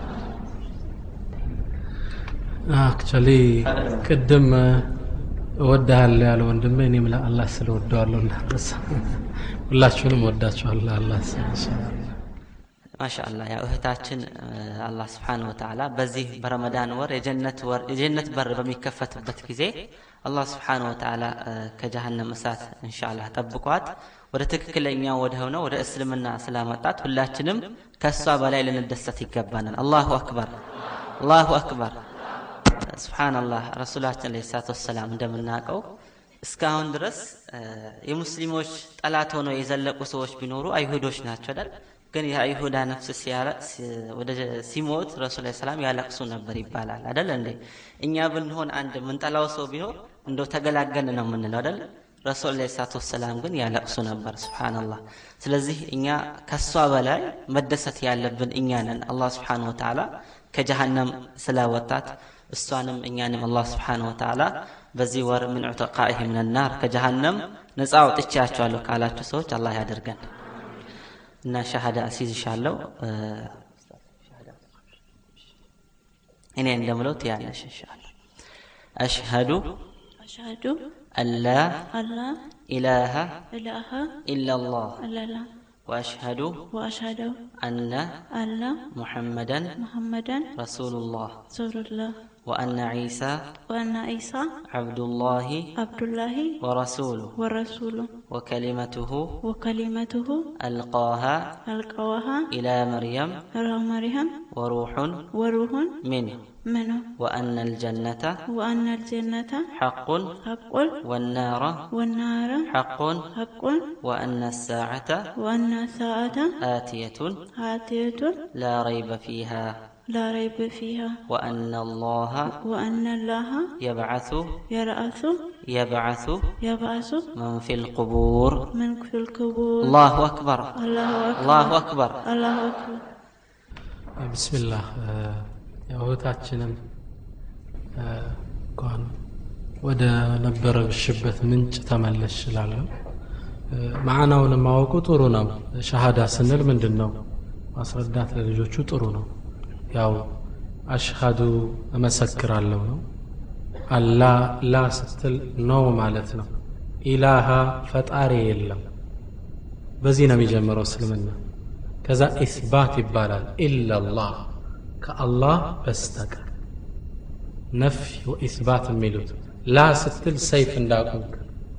አክቹዋሊ ቅድም እወድሃለሁ ያለ ወንድሜ እኔም ለአላህ ስለ ወደዋለሁ እንዳረሳ ሁላችሁንም ወዳችኋለሁ አላህ ስለ ኢንሻአላህ ማሻአላህ ያው እህታችን አላህ ስብሓን ወተዓላ በዚህ በረመዳን ወር የጀነት ወር የጀነት በር በሚከፈትበት ጊዜ አላህ ስብሓን ወተዓላ ከጀሃነም እሳት እንሻአላህ ጠብቋት ወደ ትክክለኛ ወደ ሆነው ወደ እስልምና ስላመጣት ሁላችንም ከእሷ በላይ ልንደሰት ይገባናል አላሁ አክበር አላሁ አክበር ስብሓንላህ ረሱላችን ለ ሰላት ወሰላም እንደምናውቀው እስካሁን ድረስ የሙስሊሞች ጠላት ሆነው የዘለቁ ሰዎች ቢኖሩ አይሁዶች ናቸው አይደል ግን የአይሁዳ ነፍስ ወደ ሲሞት ረሱል ሰላም ያለቅሱ ነበር ይባላል አደል እንዴ እኛ ብንሆን አንድ ምንጠላው ሰው ቢሆን እንደው ተገላገን ነው የምንለው አደል ረሱል ለ ሰላት ወሰላም ግን ያለቅሱ ነበር ስብሓንላህ ስለዚህ እኛ ከእሷ በላይ መደሰት ያለብን እኛ ነን አላህ ስብሓን ወተዓላ ከጀሃነም ስላወጣት እሷንም እኛንም አላህ ስብሓን ወተዓላ በዚህ ወር ምን ዑተቃኢህ ምን ናር ከጀሃነም ነፃ አውጥቻቸዋለሁ ካላችሁ ሰዎች አላህ ያደርገን እና ሻሃዳ አስይዝሻለሁ እኔ እንደምለው ትያለሽ እንሻላ አሽሀዱ أشهد አላ أن لا ኢላሃ إله ኢላላህ إلا الله ወአሽሀዱ وأشهد አነ أن ሙሐመደን محمدا ረሱሉላህ رسول الله ወአነ ዒሳ وأن عيسى ዓብዱላሂ عبد الله ወረሱሉሁ ورسوله وكلمته وكلمته ألقاها ألقاها إلى مريم إلى مريم وروح وروح منه منه وأن الجنة وأن الجنة حق حق والنار والنار حق حق وأن الساعة وأن الساعة آتية آتية لا ريب فيها لا ريب فيها وأن الله وأن الله يبعث يرأس يبعث يبعث من في القبور من في القبور الله أكبر الله أكبر الله أكبر الله أكبر ብስሚላህ እህታችንም እንኳን ወደ ነበረሽበት ምንጭ ተመለሽ እላለሁ ማዕናውን ማወቁ ጥሩ ነው ሸሃዳ ስንል ምንድን ነው ማስረዳት ለልጆቹ ጥሩ ነው ያው አሽሃዱ እመሰክራለሁ ነው አላ ላ ስትል ነው ማለት ነው ኢላሃ ፈጣሪ የለም በዚህ ነው የሚጀምረው እስልምና ከዛ ኢስባት ይባላል ኢላላህ ከአላህ በስተቀር ነፍይ ወኢስባት የሚሉት ላ ስትል ሰይፍ እንዳቆምክ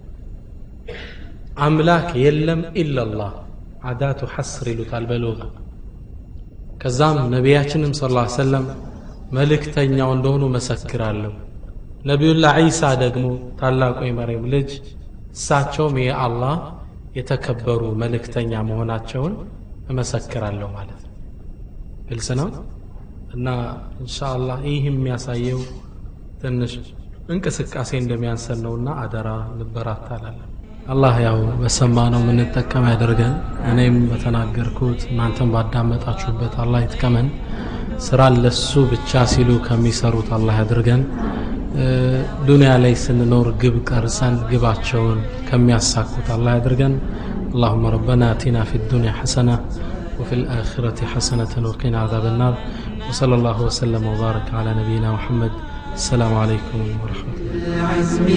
አምላክ የለም ኢላላህ አዳቱ ሐስር ይሉታል በሉጋ ከዛም ነቢያችንም ስ ላ ሰለም መልእክተኛው እንደሆኑ መሰክራለሁ ነቢዩላህ ዒሳ ደግሞ ታላቁ የመርየም ልጅ እሳቸውም የአላህ የተከበሩ መልእክተኛ መሆናቸውን እመሰክራለሁ ማለት ነው ግልጽ ነው እና እንሻአላህ ይህ የሚያሳየው ትንሽ እንቅስቃሴ እንደሚያንሰን ነውና አደራ እንበራታላለን አላህ ያው በሰማነው የምንጠቀም ያደርገን እኔም በተናገርኩት እናንተም ባዳመጣችሁበት አላህ ይጥቀመን ስራን ለሱ ብቻ ሲሉ ከሚሰሩት አላህ ያድርገን ዱንያ ላይ ስንኖር ግብ ቀርጸን ግባቸውን ከሚያሳኩት አላህ ያድርገን اللهم ربنا اتنا في الدنيا حسنه وفي الاخره حسنه وقنا عذاب النار وصلى الله وسلم وبارك على نبينا محمد السلام عليكم ورحمه الله